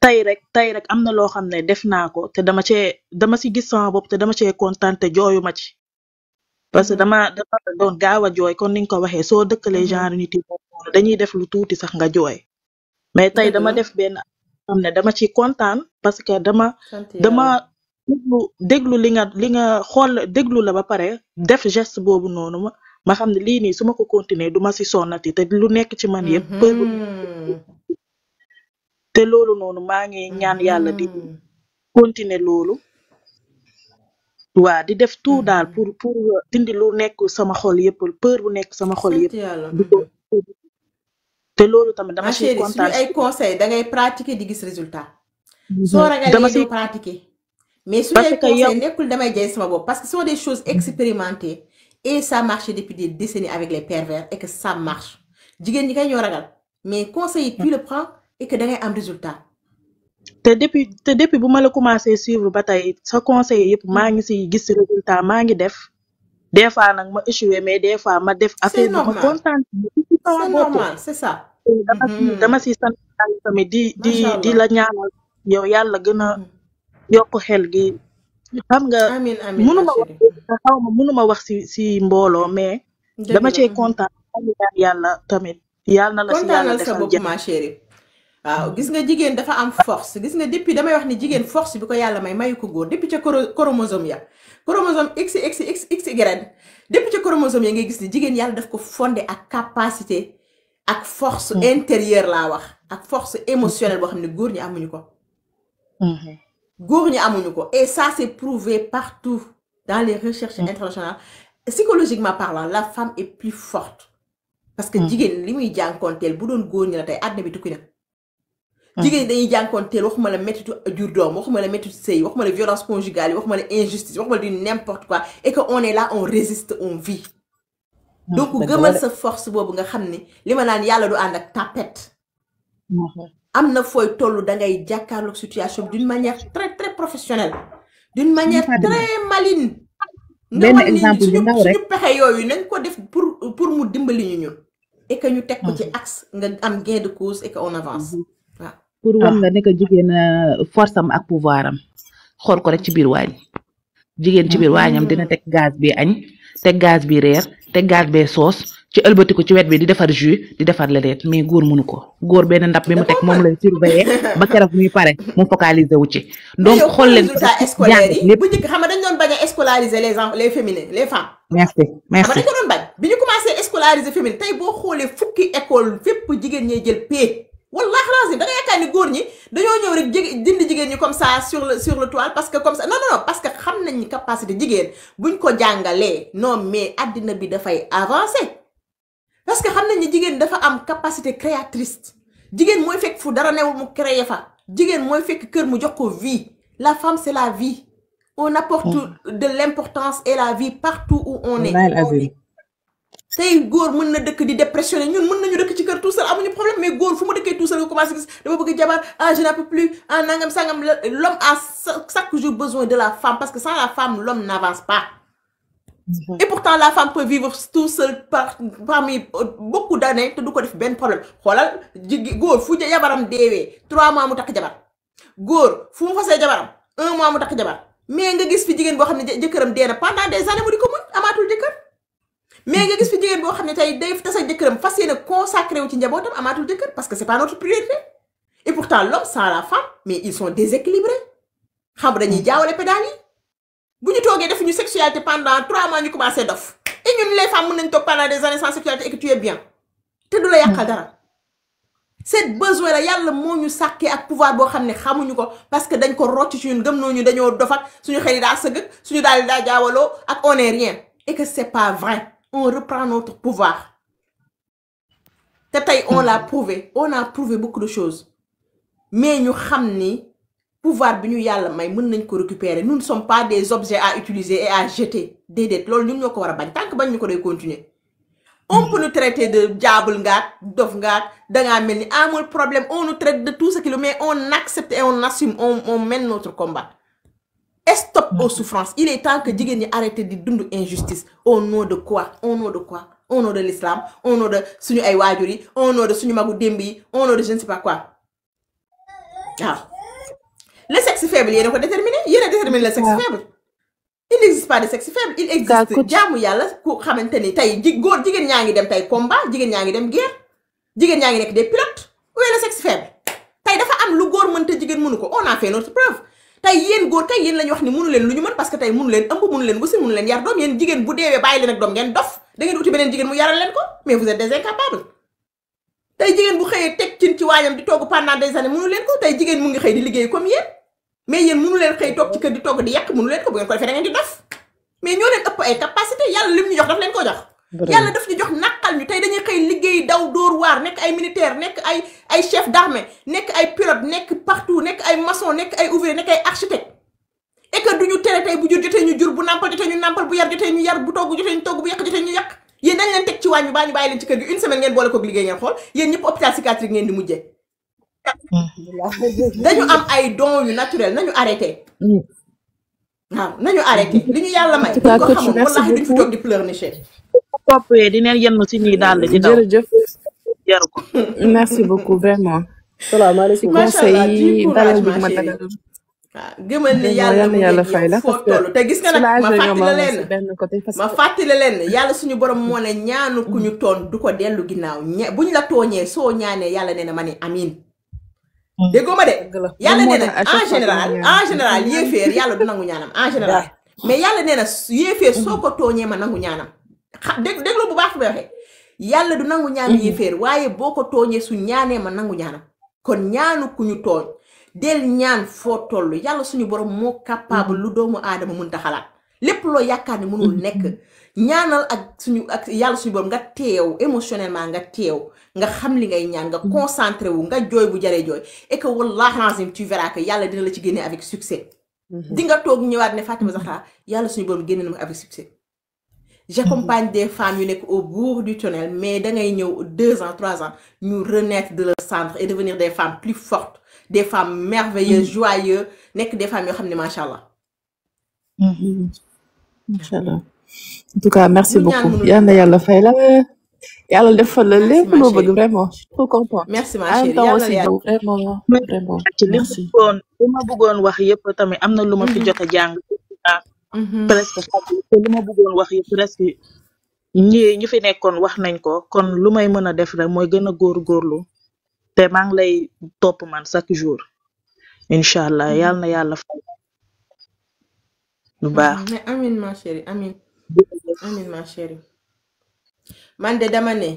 tey rek tey rek am na loo xam ne def naa ko te dama cee dama si gis sama bopp te dama cee kontaan te jooyu ma ci parce que dama dama doon gaaw a jooy kon ni nga ko waxee soo dëkkalee genre nit yi noonu dañuy def lu tuuti sax nga jooy mais tey dëgg dama la def benn xam ne dama ci kontaan parce que dama sant dama yàlla déglu déglu li nga li nga xool déglu la ba pare def geste boobu noonu ma ma xam ne lii nii su ma ko continuer du ma si sonnati te lu nekk ci man yëpp peur bu Mhm. te loolu noonu maa ngi ñaan yàlla di Mhm. continuer loolu waa di def tout daal Mhm. pour pour dindi lu nekk sama xol yëpp peur bu nekk sama xol sant yëpp yàlla di ko Mhm. te loolu tamit dama ma ciy chérie suñu kontaan ay conseil da ngay pratiquer di gis résultat Mhm. soo dama ragalee ciy doo pratiquer mais suñu parce ay que yow conseil nekkul damay jay sama bopp parce que ce sont des choses expérimentées et ça marche depuis des décennies avec les pervers et que ça marche jigéen ñi kay ñoo ragal mais conseil yi tu le prends et que da ngay am résultat te depuis te depuis bu ma la commencé suivre ba tey sa conseil yëpp maa ngi si gis résultat maa ngi def des fois nag ma échoué mais des fois ma def c'est affaire bi ma normal kontaan ci sama c'est bopp normal c'est ça dama si Mhm. dama si sant yàlla tamit di di macha di allah la ñaanal yow yàlla gën a Mhm. yokk xel gi xam nga amin amin ma mënuma wax chérie xaw ma mënuma wax si si mbooloo mais dëgg dama la cee Mhm. kontaan maa ngi ñaan yàlla tamit yàlla na la si yàlla kontaanal sa defal bopp jàmm ma chérie waaw gis nga jigéen dafa am force gis nga depuis damay wax ni jigéen force bi ko yàlla may mayu ko góor depuis ca choro- chromosome ya chromosome x x x x y depuis ca chromosome ya ngay gis ni jigéen yàlla daf ko fondé ak capacité ak force Mhm. intérieure laa wax ak force émotionnelle boo xam ne góor ñi amuñu ko Mhm. góor ñi amuñu ko et ça c'est prouvé partout dans les recherches internationales psychologiquement parlant la femme est plus forte parce que Mhm. jigéen li muy jànkoonteel bu doon góor ñi la tey àddina bi tukki na Mhm. jigéen ñi dañuy jànkoonteel waxuma la méttitu jur doom waxuma la méttitu sëy waxuma la violence conjugale yi waxuma la injustice waxuma la du n'importe quoi et que on est là on résiste on vit donc dëgg la gëmal de sa force boobu nga xam ni li ma naan yàlla du ànd ak tapette Mhm. am na fooy toll da ngay jàkkaarloog situation bi d'une manière très très professionnelle d'une manière Fatima très maline nga benn wan nit ñi exemple bu suñu ndaw rek suñu pexe yooyu nañ ko def pour pour mu dimbali ñu ñun et que ñu teg ko ci Mhm. axe nga am gain de cause et que on avance waaw pour ah wan la ne que jigéen euh, force am ak pouvoir am xool ko rek ci biir waañ jigéen ci biir waañam dina teg gaz bi añ teg gaz bi reer teg gaz bee soos ci ëlbatiku ci wet bi di defar jus di defar leneen mais góor mënu ko góor benn ndab bi da mu teg koo moom mën lay surveiller ba keroog muy pare mu focaliser wu ci mais donc yow xool xool leen ko résultat rek scolaire jàng yi lépp bu njëkk xam nga dañ doon bañ a scolariser les enfants les féminines les femmes merci xam nga merci dañ ko doon bañ bi ñu commencé scolariser féminine tey boo xoolee fukki école fépp jigéen ñee jël paie wallahi lazim da nga yaakaar ni góor ñi dañoo ñëw rek jig dindi jigéen ñi comme ça sur le sur le toile parce que comme ça non non non parce que xam nañ ni capacité jigéen buñ ko jàngalee non mais addina bi dafay avancer parce que xam nañ ni jigéen dafa am capacité créatrice jigéen mooy fekk fu dara newul mu créer fa jigéen mooy fekk kër mu jox ko vie la femme c'est la vie on apporte de l'importance et la vie partout où on est wallahi azim tey góor mën na dëkk di dépressionné ñun mën nañu dëkk ci kër tout seul amuñu problème mais góor fu mu dëkkee tout seul nga commencé gis dama bëgg jabar ah je n'en peux plus ah nangam sangam la- l'homme a sa- chaque jour besoin de la femme parce que sans la femme l'homme n'avance pas Mhm. et pourtant la femme peut vivre tout seul par parmi euh, beaucoup d'années te du ko def benn problème xoolal jigi góor fu ja- jabaram deewee trois mois mu takk jabar góor fu mu fasee jabaram un mois mu takk jabar mais nga gis fi jigéen boo xam ne jë- jëkkëram dee na pendant des années mu di ko muñ amaatul jëkkër mais nga gis fi jigéen boo xam ne tey day tas ak jëkkëram fas yéene consacré wu ci njabootam amaatul jëkkër parce que c'est pas notre priorité et pourtant l'homme sans la femme mais ils sont déséquilibrés xam nga dañuy jaawale pédale yi bu ñu toogee defuñu sexualité pendant trois mois ñu commencé dof et ñun les femmes mën nañ toog pendant des années sans sexualité et que tu es bien te du la yàqal dara c'est besoin la yàlla moo ñu sàkkee ak pouvoir boo xam ne xamuñu ko parce que dañ ko rocc ci ñun gëm nooñu dañoo dof ak suñu xel yi daa sëgg suñu daal di daa jaawaloo ak on est rien et que c'est pas vrai on reprend notre pouvoir te tey on l'a prouvé on a prouvé beaucoup de choses mais ñu xam ni pouvoir bi ñu yàlla may mën nañ ko récupérer nous ne sommes pas des objets à utiliser et à jeter déedéet loolu ñun ñoo ko war a bañ tant que bañ ñu ko day continuer on peut nous traiter de diable ngaak dof ngaak dangaa mel ni amul problème on nous traite de tout ce qu'il mais on accepte et on assume on on mène notre combat et stop aux souffrances il est temps que jigéen ñi arrêté di dund injustice au nom de quoi au nom de quoi au nom de l'islam au nom de suñu ay waajur yi au nom de suñu magu démb yi au nom de je ne sais pas quoi waaw sexe faible yéen a ko déterminé yéen a déterminé le sexe waaw faible il n'existe pas de sexe faible il daa existe coach jaamu yàlla ku xamante ni tey ji góor jigéen ñaa ngi dem tey combat jigéen ñaa ngi dem guerre jigéen ñaa ngi nekk des pilotes où est le sexe faible tey dafa am lu góor mën te jigéen mënu ko on a fait notre preuve tey yéen góor kay yéen la ñu wax ni mënu leen lu ñu mën parce que tey mënu leen ëmb mënu leen wasin mënu leen yar doom yéen jigéen bu deewee bàyyi leen ak doom ngeen dof da ngeen uti beneen jigéen mu yaral leen ko mais vous êtes des incapables tey jigéen bu xëyee teg cin ci waañam di togg pendant des années mënu leen ko tey jigéen mu ngi xëy di liggéey comme yéen mais yéen mënu leen xëy toog ci kër di togg di yàq mënu leen ko bu ngeen ko defee da ngeen di dof mais ñoo leen ëpp ay capacité yàlla lim ñu jox daf leen ko jox yàlla daf ñu jox naqal ñu tey dañuy xëy liggéey daw dóor waar nekk ay militaire nekk ay ay chef d'armée nekk ay pilote nekk partout nekk ay maçon nekk ay ouvrier nekk ay architecte et que duñu tere tey bu jur jotee ñu jur bu nàmpal jotee ñu nàmpal bu yar jotee ñu yar bu togg jotee ñu togg bu yàq jotee ñu yàq yéen dañ leen teg ci waañ bi baa ñu bàyyi leen ci kër gi une semaine ngeen boole koog liggéey ngeen xool yéen ñëpp hôpital psychiatrique ngeen di mujjee dañu am ay dons yu naturel nañu arrêté waaw nañu arrêté li ñu yàlla may en tout buñ cas ko coach xamoon merci wallahi duñ fi beaucoup toog di pleurnicher toppee dineen yenn si ñuy daal di daw jërëjëf jaru ko merci beaucoup vraiment ci salaamaaleykum macha allah conseil du yi courage dalal bi ma ma chérie dalal waaw gëmal ni vraiment yàlla yal mu na yàlla ngi fay yow la foo parce que toll te gis nga nag ma soulagé nga fàttali ma leen si benn côté parce ma que fàttali leen yàlla suñu borom moo ne ñaanu ku ñu toon du ko dellu ginnaaw ña buñ la tooñee soo ñaanee yàlla nee na ma ne amiin déggoo ma de dëgg la yàlla moom moo nee na tax à chaque en fois que général ñu ñaan en général yéeféer yàlla du nangu ñaanam en général mais yàlla nee na su- yéeféer soo ko tooñee ma nangu ñaanam xa dégg déglu bu baax fi may waxee yàlla du nangu ñaanu yéeféer waaye boo ko tooñee su ñaanee ma nangu ñaanam kon ñaanu ku ñu tooñ del ñaan foo toll yàlla suñu borom moo capable lu doomu aadama mënta xalaat lépp loo yaakaar ne mënul nekk ñaanal ak suñu ak yàlla suñu borom nga teew émotionnellement nga teew nga xam li ngay ñaan nga concentré wu nga jooy bu jaree jooy et que wallahi lazim tu verras que yàlla dina la ci génne avec succès di nga toog ñëwaat ne Fatima Zahra yàlla suñu borom génne na ma avec succès j'accompagne des femmes yu nekk au bout du tunnel mais da ngay ñëw deux ans trois ans ñu renaître de leur centre et devenir des femmes plus fortes des femmes merveilleuses joyeuses nekk des femmes yoo xam ne macha allah incha allah en tout cas merci lu ñaan beaucoup mënul yal na yàlla fay la yàlla defal la merci lépp ma loo bëgg chérie vraiment je suis trop contente merci ma en même chérie temps yàlla aussi na yàlla yow vraiment vraiment ci li ma merci bëggoon li ma bëggoon wax yëpp tamit am na lu ma fi jot a jàng ah Mhm. presque xam te li ma bëggoon wax yëpp presque ñi ñu fi nekkoon wax nañ ko kon lu may mën a def rek mooy gën a góorgóorlu te maa ngi lay topp man chaque jour incha allah yal na yàlla fay lu baax Mhm. mais amin ma chérie amin amin ma chérie man de dama ne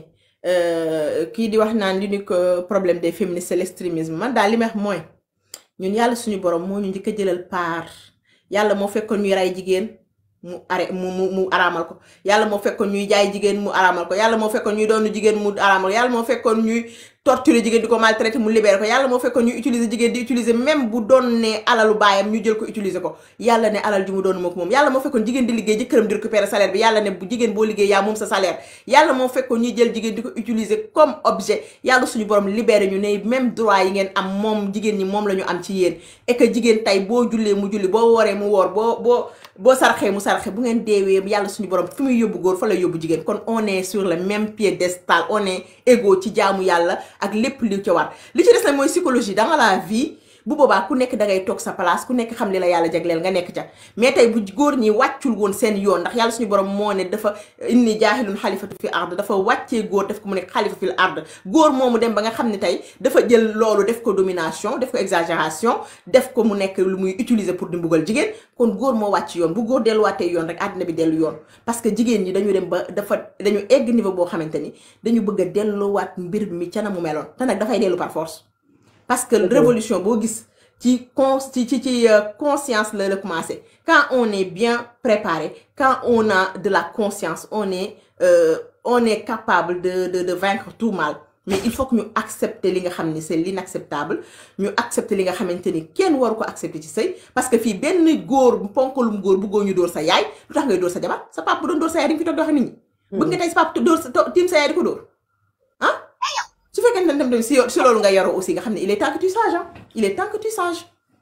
euh, kii di wax naan l'unique euh, problème des féministes c'est l'extrémisme man daal li may wax mooy ñun yàlla suñu borom moo ñu njëkk a jëlal paar yàlla moo fekkoon ñuy rey jigéen mu are mu mu mu araamal ko yàlla moo fekkoon ñuy jaay jigéen mu araamal ko yàlla moo fekkoon ñuy doonu jigéen mu araamal ko yàlla moo fekkoon ñuy torturer jigéen di ko maltraiter mu libérer ko yàlla moo fekkoon ñuy utiliser jigéen di utiliser même bu doon ne alalu baayam ñu jël ko utiliser ko yàlla ne alal ji mu doon moo ko moom yàlla moo fekkoon jigéen di liggéey jëkkëram di récupérer salaire bi yàlla ne bu jigéen boo liggéey yaa moom sa salaire yàlla moo fekkoon ñuy jël jigéen di ko utiliser comme objet yàlla suñu borom libéré ñu ne même droit yi ngeen am moom jigéen ñi moom la ñu am ci yéen et que jigéen tey boo jullee mu julli boo wooree mu woor boo boo boo sarxee mu sarxe bu ngeen deewee yàlla suñu borom fi muy yóbbu góor fa lay yóbbu jigéen kon on est sur le même piédestal on est égaux ci jaamu yàlla ak lépp li ca war li ci des nag mooy psychologie dans la vie bu boobaa ku nekk dangay toog sa place ku nekk xam li la yàlla jagleel nga nekk ca mais tey bu góor ñi wàccul woon seen yoon ndax yàlla suñu borom moo ne dafa inni jaahilun xalifatu fi ard dafa wàccee góor def ko mu nekk xalifa fil ard góor moomu dem ba nga xam ne tey dafa jël loolu def ko domination def ko exagération def ko mu nekk lu muy utiliser pour di mbugal jigéen kon góor moo wàcc yoon bu góor delluwaatee yoon rek àddina bi dellu yoon parce que jigéen ñi dañu dem ba dafa dañu egg niveau boo xamante ni dañu bëgg a delluwaat mbir mi ca na mu meloon te nag dafay dellu par force parce que révolution boo gis ci con ci ci ci euh, conscience la la commencé quand on est bien préparé quand on a de la conscience on est euh, on est capable de de de vaincre tout mal mais il faut que ñu accepter li nga xam ni c'est l'inacceptable ñu accepter li nga xamante ni kenn waru ko accepter ci sëy parce que fii benn góor ponkalum góor bëggoo ñu dóor sa yaay lu tax ngay dóor sa jabar sa papa bu doon dóor sa yaay di nga fi toog di wax nit ñi bëgg nga tey sa papa dóor sa to- tiim sa yaay di ko dóor ah su fekkee ne dem tamit si yo- si loolu nga yoroo aussi nga xam ne il est temps que tu changes ah il est temps que tu changes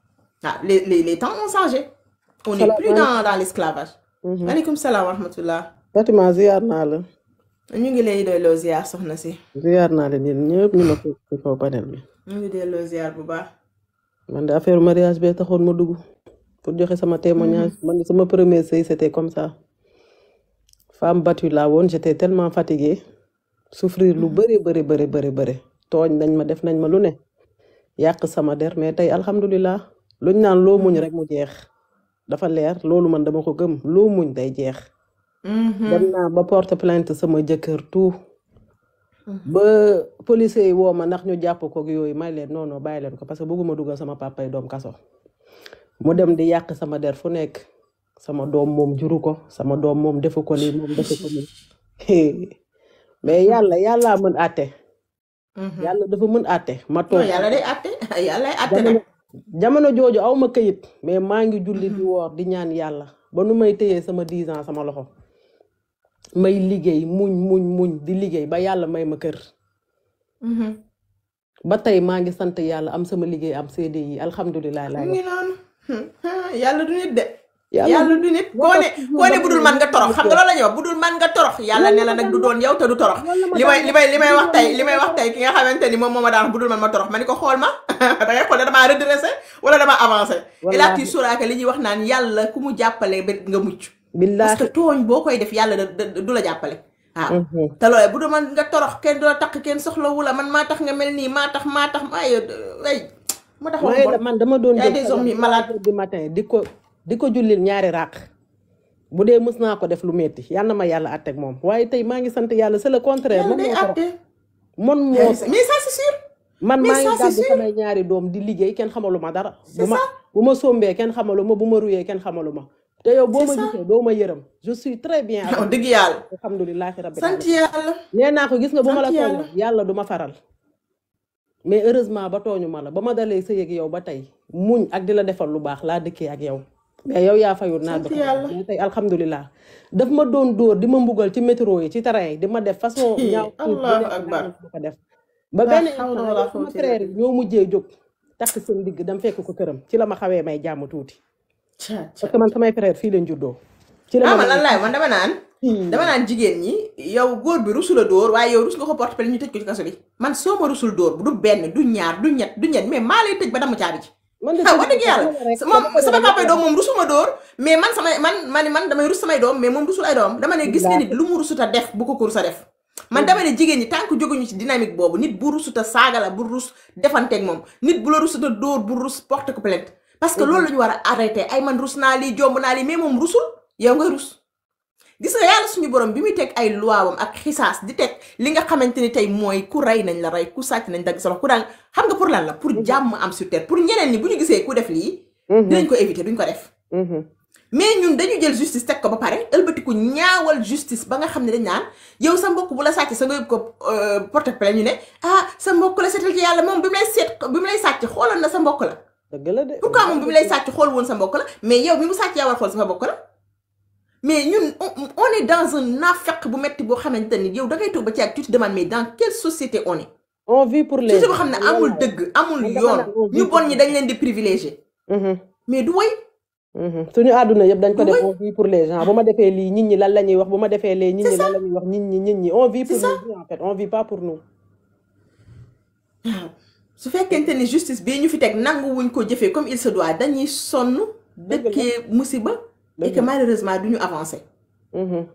ah les les les temps ont changé on n'est plus dans dans l'esclavage maaleykum salaam wa rahmatullah Fatima ziar naa la ñu ngi lay delloo ziar soxna si ziar naa leen yéen ñëpp ñu ma ko ci kaw panel bi ñu ngi delloo ziar bu baax man de affaire mariage bee taxoon ma dugg pour joxe sama témoignage man de sama premier sëy c'était comme ça femme battue laa woon j'étais tellement fatiguée souffrir lu bëri bëri bëri bëri bëri tooñ nañ ma def nañ ma lu ne yàq sama der mais tey alhamdulilah luñ naan loo muñ rek mu jeex dafa leer loolu man dama ko gëm loo muñ day jeex dem naa ba porte plainte sama jëkkër tout ba policiers yi woo ma ndax ñu jàpp ko ak yooyu may leen non non bàyyi leen ko parce que bëgguma dugal sama papay doom kaso mu dem di yàq sama der fu nekk sama doom moom juru ko sama doom moom defu ko lii moom defu ko lii mais yàlla yàllaa mën àtte yàlla dafa mën àtte ma non toog yàlla day àtte yàlla day àtte jamono nag jamono jooju aw ma këyit mais maa ngi julli di woor di ñaan yàlla ba nu may téyee sama 10 ans sama loxo may liggéey muñ muñ muñ di liggéey ba yàlla may ma kër ba tey maa ngi sant yàlla am sama liggéey am CDI alhamdulilah laay mu wax ngi noonu yàlla du nit de yàlla yàlla du nit koo ne koo ne budul man nga torox xam nga loolu la ñuy wax budul man nga torox yàlla ne la nag du doon yow te du torox li may li may li may wax tey li may wax tey ki nga xamante ni moom moo ma daan wax budul man ma torox ma ni ko xool ma da ngay xool ne damaa redressé wala damaa avancé et là tu wallaahi sauras que li ñuy wax naan yàlla ku mu jàppale ba nga mucc parce billaahi que tooñ boo koy def yàlla da da- du la jàppale waaw Mhm. te loolee bu dul man nga torox kenn du la takk kenn soxlawu la man maa tax nga mel nii maa tax maa tax ay ay moo tax wax mooy la bon man dama doon y a jóg des fajar hommes trois malades heures du matin di ko di ko jullil ñaari ràq bu dee mës naa ko def lu metti yal na ma yàlla àtteeg moom waaye tey maa ngi sant yàlla c'est le contraire yàlla man day moo torox àtte man moo mais torox ça c'est sûr man mais maa ngi ça c'est gàddu sûr samay ñaari doom di liggéey kenn xamalu ma dara bu c'est ma ça bu ma sombee kenn xamalu ma bu ma ruyee kenn xamalu ma te yow boo c'est ma ça gisee doo ma yërëm je suis très bien wax avec dëgg yàlla alhamdulilahi rabbil sant alamin yàlla nee naa ko gis nga bu ma sant la tooñ yàlla yàlla du ma faral mais heureusement ba tooñu ma la ba ma dalee sëy ak yow ba tey muñ ak di la defal lu baax laa dëkkee ak yow mais yow yaa fayul naa sant dëkk yàlla mais tey alhamdulilah daf ma doon dóor di ma mbugal ci métro yi ci train yi di ma def façon ñaaw tuut bu allahu nekk akbar daa ma ko def ba la benn hawla instant wala yow sama quwwata illa frère yi billah ñoo mujjee jóg takk seen digg dem fekk ko këram ci la ma xawee may jàmm tuuti ca parce ca que man samay frère fii leen juddoo ci la ah ma man lan ne laay man dama naan dama naan jigéen ñi yow góor bi rusul a dóor waaye yow rus nga ko porte plainte ñu tëj ko ci kaso bi man soo ma rusul dóor du benn du ñaar du ñett du ñett mais maa lay tëj ba dama caabi ci man de ah tëj wax dëgg yàlla dama rek moom dama ko ne sama dama papa doom moom rusuma dóor mais man samay man man man damay rus samay doom mais moom rusul ay doom dama ne gis nga nit billaahi lu mu rusuta def bu ko ko rusa def man dama ne jigéen ñi tant que jóguñu ci dynamique boobu nit bu rusuta saaga la bu rus defanteeg moom nit bu la rusuta dóor bu rus porte ko plainte parce que loolu la ñu war a arrêté ay man rus naa lii jomb naa lii mais moom rusul yow nga rus gis nga yàlla suñu borom bi muy teg ay luwaawam ak xisaas di teg li nga xamante ni tey mooy ku rey nañ la rey ku sàcc nañ dagg sa loxo ku daan xam nga pour lan la pour jàmm am sur terre pour ñeneen ñi bu ñu gisee ku def lii dinañ ko éviter duñ ko def mais ñun dañu jël justice teg ko ba pare ëlbatiku ñaawal justice ba nga xam ne dañ naan yow sa mbokk bu la sàcc sa nga yóbbu ko euh, porte plainte ñu ne ah sa mbokk la seetal ci yàlla moom bi mu lay seet bi mu lay sàcc xooloon na sa mbokk la dëgg la de pourquoi moom bi mu lay sàcc xool woon sa mbokk la mais yow bi mu sàcc yaa war xool sa mbokk la mais ñun on, on est dans un naafeq bu metti boo xamante ni yow da ngay toog ba ci ak tu te demandes mais dans quelle société on est on vit pour les société boo xam ne man loolu amul laa wax dëgg amul man dama yoon naan on ñu vit pour bon ñi les dañ leen di privilégié Mhm, mais du way mhm. suñu àdduna yëpp dañ du ko def way on vit pour les gens bu ma defee lii nit ñi lan la ñuy wax bu ma defee lee nit c'est ñi ça lan la ñuy wax nit ñi nit ñi on vit c'est pour ça nous en fait on vit pas pour nous waaw su fekkente ni justice bii ñu fi teg nangu wuñ ko jëfee comme il se doit dañuy sonn dëgg la dëkkee musiba et dëgg que la malheureusement du ñu avancé Mhm.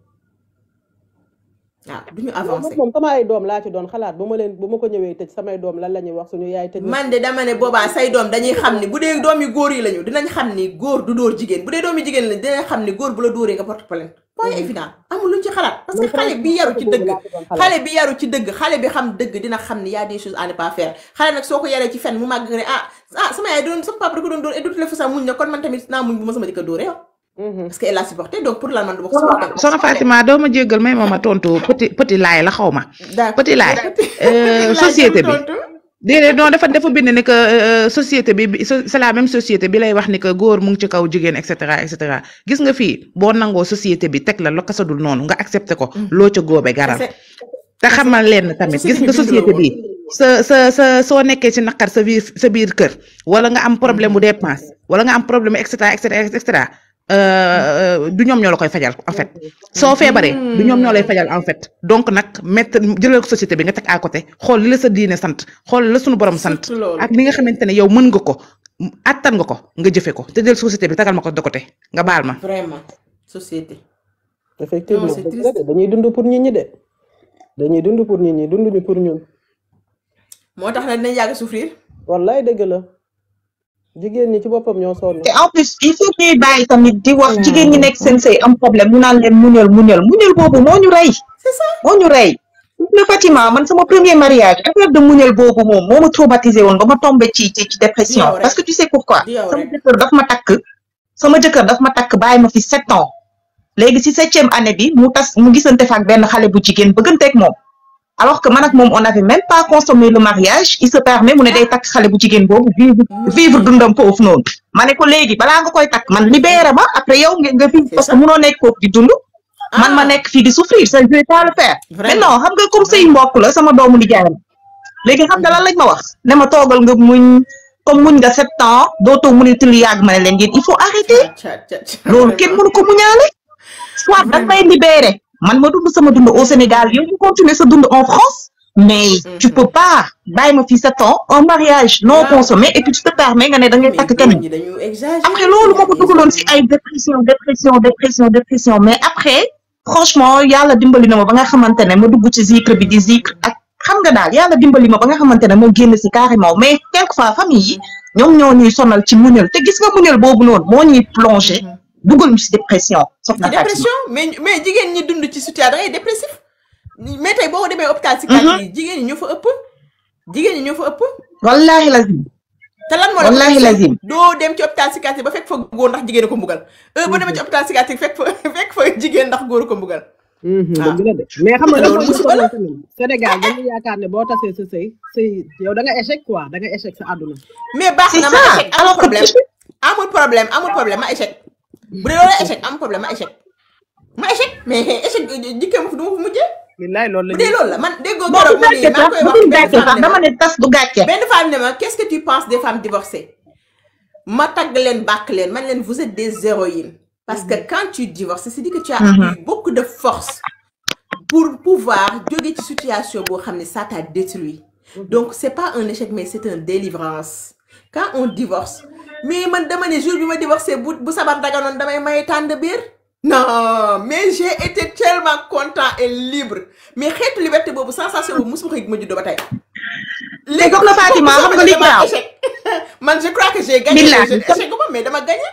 waaw du ñu loolu nag avancé moom sama ay doom laa ci doon xalaat bu ma leen bu ma ko ñëwee tëj samay doom lan la ñuy wax suñu yaay tëj na man de dama ne boobaa say doom dañuy xam ni bu dee doom yu góor yi lañu dinañ xam ni góor du dóor jigéen bu dee doom yu jigéen lañu dinañ xam ni góor bu la dóoree nga porte plainte point évident amul luñ ci xalaat parce que man xale bi yaru ci boobu dëgg laa ci doon xalaat xale bi yaru ci dëgg xale bi xam dëgg dina xam ni y a des choses à ne pas faire xale nag soo ko yaree ci fen mu màgg nga ne ah ah sama yaay doon sama papa da ko doon dóor et de toutes les façons muñ na kon man tamit naa muñ bu ma sama jëkkër dóoree yow Mhm. parce que elle a supporté donc pour lan man du ma ko supporté soxna Fatima doo ma jéggal may ma ma tontu petit petit laay la xaw ma d'accord petit laay laaj euh, société bi tontu déedéet non dafa dafa bind ni que euh, société bi bi- so- c'est la même société bi lay wax ni que góor mu ngi ci kaw jigéen et cetera et cetera gis nga fii boo nangoo société bi teg la lo kasadul noonu nga accepté ko loo ca góobe garal c'est te xamal leen tamit société gis bi nga bind la société woon bi sa sa sa soo nekkee ci naqar sa biir sa biir kër wala nga am problème bu dépense wala nga am problème et cetera et cetera et cetera euh, du ñoom ñoo la koy fajal en fait soo feebaree du ñoom ñoo lay fajal en fait donc nag mettre jëlal ko société bi nga teg à côté xool li la sa diine sant xool li la sunu borom sant surtout loolu ak li nga xamante ne yow mën nga ko attan nga ko nga jëfe ko te del société bi tagal ma ko de côté nga baal ma vraiment société effectivement Non, c'est dëgg la triste. de dañuy dund pour nit ñi de dañuy dund pour nit ñi dunduñu pour ñun moo tax nag dinañ yàgg souffrir wallaay dëgg la jigéen ñi ci boppam ñoo sonn te en plus il faut ñuy bàyyi tamit di wax jigéen ñi nekk seen sëy am problème ñu naan leen muñal muñal muñal boobu moo ñu rey c'est ça moo ñu rey le Fatima man sama premier mariage affaire de muñal boobu moom moo ma traumatisé woon ba ma tombé ci ci ci dépression Yow rek. parce que tu sais pourquoi Yow sama rek. jëkkër daf ma takk sama jëkkër daf ma takk bàyyi ma fi sept ans léegi si septième année bi mu tas mu gisante fa ak benn xale bu jigéen bëgganteeg moom alors que man ak moom on avait même pas consommé le mariage il se permet mu ne day takk xale bu jigéen boobu vivre vivre dundam foofu noonu ma ne ko léegi balaa nga koy takk man libéré ma après yow nga nga vivre C'est parce que ça. munoo nekk foofu di dund man ma Ah. nekk fii di souffrir ça je vais pas le faire mais Vraiment. non xam nga comme say mbokk la sama doomu nijaay la léegi xam nga lan lañ ma wax ne ma toogal nga muñ comme muñ nga sept ans dootoo muniti lu yàgg ma ne leen yéen il faut arrêter Ca- ca- ca- loolu kenn mënu ko muñaale soit da may libéré man ma dund sama dund au Sénégal yow ñu continuer sa dund en France mais tu peux pas bàyyi ma fii sept ans un mariage non Waaw. consommé et puis tu te permets nga ne da ngay mais takk góor keneen ñi dañu exagérer après loolu moo ko dugaloon si ay dépression dépression dépression dépression mais après franchement yàlla dimbali na ma ba nga xamante ne ma dugg ci zikr bi di zikr ak xam nga daal yàlla dimbali ma ba nga xamante ne ma génn si carrément mais quelquefois famille yi ñoom ñoo ñuy sonal ci muñal te gis nga muñal boobu noonu moo ñuy plongé dugal ñu si dépression soxna ci Fatima dépression mais mais jigéen ñi dund ci situation da ngay dépressif mais tey boo demee hôpital psychiatrie yi jigéen ñi ñoo fa ëpp jigéen ñi ñoo fa ëpp wallahi lazim te lan moo la Wallahi ko lazim. doo dem ci hôpital psychiatrie ba fekk fa góor ndax jigéen a ko mbugal heure boo demee ci hôpital psychiatrie fekk fa fekk fa jigéen ndax góor a ko mbugal Ah. dëgg la de mais xam nga Loolu dafa musiba la. tamit Sénégal dañu yaakaar ne boo tasee sa sëy sëy yow da nga échec quoi da nga échec sa àdduna mais baax c'est na ma ça échec amul alors que problème amul problème amul problème ma échec bu dee loolu échec amul problème ma échec ma échec mais échec jikkee ma fi du ma fi mujjee billaay loolu la bu dee loolu la man déggoo bon du gërëm ma nii gàcce maa ngi sax koy du wax benn femme gàcce sax ne ma dama ne tas du gàcce benn femme ne ma qu'est-ce que tu penses des femmes divorcées ma tagg leen bàkk leen man leen vous êtes des héroïnes parce que quand tu divorces c'est dit que tu as eu beaucoup de force pour pouvoir jóge ci situation boo xam ne ça t'a détruit donc c'est pas un échec mais c'est une délivrance quand on divorce mais man dama ne jour bi ma divorcé bu bu sabar daganoon damay may tànd biir non mais j'ai été tellement content et libre mais xeetu liberté boobu sensation boobu mosuma ko yëg ma juddoo ba tey léegi soxna Fatima xam nga li dama graaw échec man je crois que j'ai gagné Billahi. je échec ma mais dama gagné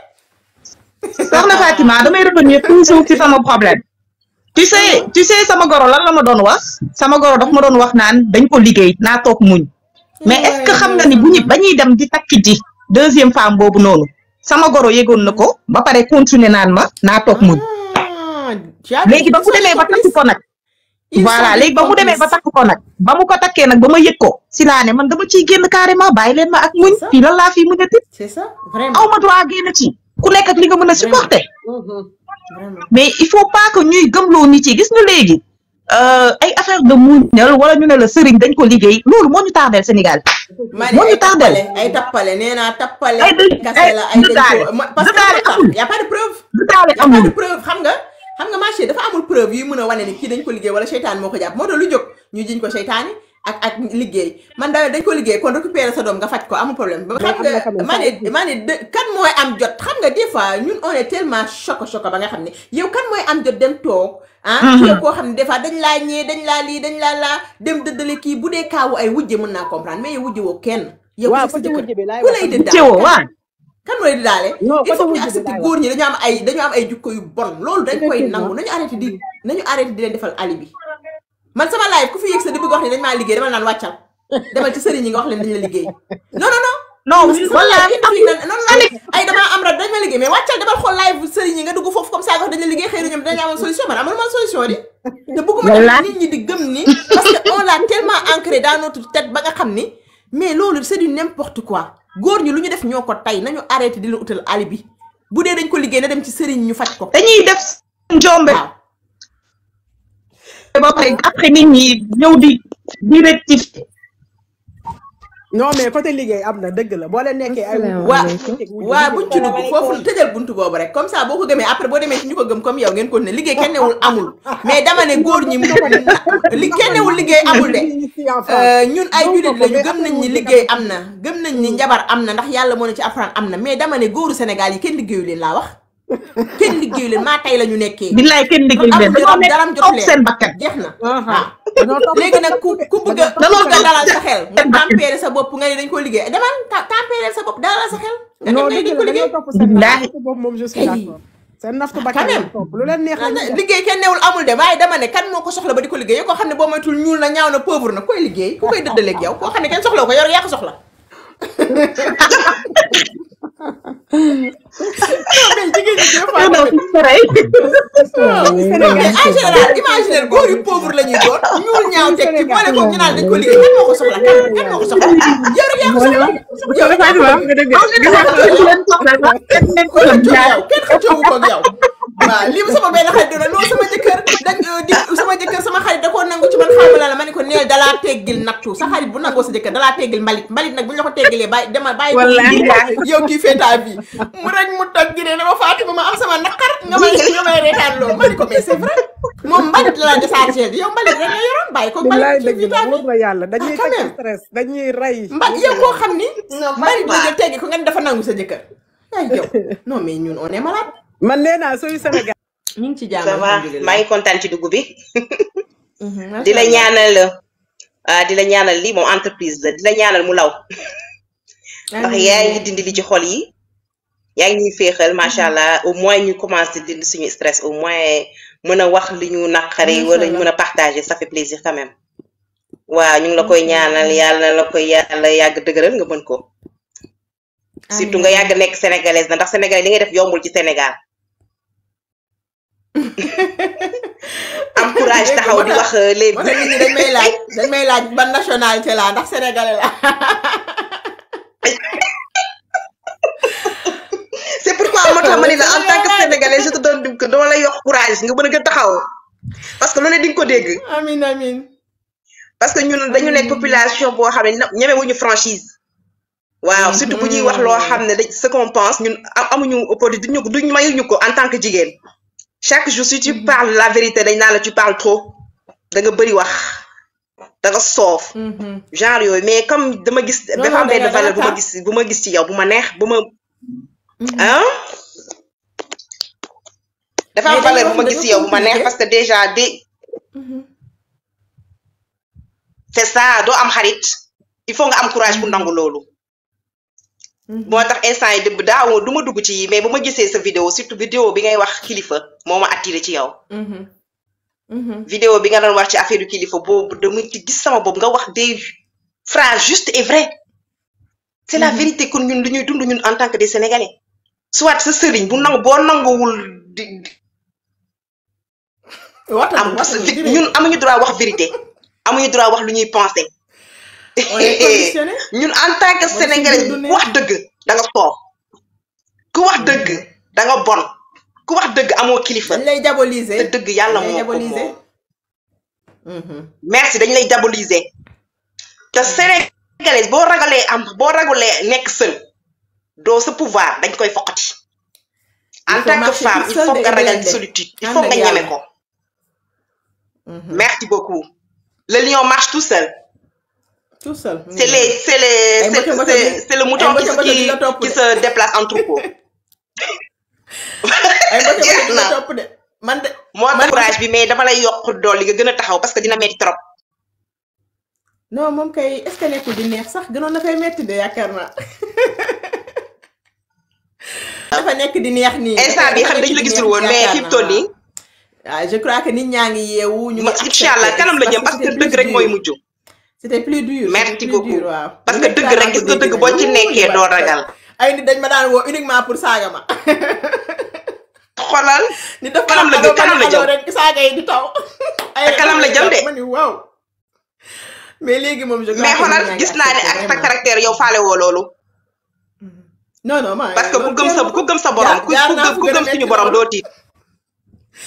soxna Fatima damay revenir toujours ci sama problème tu sais tu sais sama goro lan la ma doon wax sama goro daf ma doon wax naan dañ ko liggéey naa toog muñ mais est-ce que xam nga ni bu ñu ba ñuy dem di takk ji deuxième femme boobu noonu sama goro yëgoon na ko ba pare continuer naan ma naa toog muñ Ah, tu as vu, léegi ba ils mu sont demee ba takk complices. ko nag Ils voilà sont léegi ba mu demee ba complices. takk ko nag ba mu ko takkee nag ba ma yëg ko si laa ne man dama ciy génn carrément bàyyi leen ma ak muñ C'est ça. fii lan laa fii muñati c'est ça vraiment aw ma droit génn ci ku nekk ak li nga mën a supporter vraiment mais il faut pas que ñuy gëmloo nit yi gis nga léegi euh, ay affaire de muñal wala ñu ne la sëriñ dañ ko liggéey loolu moo ñu tardeel Sénégal ma moo ne ñu ay tardel tappale ay tappale nee naa tappale Ay dë- kase ay la ay dañ dëggaale. ko ma- parce que Dëggaale xam amul. nga y a pas de preuve du taale y a pas amul de preuve xam nga xam nga marché dafa amul preuve yu mën a wane ni kii dañ ko liggéey wala seytaan moo ko jàpp moo tax lu jóg ñu jiñ ko seytaani ak ak liggéey man da dañ ko liggéey kon récupérer sa doom nga faj ko amul problème ba xam am na nga quand même maa ça ne maa ne de- kan mooy am jot xam nga des fois ñun on est tellement choco choco ba nga xam ne yow kan mooy am jot dem toog ah yow koo xam ne des fois dañ laa ñee dañ laa lii dañ laa laa dem dëddale kii bu dee kaawu ay wujje mën naa comprendre mais yow wujje woo kenn yow waaw sa côté jëkkër wujj bi laay ku wax lay tamit. dëddaale céwo waa kan mooy daale Non, il côté faut que ñu wujj bi accepter laay góor ñi dañu am ay dañu am ay jukko yu bon loolu dañ koy Effectivement. nangu nañu arrêté di nañu arrêté di leen defal alibi man sama live ku fi yëg sa di bëgg wax ne dañ maa liggéey dama naan wàccal demal ci sëriñ yi nga wax leen dañ la liggéey non non non non parce que sama wala live kenn fi nan non non ay damaa am rab dañ ma liggéey mais wàccal demal xool live sëriñ yi nga dugg foofu comme ça nga wax dañ la liggéey xëy na ñoom dañu amoon solution man amul man solution di te bëgguma Wallaahi. tamit nit ñi di gëm ni parce que on l'a tellement ancré dans notre tête ba nga xam ni mais loolu c'est du n'importe quoi góor ñi lu ñu def ñoo ko tey nañu arrêté di la utal alibi bu dee dañ ko liggéey na dem ci sëriñ ñu faj ko dañuy def njombe waaw ba pare après nit ñi ñëw di di rectifier non mais côté liggéey am na dëgg la boo leen nekkee ay Asalaamaaleykum. waa waa buñ ci dugg foofu tëjal buntu boobu rek comme ça boo ko gëmee après boo demee ci ñu ko gëm comme yow ngeen ko ne liggéey kenn newul amul mais dama ne góor ñi li kenn newul liggéey amul de Euh, ñun ay jullit lañu gëm nañ ni liggéey am na gëm nañ ni njabar am na ndax yàlla moo ne ci Alxuraan am na mais dama ne góoru Sénégal yi kenn liggéeyu leen laa wax kenn liggéeyu leen maa tey la ñu nekkee billaay kenn liggéey leen amuñu dañoo rab nekk daram jot toog leen seen bakkan jeex na dañoo topp léegi nag ku ku bëgg a ku Danoo bëgg a toog dalal sa xel nga seen bakkan. tempérer sa bopp nga ne dañ ko liggéey demal ta- tempérer sa bopp dalal sa xel nga non dem ne dëgg dañ ko la liggéey dañoo topp seen Billaahi. naftu boobu moom je suis Hey. d'accord seen naftu bakkan Quand même. lañu topp lu leen neex la ñuy def. liggéey kenn newul amul de waaye dama ne kan moo ko soxla ba di ko liggéey yow koo xam ne boo moytul ñuul na ñaaw na pauvre na koy liggéey ku koy dëddaleeg yow koo xam ne kenn soxla ko yor yaa ko soxla non mais jigéen ñi des fois non tamit c'est pareil non mais en général imaginer góor yu pauvre la ñuy doon ñuul ñaaw teg ci boole ko ñu naan dañ ko liggéey kan moo ko soxla kan kan moo ko soxla yow rek yaa ko soxla yow rek yaa ko soxla leen soxla sax kenn leen ko kenn soxla xëccoo yow kenn xëccoo ko ak yow waaw lii sama benn xarit dina non sama jëkkër dañ di sama jëkkër sama xarit da koo nangu ci man xamu la la ma ne ko neel dalaa teggil nattu sa xarit bu nangoo sa jëkkër dalaa teggil mbalit mbalit nag bu ñu la ko teggilee bàyyi dama bàyyi ko Wallaahi. yow kii feetaa bi mu rek mu toj gi ne dama Fatima ma am sama naqar nga may nga may reetaan loolu ma ne ko mais c'est vrai moom mbalit la la déchargé yow mbalit rek nga yoroon bàyyi ko billaay mbalit ci dëgg la vitamine wóor na yàlla dañuy Ah, quand teg même. stress dañuy rey mba yow koo xam ni mbalit la jël teggi ko nga ne dafa nangu sa jëkkër ay yow non mais ñun on est malade man nee naa sooy Sénégal ñu ngi ci jàmm ça va alhamdulilah. maa ngi kontaan ci dugg bi Mhm, macha di la Allah. ñaanal ah di la ñaanal lii moom entreprise la di la ñaanal mu law ndax Amiin. yaa ngi dindi li ci xol yi yaa ngi ñuy féexal macha allah au moins ñu commencé dindi suñu stress au moins mën a wax li ñu naqari Macha wala ñu Allah. mën a partager ça fait plaisir quand même waaw ñu ngi la koy ñaanal yàlla la koy yàlla yàgg dëgëral nga mën ko surtout nga yàgg nekk sénégalaise na ndax sénégalais li ngay def yombul ci Sénégal am courage taxaw di wax euh, les moo tax nit ñi dañ may laaj dañ may laaj ban nationalité la ndax sénégalais la c'est pourquoi moo tax ma ne la en tant que sénégalais je te donne du que dama lay yokk courage nga mën a gën taxaw parce que loolu di nga ko dégg amin amin parce que ñun dañu nekk population boo xam ne ñemewuñu franchise waaw surtout bu ñuy wax loo xam ne dañ ce qu'on pense ñun am- amuñu opportunité duñu duñ mayuñu ko en tant que jigéen chaque jour si tu parles la vérité dañ naan la tu parles trop da nga bëri wax da nga soof genre yooyu mais comme dama gis Non, dafa am non, da benn nga- da valeur nga bu ma tax. gis bu ma gis ci yow bu ma neex bu ma ah dafa am Mais dañuy valeur bu wax ma ne gis dañoo ci yow bu ma neex compliqué. parce que déjà de c'est ça doo am xarit il faut nga am courage pour nangu loolu moo tax instant yi dëbb daaw du ma dugg ci yi mais bu ma gisee sa vidéo surtout vidéo bi ngay wax kilifa moo ma attiré ci yow vidéo bi nga doon wax ci affaire yu kilifa boobu dama ci gis sama boobu nga wax des phrases justes et vraies c'est la vérité kon ñun lu ñuy dund ñun en tant que des sénégalais soit sa sëriñ bu nangu boo nanguwul di waxtaan am parce que ñun amuñu droit wax vérité amuñu droit wax lu ñuy penser on est conditionné ñun en tant que Mooy sénégalais suñu dundee. ku wax dëgg da nga soof ku wax dëgg da nga bon ku wax dëgg amoo kilifa dañ lay diaboliser te dëgg yàlla dañ lay moo ko diaboliser moom merci dañ lay diaboliser te sénégalais boo ragalee am boo ragalee nekk seul doo sa pouvoir dañ koy foqati en Il faut tant que marcher femme tout il seul faut de nga ragal indépendant. solitude il Ànd faut ak nga yàlla. ñeme ko merci beaucoup le lion marche tout seul tout seul c'est les c'est les Ay c'est moto moto c'est- bi- c'est le mouton ay qui moto moto qui bi la topp qui de. se déplace en troupeau ay mbokk jeex yi na la topp de man de moo tax man- courage bi mais dama lay yokk dool li nga gën a taxaw parce que dina metti trop non moom kay est-ce que nekkul di neex sax gënoon na fay metti de yaakaar naa dafa nekk di neex nii instant bi xam dañu la gisul woon mais fi mu toll nii waaw je crois que nit ñaa ngi yeewu ñu ngi incha allah kanam la jëm parce que dëgg rek mooy mujj c'était plus dur Merci c'était plus beaucoup. dur, waaw parce que dëgg rek gis nga dëgg boo ci nekkee doo ragal ay nit dañ ma daan woo uniquement pour saaga ma xoolal ni dafa Kanam la jëm, kanam la jëm. rek saaga yi di taw ay kanam la jëm de. ma ni waaw mais léegi moom je crois mais que xoolal nit ñaa ngi gis naa ne ak accepté sa caractère yow faale woo loolu non non ma parce que ku gëm sa ku gëm sa borom ku jaar ku naa gëm fu ku gën a gëm metti suñu borom loolu. doo tiit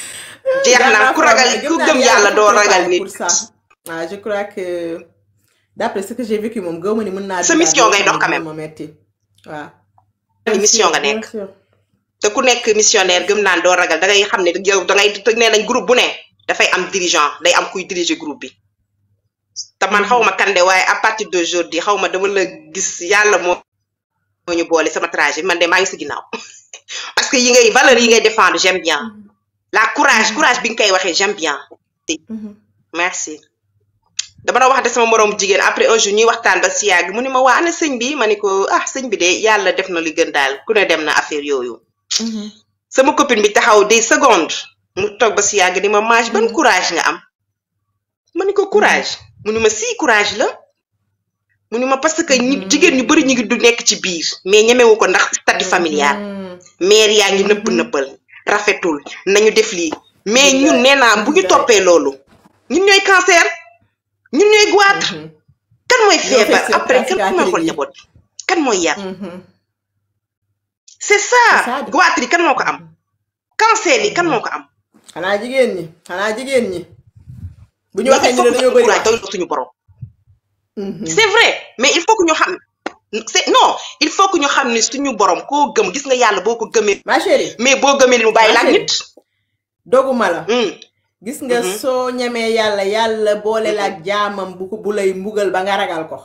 jeex na ku ragal ku gëm yàlla doo ragal nit pour ça ah je crois que d'après ce que j'ai vécu moom gëw ma ni mën naa Sa dundaat mission loo ngay xam dox ne quand même. moo ma metti waaw Ni mission nga bien nekk sûr te ku nekk missionnaire gëm naan doo ragal da ngay xam ne yow da ngay te nee nañ groupe bu ne dafay am dirigeant day am kuy diriger groupe bi te man xaw ma kande waaye à partir d'aujourd'hui xaw ma dama la gis yàlla moo moo ñu boole sama trajet man de maa ngi si ginnaaw parce que yi ngay valeurs yi ngay défendre j'aime bien la courage courage bi nga koy waxee j'aime bien Mhm. merci dama doon waxante sama moroom jigéen après un jour ñuy waxtaan ba si yàgg mu ni ma waa ana sëñ bi ma ni ko ah sëñ bi de yàlla def na li gën daal ku ne dem na affaire yooyu Mhm. sama copine bi taxaw des secondes mu toog ba si yàgg ni ma mage ban courage nga am ma ni ko courage mu ni ma si courage la mu ni ma parce que ñi jigéen ñu bari ñu ngi du nekk ci biir mais ñemewu ko ndax statut familial Mhm. mère yaa ngi nëbb nëbbal rafetul nañu def lii mais ñun nee naa bu ñu toppee loolu ñun ñooy cancer ñun ñooy goitre Mhm. kan mooy Ñoo feebar fekk après kan cicatrice mooy xool yi. njaboot bi kan mooy yar Mhm. c'est C'est ça ça de. goitre yi kan moo ko am cancer yi kan moo ko am xanaa jigéen ñi xanaa jigéen ñi bu ñu mais waxee il ñu faut ne que dañoo ñu bëri courage wax doy suñu borom Mhm. c'est vrai mais il faut que ñu xam c'est non il faut que ñu xam ni suñu borom koo gëm gis nga yàlla boo ko gëmee ma chérie mais boo gëmee ni mu bàyyi la ak Ma nit doguma la Hmm. gis nga Mhm. soo ñemee yàlla yàlla boole la ak jaamam bu ko bu lay mbugal ba nga ragal ko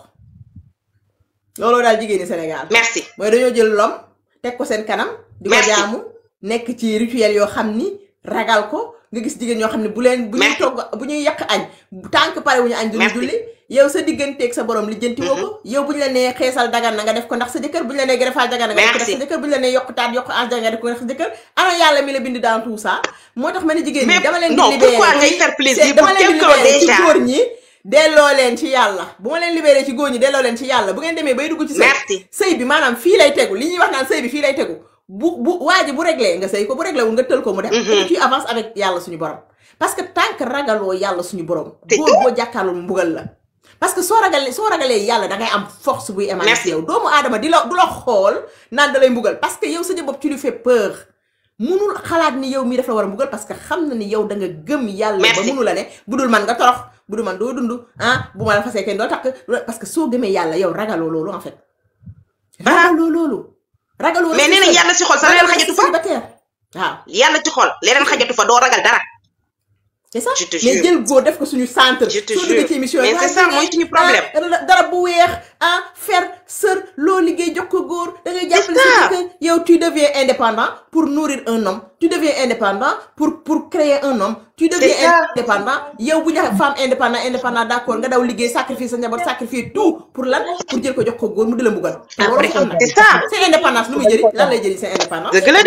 looloo daal jigéen ñi Sénégal merci mooy dañoo jël lom teg ko seen kanam di ko Merci. jaamu nekk ci rituel yoo xam ni ragal ko nga gis jigéen ñoo xam ne bu leen bu ñuy Merci. togg bu ñuy yàq añ tànk pare wu ñu añ duñu Merci. julli yow sa digganteeg sa borom lijjanti woo ko yow bu ñu la nee xeesal dagan na nga def ko ndax sa jëkkër bu ñu la nee greffage dagan na nga def ko ndax sa Merci. jëkkër bu ñu la nee yokk taat yokk âge nga def ko ndax sa jëkkër ana yàlla mi la bind dans tout ça moo tax ma ne jigéen ñi Mais dama leen di non, libéré pourquoi ngay ci- faire plaisir c'est- dama pour leen di quelqu'un libéré ci déjà? góor ñi delloo leen ci yàlla bu ma leen libéré ci góor ñi delloo leen ci yàlla bu ngeen demee bay dugg ci sëy Merci. sëy bi maanaam fii lay tegu li ñuy wax naan sëy bi fii lay tegu bu bu waa ji bu réglé nga sëy ko bu réglé wul nga tël ko mu dem et tu avances avec yàlla suñu borom parce que tant que ragaloo yàlla suñu borom C'est góor boo jàkkaarloo mu mbugal la parce que soo ragalee soo ragalee yàlla da ngay am force buy émaner Merci. ci yow doomu aadama di la du la xool naan da lay mbugal parce que yow sa jëm bopp tu lui fais peur munul xalaat ni yow mii daf la war a mbugal parce que xam na ni yow da nga gëm yàlla ba Merci. munu la ne bu dul man nga torox bu dul man doo dund ah bu ma la fasee kenn doo takk parce que soo gëmee yàlla yow ragaloo loolu en fait ragaloo loolu ragaloo mais nee nañ yàlla si xol sax leneen xajatu fa célibataire waaw yàlla ci xol leneen xajatu fa doo ragal dara c'est ça Je te mais jure. jël góor def ko suñu centre Je te soo duggee jure. ci émission Mais yi, c'est waa ça, jigéen, mooy suñu ah, problème. dara- dara bu weex ah fer sër loo liggéey jox ko góor da ngay jàppale ça. sa jëkkër yow tu deviens indépendant pour nourrir un homme tu deviens indépendant pour pour créer un homme tu deviens ça. indépendant yow bu ñu waxee femme indépendant indépendant d'accord nga daw liggéey sacrifier sa njaboot sacrifier tout pour lan pour jël ko jox ko góor mu di la mbugal Après, waroo ko am c'est ça. c'est indépendance lu muy jëriñ lan lay jëriñ c'est indépendance dëgg la de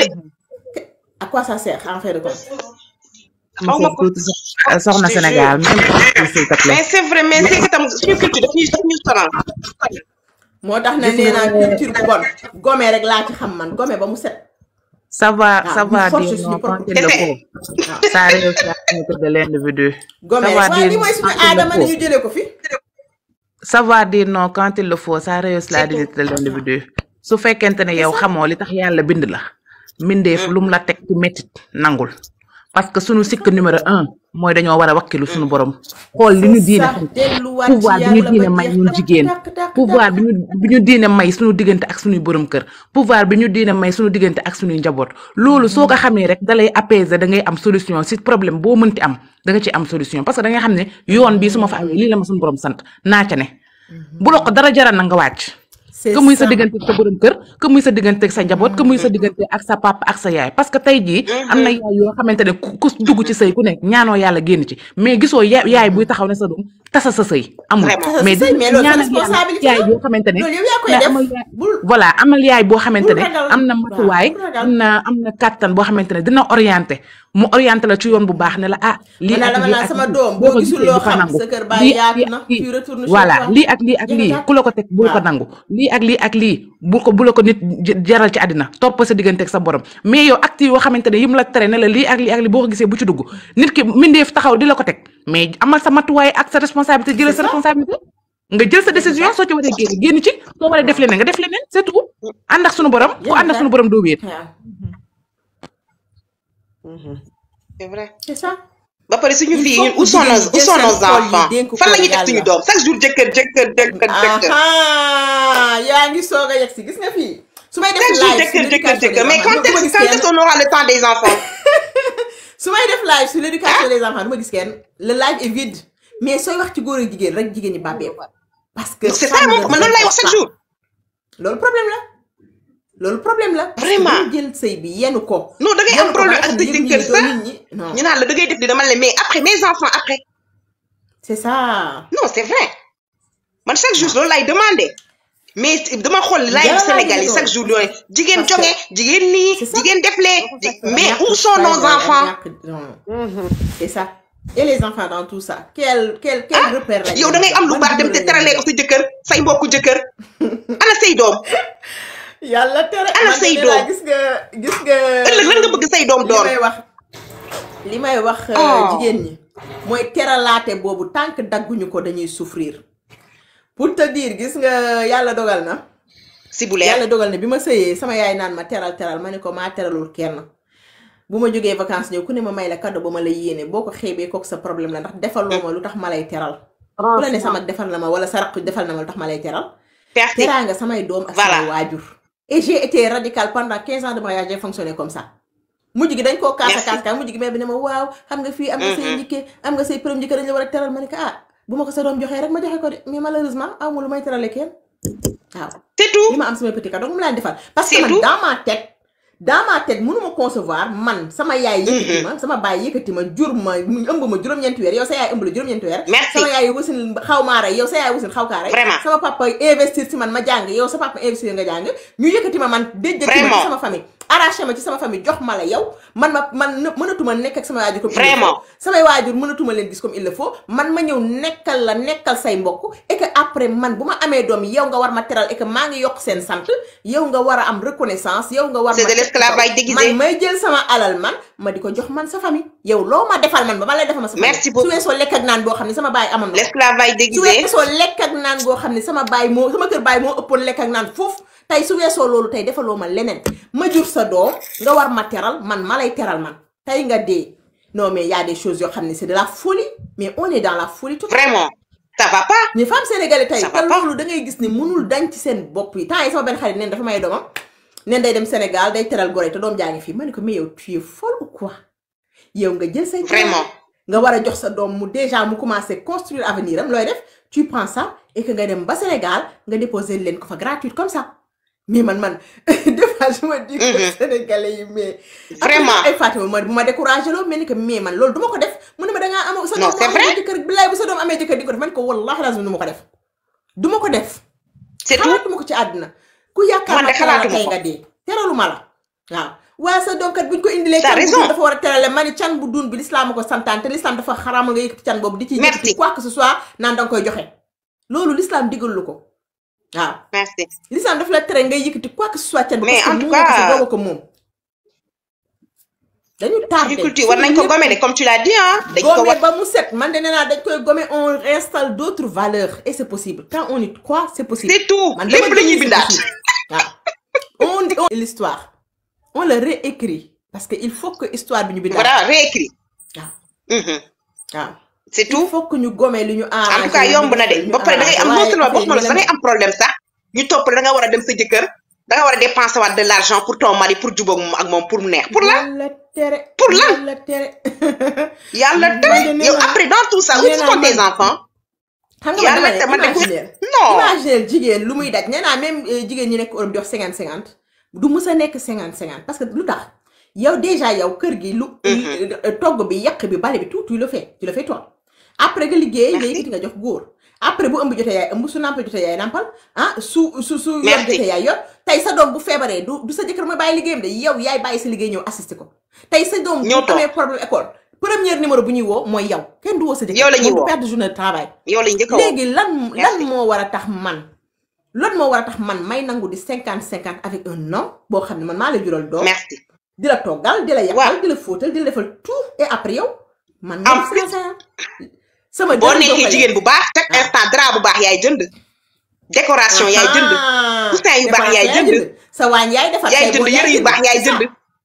à quoi ça sert en fait de compte xaw ma ko soxna Sénégal même s'il te plaît mais c'est vrai mais c'est que tam suñu culture daf ñuy daf ñuy sonal moo tax ne nee naa culture bu bon gome rek laa ci xam man gome ba mu set ça va Ah, ça ñu va force dire suñu non propre quand il le Kese. faut ça réussit à mettre de l'individu gome ça rek va waaye dire li mooy suñu quand il le aadama ni faut ñu jëlee ko fi ça va dire non quand il le faut ça rehausse la dignité de l'individu su fekkente ne yow xamoo li tax yàlla bind la mbindeef lu mu la teg ci métit nangul parce que sunu sikk numéro un mooy dañoo war a wakkilu sunu borom xool li ñu diine sax delluwaat ci pouvoir bi ñu yàlla diine ba may jeex ñun tàkk, jigéen tàkk, tàkk, pouvoir tàkk. bi ñu bi ñu diine may suñu diggante ak suñuy borom kër pouvoir bi ñu diine may suñu diggante ak suñuy njaboot loolu soo ko xamee rek dalay apaiser da ngay am solution si problème boo mënti am da nga ci am solution parce que da nga xam ne yoon bii su ma fa amee lii la ma suñu borom sant naa ca ne bu la ko dara jaral na nga wàcc C'est que muy sa ça. diggante ak sa borom kër que muy sa diggante ak sa njaboot que muy sa diggante ak sa papa ak sa yaay parce que tey jii am na yaay yoo xamante ne ku ku dugg ci sëy ku nekk ñaanoo yàlla génn ci mais gisoo ya yaay buy taxaw ne sa doom tasa sa sëy amul Vraiment. Tasa sa mais sëy, mais loolu sa ñaanal yàlla responsabilité yaay la. boo xamante ne loolu yow yaa koy mais def amal yaay bul voilà amal yaay boo xamante ne ragal. am na Waaw, matuwaay bul ragal. am na am na kàttan boo xamante ne dina orienté mu orienté la ci yoon bu baax ne la ah lii man ak dama lii naan ak sama lii doom boo boo ko gisul gisee loo bu ko xam nangu sa kër baay lii yaatu lii na ak lii tu retournes chez voilà toi. lii ak lii ak Jeex na lii tàkk. ku la ko teg bul ko Waaw. nangu lii ak lii ak lii bu ko bu la ko nit j- jaral ci àddina topp sa diggante ak sa borom mais yow acte yoo xamante ne yim la tere ne la lii ak lii ak lii boo ko gisee bu ci dugg nit ki mindeef taxaw di la ko teg mais amal sa matuwaay ak sa responsabilité jëlal sa responsabilité nga jël sa décision soo ci waree génn génn ci soo waree def leneen nga def leneen c'est tout ànd ak sunu borom ku ànd ak sunu borom doo wéet waaw c'est vrai c'est ça ba pare suñu Il fii faut ñun que où sont jigéen nos ñi où jël sont seen nos xol yi enfants dénk ko fan la ñuy def suñu yàlla. doom chaque jour jëkkër jëkkër jëkkër jëkkër ah yaa ngi soog a yegg si gis nga fii su may def chaque jour live jëkkër sur jëkkër l'éducation jëkkër des mais enfants quand du ma est-ce gis quand kenn est-ce qu'on aura le temps des enfants su may def live sur l'éducation des enfants du ma gis kenn le live est vide mais sooy wax ci góor ak jigéen rek jigéen ñi bàbbee ko parce que c'est ça femme moom ne man loolu lay wax chaque respecte jour pas. loolu problème la loolu problème la parce que Vraiment. dañu jël sëy bi yenu ko non da ngay yenu am ko ba problème nga ak xam sa ne yëg jëkkër nit ñi sax doo nit ñi non ñu naan la da ngay def di dama la mais après mes enfants après c'est ça non c'est vrai man chaque jour loolu lay demandé mais dama xool live Dara Sénégal yi laa chaque jour yooyu jigéen Parce que- jonge jigéen nii C'est ça. jigéen deflee ji- mais Ñàkk où sont nos fayda ak enfants ñàkk- non. c'est ça et les enfants dans tout ça quel quel quel repère lañ yow da leen ngay jox? am lu Ban baax dem te numéro lañ teralee leen ko sa jëkkër say mbokku jëkkër ana say doom yàlla tere Ana man say de nee naa doom? gis nga gis nga ëllëg lan nga bëgg say doom li doon may wax li may wax euh, Oh. jigéen ñi mooy teralaate boobu tant que dagguñu ko dañuy souffrir pour te dire gis nga yàlla dogal na si bu leer yàlla dogal na bi ma sëyee sama yaay naan ma teral teral ma ne ko maa teralul kenn bu ma jógee vacances ñëw ku ne ma may la cadeau ba ma la yéene boo ko xeebee kooku sa problème la ndax defaloo ma lu tax ma lay teral ku la ne sama defal na ma wala sa raq defal na ma lu tax ma lay teral merci teraanga samay doom ak Voilà. samay waajur et j'ai été radical pendant 15 ans de mariage j'ai fonctionné comme ça mujj gi dañ koo kaasa Merci. kaas kaas mujj gi mais bi ne ma waaw xam nga fii am nga say Mhm. njëkkee am nga say përëm njëkkee dañ la war a teral ma ne ko ah bu ma ko sa doom joxee rek ma joxe ko de mais malheureusement aw ma lu may terale kenn waaw c'est tout li ma am sama petit cadeau mu laan defal parce que C'est man tout. dans ma tête dans ma tête mënuma concevoir man sama yaay yëkkati ma sama baay yëkkati ma jur ma mu ëmb ma juróom-ñeenti weer yow sa yaay ëmb la juróom-ñeenti weer Merci. sama yaay wasin xaw maa rey yow sa yaay wasin xaw kaa rey Vraiment. sama papa investir ci man ma jàng yow sa papa investir nga jàng ñu yëkkati ma man déjjati ma ci Vraiment. sama famille arraché ma ci sama famille jox ma la yow man ma man në- mënatuma nekk ak sama waajur comme il le Vraiment. faut samay waajur mënatuma leen gis comme il le faut man ma ñëw nekkal la nekkal say mbokk et que après man bu ma amee doom yow nga war ma teral et que maa ngi yokk seen sant yow nga war a am reconnaissance yow nga war C'est ma de teg l'esclavage kaw. déguisé. man may jël sama alal man ma di ko jox man sa famille yow loo ma defal man ba ma lay defal ma sa famille Merci beaucoup. su weesoo lekk ak naan boo xam ne sama baay amoon na ko. l'esclavage su déguisé weesoo lekk ak naan goo xam ne sama baay moo sama kër baay moo ëppoon lekk ak naan foofu tey su weesoo loolu tey defaloo ma leneen ma jur sa doom nga war ma teral man ma lay teral man tey nga dee non mais y a des choses yoo xam ne c'est de la folie mais on est dans la folie tout vraiment ça va pas mais femme sénégalais tey Ça va te pas. loolu da ngay gis ni mënul dañ ci seen bopp yi temps yi sama benn xarit neen dafa may doomam neen day dem Sénégal day teral gore te doom jaa ngi fii ma ne ko mais yow tu es folle ou quoi yow nga jël say Vraiment. nga war a jox sa doom mu déjà mu commencé construire avenir am looy def tu prends ça et que nga dem ba Sénégal nga déposer leen ko fa gratuite comme ça mais man man des fois je me dis que Mhm. sénégalais yi mais Vraiment. ay Fatima ma bu ma découragé loo mais ni que mais man loolu du ma ko def mu ne ma da ngaa am sa Non, doom c'est mu vrai. amee jëkkër billaay bu sa doom amee jëkkër di ko def man ko wallahi lazim du ma ko def du ma ko def c'est tout xalaatuma ko ci àdduna ku yaakaar Man de ma teral la xalaatuma tey ko. nga dee teralu ma la waaw waaye sa doom kat buñ ko indilee T'as can bu raison. dun dafa war a terale ma ni can bu dun bi l'islam ko santaan te l'islam dafa xaraamal nga yëkkati can boobu di ci Merci. yëkkati quoi que ce soit naan da nga koy joxe loolu l'islam digal lu ko waaw merci l'islam dafa la tere ngay yëkkati quoi que ce soit can bi Mais parce que en tout moom ko sa cas- dooga ko moom dañu tardé agriculture war nañ ko gommer de comme tu l'as dit ah dañ ko gommer war ba mu set man de nee naa dañ koy gommer on installe d'autres valeurs et c'est possible quand on y croit c'est possible c'est tout man lépp dama la ñuy gëm ni c'est bindaat possible. waaw on on l'histoire on le réécrit parce que il faut que histoire bi ñu bindaat voilà réécrit waaw Mhm. waaw c'est il tout faut que ñu gommer lu ñu en arrangé tout cas yomb na de ba pare da ngay am non seulement boo xamante da ngay am problème sax ñu topp la da nga war a dem sa jëkkër da nga war a dépenser waat de l'argent pour ton mari pour jubóog moom ak moom pour mu neex pour lan yàlla tere Pour lan? yàlla tere yàlla Man de tere nee yow naa- après dans tout ça où nee naa sont tes man- enfants xam nga yàlla man te dama man ne de imaginer non imaginer jigéen lu muy daj nee naa même euh, jigéen ñi nekk Europe di wax cinquante cinquante du mës a nekk cinquante cinquante parce que lu tax yow déjà yow kër gi lu euh, togg bi yàq bi bale bi tout tu le fais tu le fais toi après nga liggéey nga Merci. yëkkati nga jox góor après bu ëmb jotee yaay ëmb su nàmpal jotee yaay nàmpal ah su su su yor Merci. jotee yaay yor tey sa doom bu feebaree du du sa jëkkër mooy bàyyi liggéeyam de yow yaay bàyyi sa liggéey ñëw assister ko tey sa doom bu Ñëw toog. amee problème école premier numéro bu ñuy woo mooy yow kenn du woo sa jëkkër Yow la ñuy moom du woo. perdre journée de travail yow lañ njëkk a woo léegi lan lan Merci. moo war a tax man lan moo war a tax man may nangu di cinquante cinquante avec un homme boo xam ne man maa la jural doom merci di la toggal di la yàqal Waaw. di la fóotal di la defal tout et après yow man En nga plus, def cinq sama boo dërëm doo nekkee ko jigéen bu baax chaque Ah. instant drap bu baax yaay jënd décoration yaay jënd Ah, coussin yu baax dépense yaay jënd. sa waañ yaay defar yaay say jënd bool yëre yu baax yaay c'est ça. jënd ah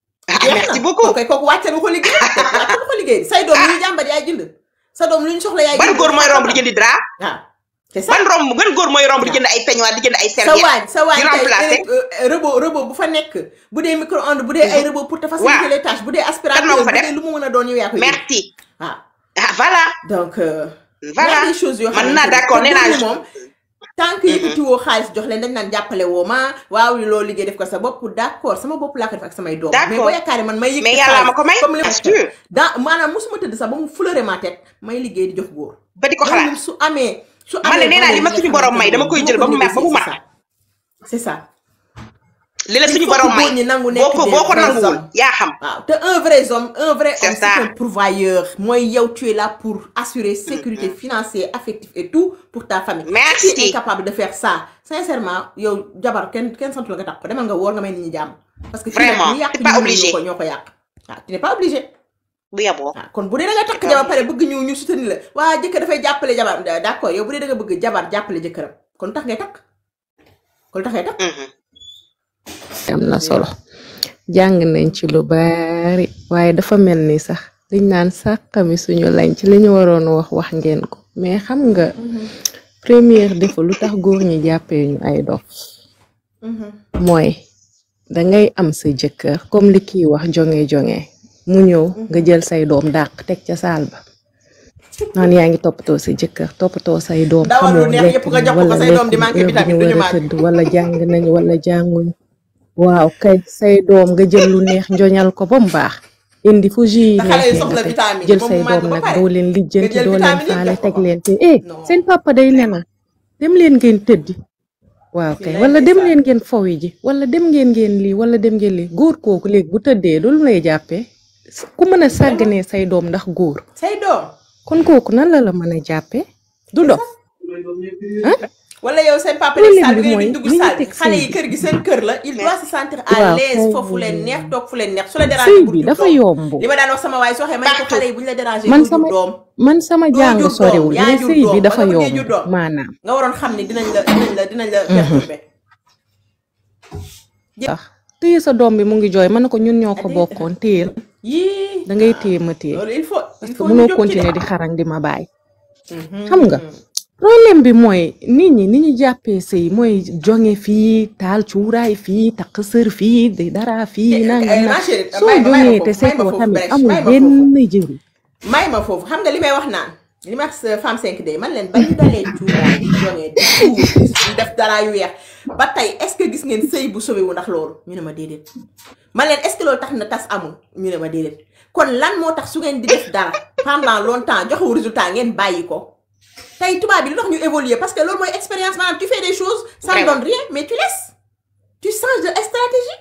ah merci beaucoup kooku kooku wàccal nga ko liggéey kooku wàccal nga ko liggéey say doom lu ñu jàmbat yaay jënd sa doom lu ñu soxla yaay ban jënd góor mooy romb di jëndi drap waaw c'est ça ban romb ban góor mooy romb di jënd ay peignoir di jënd ay sa serviette waañ sa waañ di remplacer tey robot robot bu fa nekk bu dee micro-ondes bu dee ay robot pour te faciliter les tâches bu dee aspirateur moo ko bu fa def dee lu mu mën a doon yow yaa koy jënd merci waaw ah voilà donc euh, voilà y a des choses yoo man xamante naa ni d'accord te nee naa góor ñi moom tant que yëkkati woo xaalis jox leen dañ naan jàppale woo ma waaw loo liggéey def ko sa bopp d'accord sama bopp laa ko def ak samay doom mais D'accord. boo yaakaaree man may yëkkati mais yàlla ma ko may comme li bien sûr dans maanaam musuma tëdd sax ba mu fleurer ma tête may liggéey di jox góor ba di ko loolu xalaat moom su amee su man ne amee nee naa li ma valeur suñu yi nga borom may xamante dama ne koy bu jël ba mu ko mer ba mu négocier, mat c'est ça li la Il suñu faut que borom may góor ñi nangu boo nekk ko des boo ko vrais nanguwul hommes. yaa xam waaw te un vrai homme un vrai C'est homme ça. c'est un pourvoyeur mooy yow tu es là pour assurer sécurité financière affective et tout pour ta famille Merci. si tu es incapable de faire ça sincèrement yow jabar kenn kenn santu la nga tax ko demal nga woor nga may nit ñi jàmm parce que fii nag Vraiment, ñi yàq t'es pas ñi ñoo obligé. ko ñoo ko yàq waaw tu n'es pas obligé bu yaboo waaw kon bu dee da nga takk jabar pare bëgg ñu ñu soutenir la waa jëkkër dafay jàppale jabar d'accord yow bu dee da nga bëgg jabar jàppale jëkkëram kon tax ngay takk kon tax ngay takk Mhm. am na solo jàng nañ ci lu bari waaye dafa mel ni sax liñ naan sàqami suñu lañ ci li ñu waroon wax wax ngeen ko mais xam nga première défaut lu tax góor ñi jàppee ñu ay dof mooy dangay am sa jëkkër comme li kiy wax jonge jonge mu ñëw nga jël say doom dàq teg ca saal ba naan yaa ngi toppatoo sa jëkkër toppatoo say doom Dawal lu xamoo neex yëpp nga lekk jox ko ko, wala say doom di lekk manqué heure bi ñu vitamine, duñu war a manqué. tëdd wala jàng nañ wala jànguñ waaw kay say doom nga jël lu neex njoñal ko ba mu baax indi fu jus yi te xale yi neexee soxla nga teg vitamine jël moom say mu màgg doom ba nag pare doo leen lijjanti jël doo leen vitamine yëpp faale jox ko teg ko. leen te eh Non. seen papa day nelaw dem leen ngeen tëddi waaw kay Bilaay wala dem ndeysaan. leen ngeen fowi ji wala dem ngeen ngeen lii wala dem ngeen lii góor kooku léegi bu tëddee du lu lay jàppee ku mën a sàgganee say doom ndax góor say doom kon kooku nan la la mën a jàppee du dof wala yow seen papa Problème nekk salle bi bi mooy ngeen di dugg li ñu salle bi teg xale sëy yi bi. kër gi seen kër la il doit se sentir à Waaw, l'aise kay. foofu leen neex toog fu leen neex su la sëy déranger bi dafa yomb li ma daan wax sama waay soo xee ma ne ko Partout. xale yi bu ñu la déranger man doo jur sama doom man sama Doo jàng jur doom, soriwul yaa mais jur sëy bi doom, dafa ba nga bëggee yomb jur doom. maanaam nga waroon xam ni dinañ la dinañ la dinañ la perturber tax téye sa doom bi mu ngi jooy mën na ko ñun ñoo ko bokkoon téyel yii da ngay téye ma téye loolu il faut parce il que faut ñu mënoo jóg ci continuer de. di xarang di ma bàyyi Mhm. xam nga problème bi mooy nit ñi ni ñu jàppee sëy mooy jonge fii taal cuuraay fii takk sër fii di dara fii Eh, nangam eh, na ma chérie, soo may ma- may ma jongee foofu, te may ma seetoo foofu tamit bref, amul may ma benn foofu. jëriñ may ma foofu xam nga li may wax naan li ma wax sa femme 5 day man leen ba ñu dalee cuuraay di jongee di tuur di def dara yu weex ba tey est ce que gis ngeen sëy bu sauvé wu ndax loolu ñu ne ma déedéet man leen est ce que loolu tax na tas amul ñu ne ma déedéet kon lan moo tax su ngeen di def dara pendant longtemps joxewu résultat ngeen bàyyi ko tey tubaab bi lu tax ñu évoluer parce que loolu mooy expérience maanaam tu fais des choses ça ne Vraiment. donne rien mais tu laisses tu changes de stratégie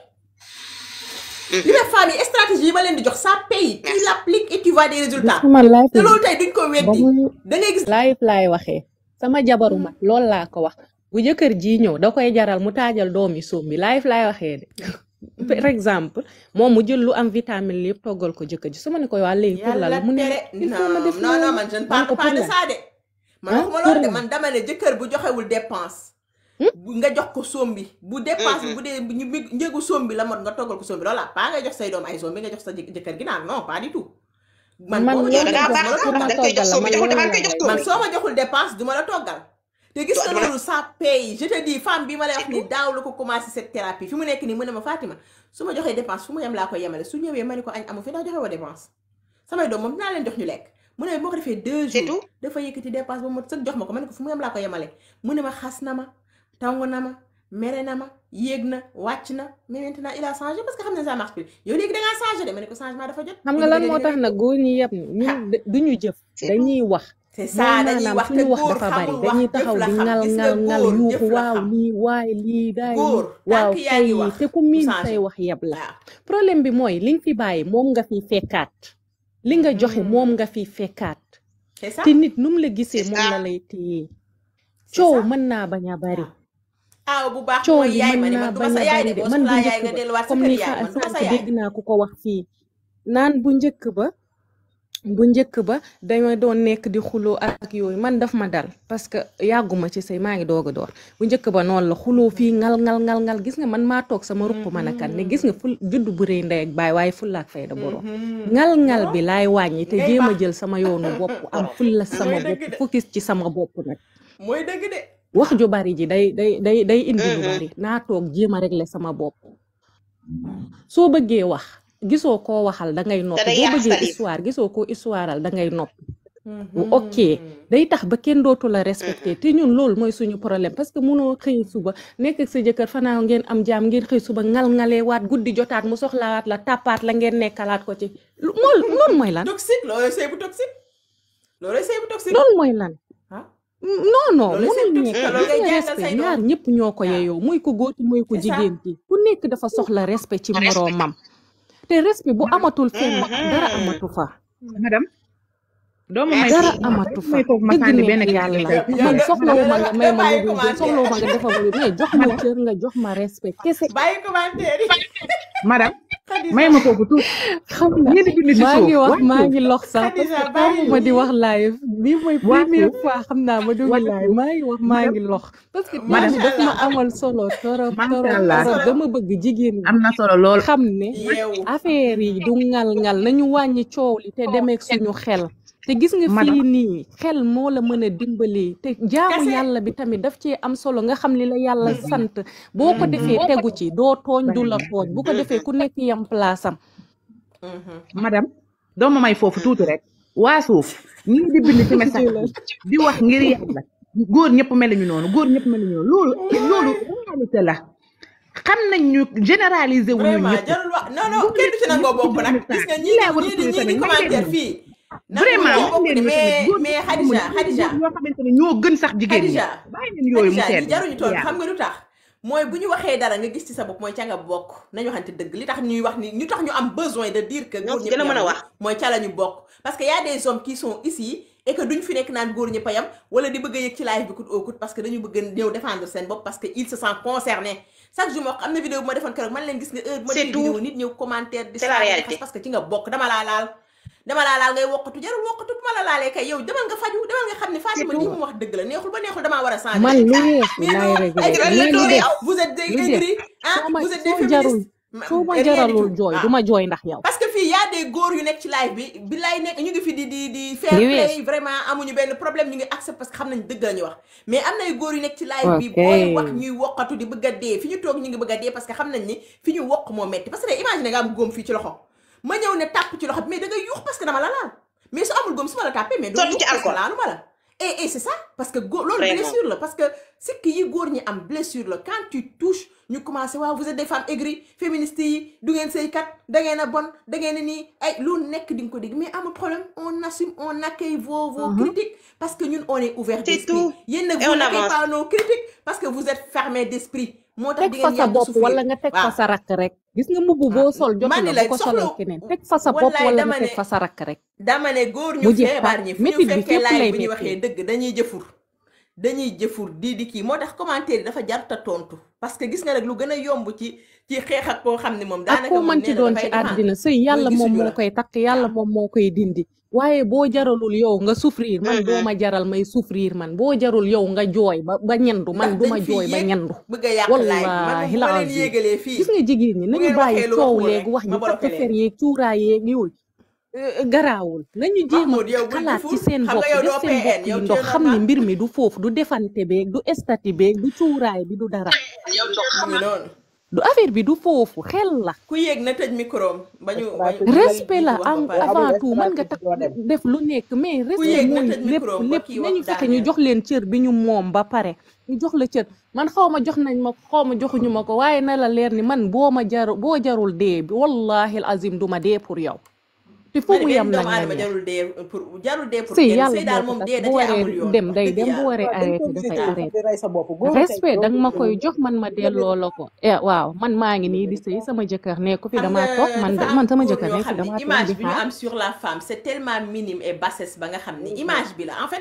li ma femme yi stratégie yi ma leen di jox ça paye tu l'appliques et tu vois des résultats sama life te loolu tey duñ ko ba weddi muy da ngay gis life laay waxee sama jabaru mag loolu laa ko wax bu jëkkër ji ñëw da koy jaral mu taajal doomi soom bi life laay waxee de par exemple moom mu jël lu am vitamine lépp toggal ko jëkkër ji su ma ne ko waa léegi pour la yàlla la mu ne tere il faut ma non def non non loolu. man je ne Man ko parle pas pour de la. ça de man Hein? waxuma Pour loolu de la. man dama ne jëkkër bu joxewul dépense bu nga jox ko soom bi bu dépense bi bu dee ñu njëgu soom bi la mot nga toggal ko soom bi loolu la pas nga jox say doom ay soom bi nga jox sa jëk- jëkkër gi naan non pas du tout man Man boo ma loolu joxul da ngaa dépense baax du ma la da toggal nga koy jox soo bi joxul dafa koy jox man soo soo ma joxul dépense du ma la toggal te gis nga dama la- loolu ça paye je te dis femme bi ma lay wax ni daaw la ko commencé cette thérapie fi mu nekk nii mu ne ma Fatima su ma joxee dépense fu mu yem laa koy yemale su ñëwee ma ni ko añ amu fi ndax joxe woo dépense samay doom moom dinaa leen jox ñu lekk mu ne boo ko defee deux C'est jours tout. dafa yëkkati dépense ba mu sëg jox ma ko ma ne ko fu mu yem laa ko yemale mu ne ma xas na ma tangu na ma mere na ma yéeg na wàcc na mais maintenant il a changé parce que xam ne ça marche plus yow léegi da ngaa changé de ma ne ko changement dafa jot xam nga lan moo tax nag góor ñi yëpp ñun du ñu jëf C'est dañuy wax c'est mooy ça dañuy maanaam wax te suñu wax góor dafa bari xamul wax dañuy jëf taxaw la di xam ngal gis nga ngal ngal góor yuuxu jëf la waaw xam lii waay lii daay góor lii waaw tànk yaa ngi kay wax te ku du miin changé say wax yeb la waaw problème bi mooy li nga fi bàyyi moom nga fi fekkaat li nga joxe moom nga fi fekkaat c'est ça te nit nu mu la gisee C'est moom ça. la lay téye c'est coow ça mën naa bañ a bari aaw bu baax coow mooy li yaay ma mën ne naa man du ma bañ sa a yaay bari de de boo man bu soxlaa yaay njëkk nga ba delluwaat sa comme kër ni yaay fa man du ma sa sànq yaay dégg naa ku ko wax fii naan bu njëkk ba bu njëkk ba dama doon nekk di xuloo ak yooyu man daf ma dal parce que yàgguma ci sëy maa ngi doog a door bu njëkk ba noonu la xuloo fii ngal ngal ngal ngal gis nga man maa toog sama ruq man a kan ne gis nga ful judd bu rëy ndey ak baay waaye fulla ak fayda borom ngal ngal bi laay wàññi te jéem a jël sama yoonu bopp am fulla sama Mooy dëgg bopp de. focus ci sama bopp nag mooy dëgg de wax ju bari ji day day day day indi lu bari naa toog jéem a régler sama bopp soo bëggee wax gisoo koo waxal da ngay noppi day boo yàq bëggee salive. histoire gisoo koo histoireal da ngay noppi bu ok day tax ba kenn dootu la respecté te ñun loolu mooy suñu problème parce que munoo xëy suba nekk ak sa jëkkër fanaaw ngeen am jaam ngeen xëy suba ngal-ngalee waat guddi jotaat mu soxlawaat la tàppaat la ngeen nekkalaat ko ci lu- mool loolu mooy lan toxique loolu sëy bu toxique loolu sëy bu toxique loolu mooy lan ah non non Loolu c'est mënul toxique, nekk loolu ngay gis nga jàngal respect say doom. ñaar ñëpp ñoo ko Waaw. yeyoo muy ko góor ki muy ko C'est ça. jigéen ki ku nekk dafa soxla respect ci moroomam te respect bu amatul fenn dara amatu fa madame doomu may dara foofu- amatu fa may foofu ma dëgg sànni neex benn yàlla yow man nga- soxlawuma nga may ma bàyyi lu dul commentaire. soxlawuma nga defal ma lu mais jox ma cër nga jox ma respect kese bàyyi commentaire yi madame Khadija may ma foofu tuuti xam nga ñi di bind ci maa suuf ngi wax wàccu. maa ngi lox sax parce Khadija, que bàyyi. ma di wax live bii mooy Wàccu. première fois xam naa ma dugg Wàccu. live maa ngi wax maa ngi lox parce que Madame. thème bi daf ma amal solo torop Macha torop Allah. torop dama bëgg jigéen ñi am na solo lool xam ne yeewu affaire yi du ngal-ngal nañu wàññi coow li te demeek suñu xel te gis nga Madame. fii nii xel moo la mën a dimbali te jaamu Kese. yàlla bi tamit daf cee am solo nga xam li la yàlla sant boo ko defee tegu ci doo tooñ du la tooñ bu ko defee ku nekk yam place am madame doo ma may foofu tuuti rek waa suuf ñi di bind ci message bi di wax ngir yàlla góor ñëpp meluñu noonu góor ñëpp meluñu noonu loolu loolu réalité la xam nañ ñu généraliser wu ñu vraiment ñëpp jarul wax non non kenn du ci nangoo bokk nag gis nga ñii di ñii di ñii di commentaire fii vraiment nangoo bokk de mais mais Khadija Khadija yoo xamante ne ñoo gën sax jigéen ñi Khadija bàyyi leen yooyu mu Khadija seet ñi jaruñu toon xam nga lu tax mooy bu ñu waxee dara nga gis ci sa bopp mooy ca nga bokk nañu waxante dëgg li tax ñuy wax ni ñu tax ñu am besoin de dire que Ñoo góor ci ñëpp gën a mën a yam wax. mooy ca la ñu bokk parce que y a des hommes qui sont ici et que duñ fi nekk naan góor ñëpp a yam wala di bëgg a yëg ci live bi coûte au coûte parce que dañu bëgg a ñëw défendre seen bopp parce que ils se sentent concernés chaque jour ma wax am na vidéo bu ma defoon keroog man leen gis nga heure bu ma C'est defee tout. vidéo nit ñëw commentaire di C'est la saaga, di réalité. xas parce que ci nga bokk dama laa laal dama laa laal ngay wokkatu jarul wokkatu bu ma la laalee kay yow demal nga faju demal nga xam ne Fatima lii mu wax dëgg la neexul ba neexul damaa war a changer man lu weesu mais laay non réglé ay Lan la mais lu doon des yow? vous êtes des lu des aigris ah soo ma vous êtes des soo jarul féministes Ma- soo ma rien du jaralul tout. jooy Ah. du ma jooy ndax yow parce que fii y a des góor yu nekk ci live bi bi lay nekk ñu ngi fi di di di fair Li play wees. vraiment amuñu benn problème ñu ngi accepté parce que xam nañ dëgg la ñu wax mais am na ay góor yu nekk ci live bi Ok. booy wax ñuy wokkatu di bëgg a dee fi ñu toog ñu ngi bëgg a dee parce que xam nañ ni fi ñu wokk moo metti parce que tey imagine nga am góom fii ci loxo ma ñëw ne tàpp ci loxo bi mais da ngay yuux parce que dama la laal mais su amul góom su ma la tàppee mais doo Sotti yuux ci parce que alcool. laalu ma la et et c'est ça parce que góor loolu Vraiment. blessure la parce que sikk yi góor ñi am blessure la quand tu touches ñu commencé waaw vous êtes des femmes aigries féministes yi du ngeen sëykat da ngeen a bon da ngeen a nii ay lu nekk di nga ko dégg mais amul problème on assume on accueille vos vos critiques parce que ñun on est ouvert C'est d'esprit tout. yéen nag Et vous on n'accueillez avance. pas nos critiques parce que vous êtes fermé d'esprit moo tax teg di fa ngeen sa yàgg bopp souffrir wala nga teg fa waaw sa rakk rek gis nga mbubb boo sol jotu man la ni la bu ko solal soxla keneen teg fa sa bopp wallaay wala dama nga teg ne fa sa rakk rek dama ne góor ñu mu jeex feebar tàkk ñi fu ñu métit bi fekkee fépp live lay bi ñu méttee waxee dëgg dañuy jëfur dañuy jëfur di di kii moo tax commentaire yi dafa jarta tontu parce que gis nga rek lu gën a yomb ci ci xeex ak koo xam ne moom ak daanaka koo moom mën ci nee na doon dafay ci défendre àddina sëy yàlla mooy moom gisuñu moo la koy takk yàlla waaw moom moo koy dindi waaye boo jaralul yow nga souffrir man doo ma jaral may souffrir man boo jarul yow nga jooy ba ba ñendu man ndax du ma dañ fi jooy ba yéeg ñendu bëgg a yàq live bi man wallahi moom bu la ma leen azim yéegalee fii gis nga jigéen ñi bu nañu ngeen bàyyi waxee lu coow waxul léegi rek wax ma ji bloqué takk fer leen yeeg cuuraay yeeg yooyu euh, garaawul nañu jéem a Mahmoud yow bul xalaat ci jëfur seen xam bopp nga yow def doo seen bopp PN yi yow tu ndox es xam ni normal mbir mi du foofu du defante beeg du estati beeg du cuuraay bi du dara mu ngi noonu du affaire bi du foofu xel la ku yéeg na tëj micro am ba ñu ba ñu respect la wax ba en pare avant tout mën nga tax def lu nekk mais ku respect yéeg na mooy tëj lépp micro am ba lépp kii wax nañu fexe ñu daaneel jox leen cër bi ñu moom ba pare ñu jox la cër man xaw ma jox nañ ma xaw ma joxuñu ma ko waaye na la leer ni man boo ma jar boo jarul dee bi wallahi al azim du ma dee pour yow te fu man mu benn yem nag doomu na aadama neex jarul dee pour jarul dee pour sëy kenn yàlla sëy daal moo ko moom tas dee da bu cee waree amul yoon dem wax day dëgg dem bu yàlla waree arrêté dafay arrêté respect danga ma koy jox man ma delloo la ko eh waaw man maa ngi nii di sëy sama jëkkër nekku fi xam damaa nga toog man dafa man am sama góor jëkkër ñoo nekku xam damaa ni toog image di bi ñu xaar am sur la femme c'est tellement minime et bassesse ba nga xam ni image bi la en fait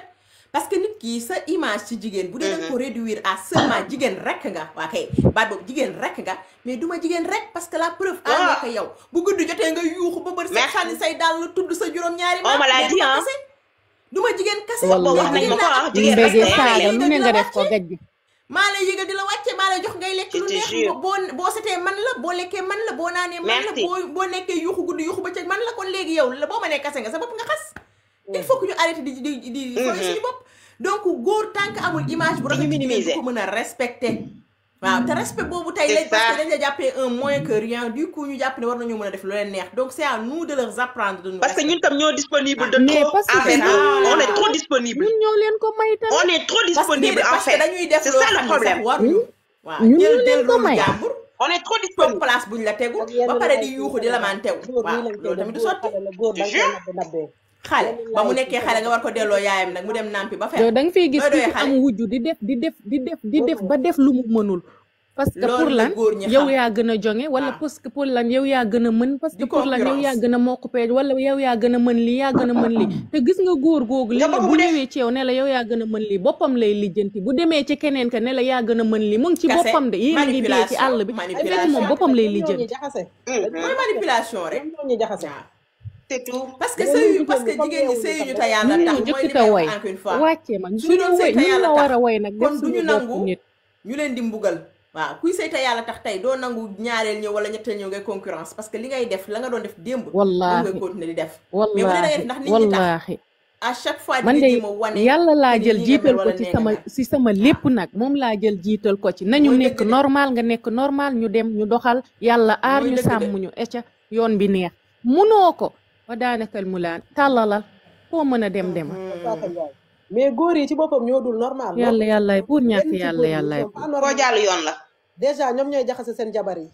parce que nit ki sa image ci jigéen bu dee da nga ko réduire à seulement jigéen rek nga waa kay baat boobu jigéen rek nga mais duma jigéen rek parce que la preuve à nga ko yow bu guddi jotee nga yuuxu ba bër sa Merci. sànni say daal tudd sa juróom-ñaari On me l'a mais dit, duma hein. kase duma jigéen kase Wallahi. wax nañ ma ko ah jigéen rek mbége la saaga lu ne nga la def ko wàcce. gaj bi maa lay yëgal di la wàcce maa lay jox ngay lekk Je lu te neex jure. boo boo setee man la boo lekkee man la boo naanee man la Merci. boo boo nekkee yuuxu guddi yuuxu bëccëg man la kon léegi yow la boo ma nee kase nga sa bopp nga xas il faut que ñu arrêté di di di di fooy suñu bopp donc góor tant que amul image bu Di ñu rafet ci jigéen minimiser. du ko mën a respecté waaw te respect boobu tey C'est lañ parce ça. que dañ la jàppee un moins que rien du coup ñu jàpp ne war nañu mën a def lu leen neex donc c'est à nous de leur apprendre de nous parce que ñun tam ñoo disponible de Mais trop parce que envers c'est eux ça. on est trop disponible ñun ñoo leen ko may tamit on est trop parce que disponible déedéet, en parce que fait dañuy def c'est loo ça le xam ne sax problème waruñu waaw ñun jël ñu jël leen ko rôle may. jàmbur on est trop toog disponible place buñ la tegu ba pare di yuuxu di la maan tegu waaw loolu tamit du sotti Je jure. xale ba mu nekkee xale nga war ko delloo yaayam nag mu dem nampi ba yow fer da nga fiy gis Looy ku doyee fi xale. am wujju di def di def di def di def ba def lu mu mënul parce que pour Loolu la lan góor ñi yow xam. yaa gën a jonge wala Waaw. parce que pour lan yow yaa gën a mën parce que Di pour lan yow concurrence. yaa gën a mokkupee wala yow yaa gën a mën lii yaa gën a mën lii te gis nga góor googu li Nga la bëgg bu mu def. ñëwee ci yow ne la yow yaa gën a mën lii boppam lay lijjanti bu demee ci keneen ka ne la yaa gën a mën lii mu ngi ci Kase. boppam de yéen a ngi dee ci Manipulation. àll bi fekk Manipulation. moom boppam lay lijjanti jaxase mooy manipulation rek ñoo ñu jaxase waaw c'est tout parce que Dañoo sëyu jigéen parce que ñi comme jigéen ñi yow sëyu ñu tamit. te yàlla ñun tax ñoo mooy jëkk li ka may way wax encore une fois wàccee ma suñu doon suñu sëy te ñun yàlla la war tax a way nag def kon du suñu ñu bopp nangu nit ñu leen di mbugal waaw kuy sëy te yàlla tax tey doo nangu ñaareel ñëw wala ñetteel ñëw ngay concurrence parce que li ngay def la nga doon def démb moom wallaahi ngay continuer di def mais bu dee da ngay wallaahi def ndax nit ñi tax wallaahi à chaque fois man di de nga jéem a wane yàlla laa ni jël nii nga jiital mel ko wala ci nee nga sama mel. ci sama lépp nag moom laa jël jiital ko ci nañu Mooy nekk dëgg de. normal nga nekk normal ñu dem ñu doxal yàlla aar Mooy ñu dëgg de. sàmm ñu ecca yoon bi neex munoo ko wa daanakal mu laan tàllalal foo mën a dem demal mais góor yi ci boppam ñoo dul normal yàlla yàllaay pour ñàkk Benn ci yàlla góor yi yàllaay sont pas koo normal. jàll yoon la déjà ñoom ñooy jaxase seen jabar yi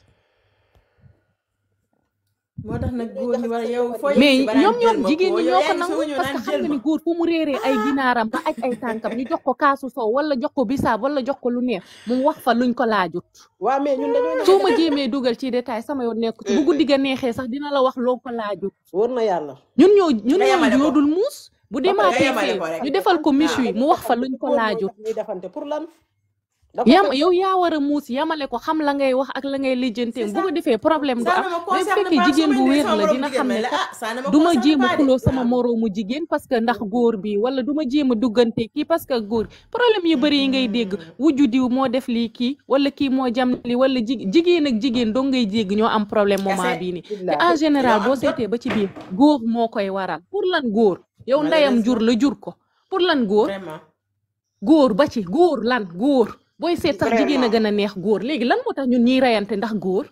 moo tax nag góor ñi war a yow foo mais yegg si ba ñoom naan ñoom jël ma jigéen ko ñi yow ñoo ko yaa ngi nangu soog a ñëw parce que naan xam jël nga ma ni góor fu mu réeree ay ginaaram ba aj ay tànkam ñu jox ko kaasu sow wala jox ko bisaab wala jox ko lu neex mu wax fa luñ ko laajut waaw mais ñun dañoo soo ma jéemee dugal ci détail sama yoon nekku ci bu guddi ga neexee sax dina la wax loo ko laajut wóor na yàlla ñun ñoo ñun Nga yemale ñoo ko. ñoo dul muus bu demaatee yemale fee ko rek. ñu defal ko miche yi mu wax fa luñ ko Góor ñoo laajut tax ñuy defante pour lan dafa yam fekk- yow yaa war a muus yamale ko xam la ngay wax ak la ngay lijjantee C'est bu ko ça. defee problème du ça am ne me mais bu concerne fekkee pas jigéen su bu ma wér indee la sama dina moromu xam jigéen ne mais la kat ah ça ne me du ma concerne jéem a pas de. xuloo sama waaw. moroomu jigéen parce que ndax góor bi wala du ma jéem a duggante kii parce que góor problème yu bëri yi ngay dégg wujju diw moo def lii kii wala kii moo jam li wala ji jigéen ak jigéen dong ngay dégg ñoo am problème moment Kese. bii nii te Billaahi. en général Ñoo boo am jot. seetee ba ci biir góor moo koy waral pour lan góor yow ndeyam jur la jur ko pour lan góor vraiment góor ba ci góor lan góor booy seet sax jigéen a Vraiment. gën a neex góor léegi lan moo tax ñun ñiy reyante ndax góor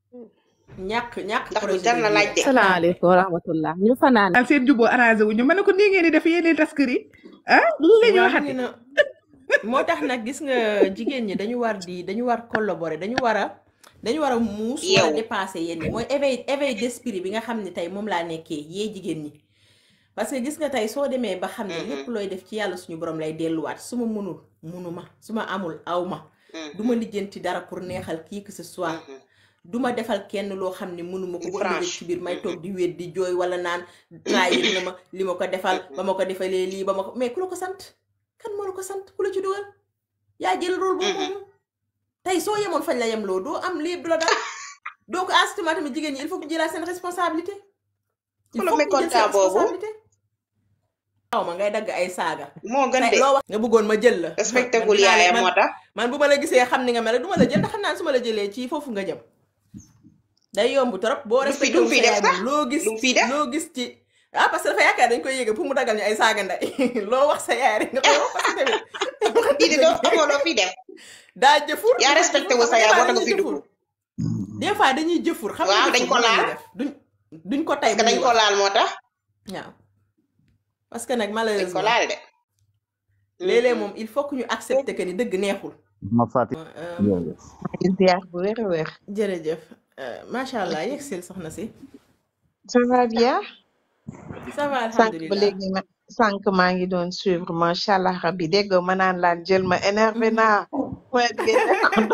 ñàkk ñàkk ndax lu projet jar na de laaj vie. de salaamaaleykum wa rahmatullah ñu fanaan daal seen juboo arrangé wu ñu ma ne ko nii ngeen di def yéen tas kër yi ah lu la ñu waaw waxati mu ngi na moo tax nag gis nga jigéen ñi dañu war di dañu war collaborer dañu war a dañu war a muus war a Yeewu. dépasser yenn yi mooy éveil éveil d'esprit bi nga xam ne tey moom laa nekkee yee jigéen ñi parce que gis nga tey soo demee ba xam ne lépp looy def ci yàlla suñu borom lay delluwaat su ma mënul mënuma su ma amul aw ma du ma lijjanti dara pour neexal kii que ce soit du ma defal kenn loo xam ne mënuma ko bu ëllëgee Franche. ci biir may toog di wéet di jooy wala naan trahir na ma li ma ko defal ba ma ko defalee lii ba ma ko mais ku la ko sant kan moo la ko sant ku la ci dugal yaa jël rôle boobu moom tey soo yemoon fañ la yem loo doo am lii du la dal donc à ce moment tamit jigéen ñi il faut que ñu jëlaat seen responsabilité il Ku la faut que ñu jël mécontent seen boobu? responsabilité waaw ma ngay dagg ay saaga moo gën tey de loo wax nga bëggoon ma jël la respecté man gul dinaa la- yaayam man- moo tax man bu ma la gisee xam ni nga mel du ma la jël ndax xam naa ne su ma la jëlee ci foofu nga jëm day yomb trop boo Lu fi- respecté lu wu fi sa def yaay sax? moom loo gis lu fi def? loo gis ci ah parce que dafa yaakaar dañ koy yéege pour mu dagal ñu ay saaga nday loo wax sa yaay rek nga koy wax parce que tamit lii de doo amoo loo fi def daa jëfur yaa respecté wu sa yaay boo tax nga fi dugg des fois dañuy jëfur xam Waaw, nga dañ jëfur ko moom la ñuy laal. def duñ duñ ko tay parce que dañ ko laal moo tax waaw parce que nag dañ ko malheureusement laal de léeg-léeg moom il faut que ñu accepter que ni dëgg neexul ma fàtte Euh, jërëjëf ziar bu wér a wér. jërëjëf Euh, macha allah yegg sil soxna si ça va bien. ça va sànq ba alhamdulilah léegi ma sànq maa ngi doon suivre macha allah rabbi dégg nga ma naan laan jël ma énervé naa. point bi nekkoon.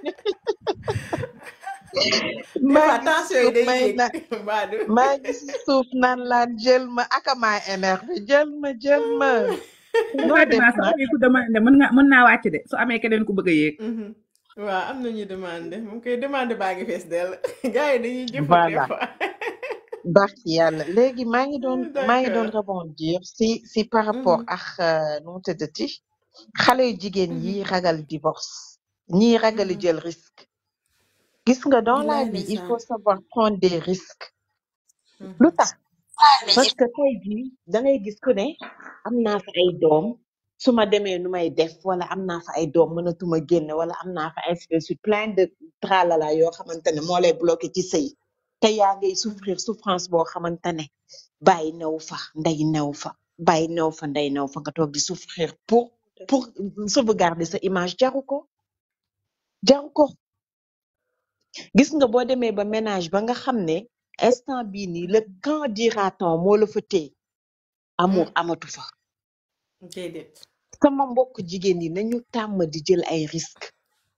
des maa fois ngi tension yi suuf day may yéeg na mbaa du maa ngi si suuf naan laan jël ma aka maa énervé jël ma jël ma. noo def Fatima su nag amee ku demandé mën nga mën naa wàcc de su amee keneen ku bëgg a yéeg Mhm. waaw am na ñu demandé moom koy demandé baa ngi fees dell gars yi dañuy jëfal des voilà fois barki yàlla léegi maa ngi doon maa ngi doon d'accord rebondir si si par rapport Mhm. ak euh, nu mu tëddati xale yu jigéen Mhm. yi ragal divorce ñii ragal Mhm. jël risque gis nga dans la billaay vie il ndeysaan faut savoir prendre des risques lu Mhm. tax parce que tey jii da ngay gis ku ne am naa fa ay doom su ma demee nu may def wala am naa fa ay doom mënatuma génn wala am naa fa ainsi de suite plein de tralala yoo xamante ne moo lay bloqué ci sëy te yaa ngay Mhm. souffrir souffrance boo xamante ne bàyyi new fa ndey new fa bàyyi new fa ndey new fa nga toog di souffrir pour pour sauvegarder sa image jaru ko jaru ko gis nga boo demee ba ménage ba nga xam ne instant bii nii le quand dira-t-on moo la fa téye amour Mm. amatu fa déedéet sama mbokk jigéen yi nañu tàmm di jël ay risques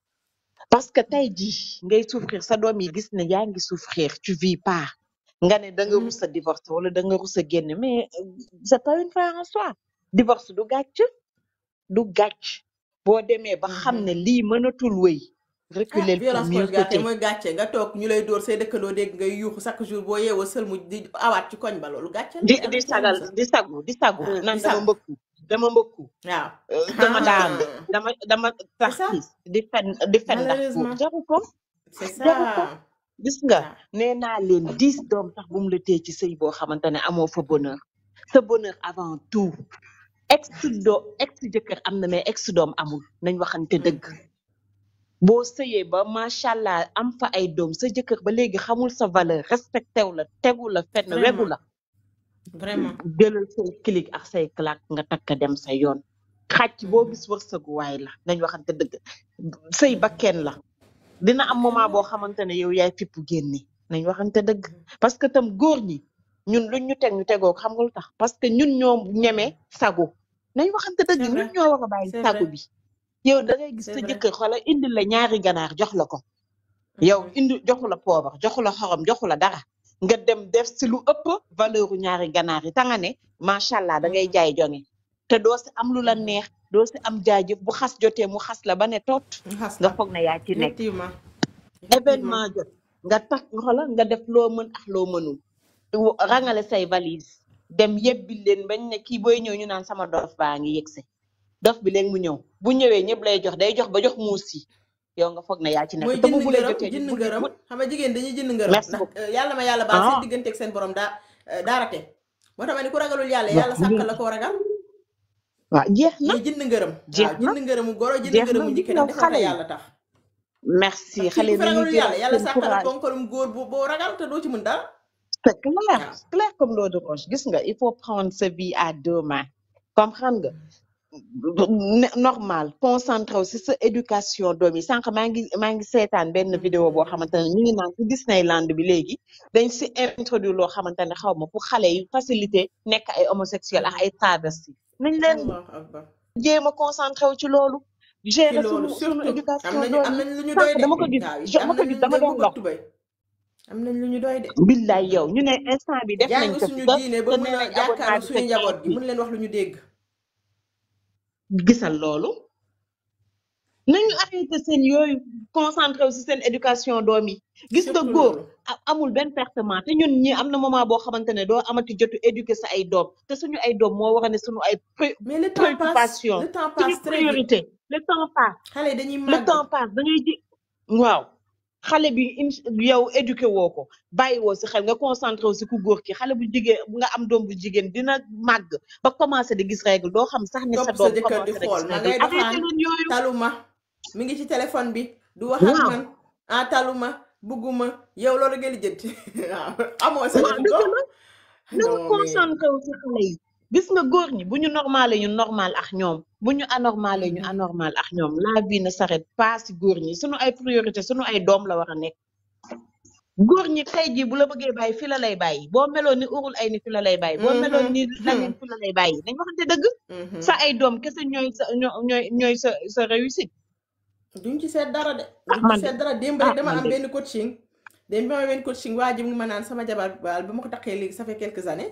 parce que tey jii ngay souffrir sa doom yi gis ne yaa ngi souffrir tu vis pas nga ne da nga Mhm. rus a divorce wala da nga rus a génn mais euh, c'est pas une fin en soi divorce du gàcc du gàcc boo demee ba xam Mhm. ne lii mënatul wéy ah reculer pour violence mieux conjugale kay sauter mooy gàcce nga toog ñu lay dóor say dëkkandoo dégg ngay yuuxu chaque jour boo yeewoo sël mu di awaat ci koñ ba loolu gàcce la di yàlla di na ci yàlla sagal musal di sagu di sagu ah naan di dama sàgg mbëkku dama mbëkku waaw euh, dama daanu ah dama dama c'est ça tarxiis di fen di fen ndax góor malheureusement jaru ko c'est jaru ko ça gis nga waaw nee naa leen dix doom sax bu mu la téye ci sëy boo xamante ne amoo fa bonheur sa bonheur avant tout ex doo ex jëkkër am na mais ex doom amul nañ waxante dëgg Mhm. boo sëyee ba macha allah am fa ay doom sa jëkkër ba léegi xamul sa valeur respecté wu la tegu la fenn wegu vraiment la vraiment jëlal say clic ak say claque nga takk dem sa yoon xàcc boo Mhm. gis wërsëgu waay la nañ waxante dëgg sëy ba Mhm. kenn la dina am kenn moment la boo xamante ne yow yaay fippu génne nañ waxante dëgg parce que tam góor ñi ñun luñ ñu teg ñu tegoo ko xam nga lu tax parce que ñun ñoo ñeme sagu nañ waxante dëgg c'est ñun vrai ñoo war a bàyyi c'est sagu vrai bi yow da ngay gis c'est sa vrai jëkkër xoola indi la ñaari ganaar jox la ko yow Mhm. indi joxu la poobar joxu la xorom joxu la dara nga dem def si lu ëpp valeur u ñaari ganaar yi ta nga ne macha allah da ngay Mhm. jaay jonge te doo si am lu la Mhm. neex doo si am jaajëf bu xas jotee mu xas la ba ne toot ñu xas nga la foog ne yaa ci nekk effectivement effectivement événement jot nga tax xola nga def loo mën ak loo mënul wo- rangale say valise dem yebbi leen bañ ne kii booy ñëw ñu naan sama dof baa ngi yegsi dof bi léegi mu ñëw bu ñëwee ñëpp lay jox day jox ba jox muus yi yow nga foog ne yaa ci nekk mooy te bu jënd bu lay ngërëm jotee ñu jënd bu ngërëm bu xam nga jigéen dañuy jënd ngërëm merci ndax beaucoup euh, yàlla ma yàlla baal seen ah digganteeg seen borom daa euh, daa rate moo tax ma ni ku ragalul yàlla waaw yàlla sàkkal la koo ragal waaw jeex na mais jënd ngërëm jeex waaw na jënd ngërëmu goro jënd jeex na ngërëmu gis njëkke nga ndax defal xale te yi yàlla tax merci ndax kii xale ku fi nañu ragalul yàlla jëlaat yàlla seen sàkkal la courage ponkalum góor bu boo ragal te doo ci mën dara c'est clair waaw clair comme l'eau de roche gis nga il faut prendre sa vie à deux mains comprendre nga ne- normal concentré wu si sa éducation doom yi sànq maa ngi maa ngi seetaan benn vidéo boo xamante ne ñu ngi naan ci Disneyland bi léegi dañ si introduire loo xamante ne xaw ma pour xale yi facilité nekk ay homosexuel ak ay travesti nañ leen allahu akbar jéem a concentré wu ci loolu ci gérer loolu sunu sunu surtout am éducation nañu doom am yi nañ lu ñu sànq doy de dama ko gis waaw jo- am ma ko nañ lu gis ñu dama dégg doon bu lox tubay am nañ lu ñu doy de billaay yow ñu ne instant bi def nañ jàng ko fi suñu te diine ba te mun nee a nañ abonnement jàkkaarloo bi suñu c'est njaboot gi gratuit mun leen wax lu ñu dégg gisal loolu nañu arrêté seen yooyu concentré wu si seen éducation doom yi gis nga surtout góor loolu a- amul benn pertement te ñun ñi am na moment boo xamante ne doo amati jotu éduquer sa ay doom te suñu ay doom moo war a ne suñu ay pré- mais le temps passe préoccupation le temps suñu passe très vite priorité le temps passe xale yi dañuy le màgg temps passe da ngay ji waaw xale bi in- yow éduqué woo ko bàyyi woo si xel nga concentré wu si ku góor ki xale bu jigéen nga am doom bu jigéen dina màgg ba commencé di gis règle doo xam sax ne sa topp sa doom jëkkër di commencé na xool gis ma règle ngay arrêté doxaan leen yooyu taluma mi ngi ci téléphone bi du wax ak waaw man ah taluma bugguma yow loolu nga lijjanti waaw amoo sa waaw jot dëgg ko la nañu non mais concentré wu si xale yi gis nga góor ñi bu ñu normalé ñu normal ak ñoom bu ñu anormalé ñu Mhm. anormal ak ñoom la vie ne s'arrête pas si góor ñi sunu ay priorité sunu ay doom la war a nekk góor ñi tey jii bu la bëggee bàyyi fi la lay bàyyi boo meloon ni urul ay ni fi la lay bàyyi boo meloon Mhm. ni laneen fi la lay bàyyi dañ waxante dëgg Mhm. sa ay doom kese ñooy sa ñoo- ñooy ñooy sa sa réussite duñ ci seet dara de ah duñ ci man de seet dara démb ah rek dama man am de benn coaching démb bi ma am benn coaching waa ji mu ngi ma naan sama jabar baal ba ma ko taxee léegi ça fait quelques années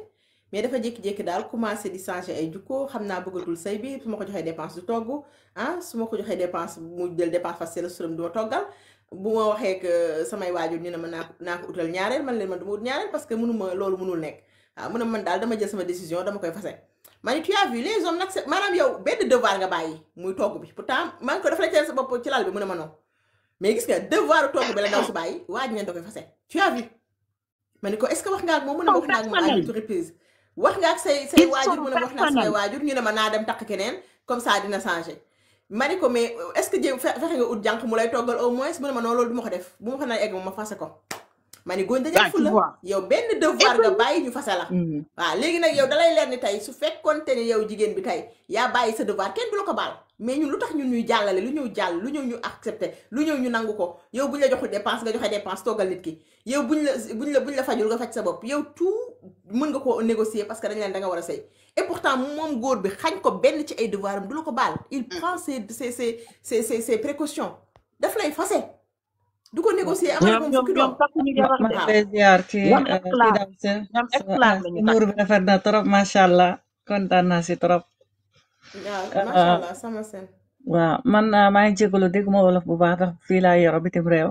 mais dafa jékki-jékki daal commencé di changer ay jukko xam naa bëggatul sëy bi su ma ko joxee dépense du togg ah su ma ko joxee dépense mu jël dépense fas la suram du ma toggal bu ma waxee que samay waajur ñu ne ma naa ko naa ko utal ñaareel man leen man du ma ut ñaareel parce que mënuma loolu mënul nekk waaw mu ne man daal dama jël sama décision dama koy fase ma ni tu as vu les hommes nag c'est maanaam yow benn devoir nga bàyyi muy togg bi pourtant maa ngi ko dafa la teel sa bopp ci lal bi mu ne ma non mais gis nga devoir togg bi la ndaw si bàyyi waaj ngeen da koy fase tu as vu ma ni ko est ce que wax nga ak moom mu ne ma wax naa ak moom à personnel huit reprises wax nga ak say say ils waajur sont mu ne ma wax naa ak samay personnels waajur ñu ne ma naa dem takk keneen comme ça dina changer ma ni ko mais est ce que jéem fe- fexe nga ut jànq mu lay toggal au moins mu ne ma non loolu du ma ko def bu ma ko nar a egg moom ma fase ko ma ni góor dañuy ah tu fulla vois yow benn et devoir nga puis bàyyi ñu fase la Mhm. waaw léegi nag yow dalay leer ni tey su fekkonte ni yow jigéen bi tey yaa bàyyi sa devoir kenn du la ko baal mais ñun lu tax ñun ñuy jàllale lu ñëw jàll lu ñëw ñu accepté lu ñëw ñu nangu ko yow buñ la joxul dépense nga joxe dépense toggal nit ki yow buñ la buñ la buñ la fajul nga faj sa bopp yow tout mën nga koo négocier parce que dañ leen da nga war a sëy et pourtant moom góor bi xañ ko benn ci ay devoir am du la ko baal il prend ses ses ses ses ses ses précautions daf lay fase du ko négocier amal ñoom moom ñoom fukki ñoom doom takkuñu ma jabar ma de waaw lay ziar ci ñoom ci esclave daw si ñoom sa esclave lañu muur takk bi rafet na trop macha allah kontaan naa si trop. waaw macha Ah, allah sama seen waaw man ah, maa ngi jégalu dégg ma wolof bu baax ndax fii laa yoroo bitim réew.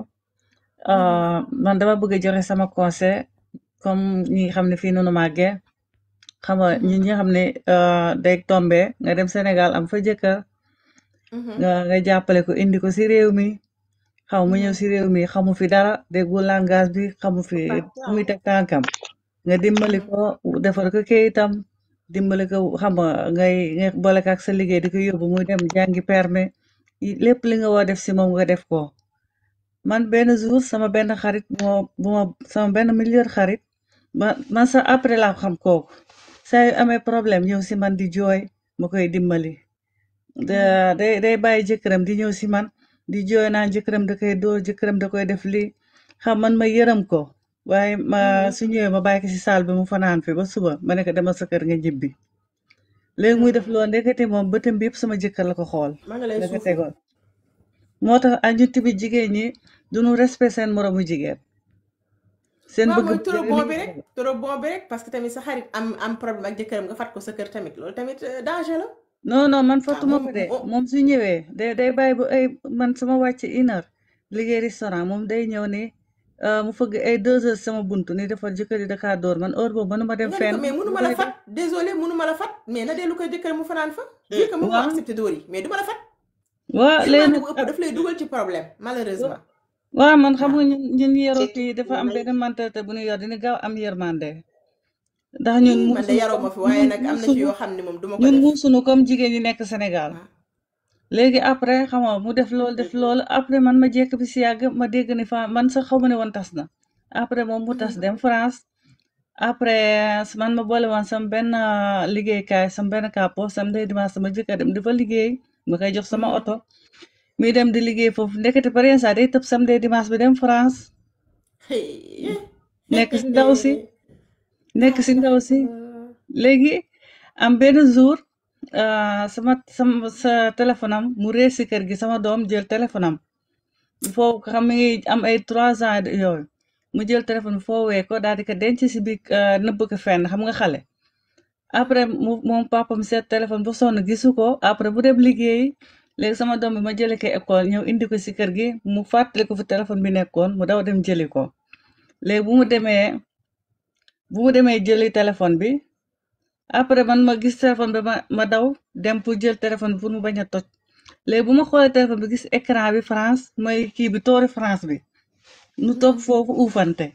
Ah, man dama bëgg a joxe sama conseil comme ñi nga xam ne fii noonu màggee xam nga ñi nga xam ne ah, day tombe nga dem Sénégal am fa jëkkër nga nga jàppale ko indi ko si réew mi xaw mu ñëw si réew mi xamu fi dara déggul langage bi xamu fi fu muy teg tànkam nga dimbali ko defar ko kayitam dimbali ko xam nga ngay ngay boole ko ak sa liggéey di ko yóbbu muy dem jàngi permis yi- lépp li nga war def si moom nga def ko man benn jour sama benn xarit bu ma bu ma sama benn million xarit ma man sax après laa xam kooku saa yu amee problème ñëw si man di jooy ma koy dimbali da day day bàyyi jëkkëram di ñëw si man di jooy naan jëkkëram da koy dóor jëkkëram da koy def lii xam man ma yërëm ko waaye ma su ñëwee ma bàyyi ko si saal bi mu fanaan fi ba suba ma ne ko demal sa kër nga ñibbi léegi muy def loolu ndekete moom bëtam bi yëpp sama jëkkër la ko xool ma nga lay la ko suuflu tegoon moo tax a ñu tamit jigéen ñi duñu respect seen moromu jigéen seen waaw bëgg mooy trop bëgg bon li bi ñuy rek bëgg. trop bon bi rek parce que tamit sa xarit am am problème ak jëkkëram nga fat ko sa kër tamit loolu tamit euh, danger la non non man waaw fattuma moom ko de moom moom su ñëwee day day bàyyi ba ay man sama wàcc une heure liggéey restaurant moom day ñëw ni euh, mu fëgg ay deux heures sama buntu ni dafa jëkkër yi Dakar door man heure boobu mënuma dem nga ni ko fenn mais lu mënuma la koy fat def désolé mënuma la fat mais na dellu koy jëkkëram mu fanaan fa vu que mu ngi waaw accepté dóor yi mais du ma la fat waaw léegi yërmande nag bu ëpp ah, daf lay dugal ci problème malheureusement waaw man xam waaw nga ñun ñun ñi yaroo ci fii dafa am may benn mentalité bu ñu yor dina gaaw am yërmande ndax ñun Ih, man de muusunu yaroo ma comme fi waaye ñun nag am na ci muusunu yoo xam ne moom duma ko ñun def muusunu comme jigéen ñi nekk Sénégal waaw léegi après xam nga mu def loolu def loolu après man ma jekk bi si yàgg ma dégg ni fa man sax xaw ma ne woon tas na après moom mu tas dem France après man ma boole woon sama benn ah, liggéeykaay sama benn kàppo sama day dimanche sama jëkkër dem di fa liggéey ma koy jox sama oto muy dem di liggéey foofu ndekete par exemple day tëb sam day dimanche bi dem France nekk si ndaw si nekk si ndaw si léegi am benn jour ah, sama sama sa téléphone am mu réer si kër gi sama doom jël téléphone am foo xam mi ngi am ay trois ans de- yooyu mu jël téléphone bi foowee ko daal di ko denc si biir ah, nëbb ko fenn xam nga xale après mu moom papam seet téléphone ba sonn gisu ko après bu dem liggéeyi léegi sama doom bi ma jëlee ko école ñëw indi ko si kër gi mu fàttali ko fu téléphone bi nekkoon mu daw dem jëli ko léegi bu mu demee bu mu demee jëli téléphone bi après man ma gis téléphone bi ma ma daw dem pour jël téléphone bi pour mu bañ a toj léegi bu ma xoolee téléphone bi gis écran bi France mooy kii bi toori France bi nu toog foofu uufante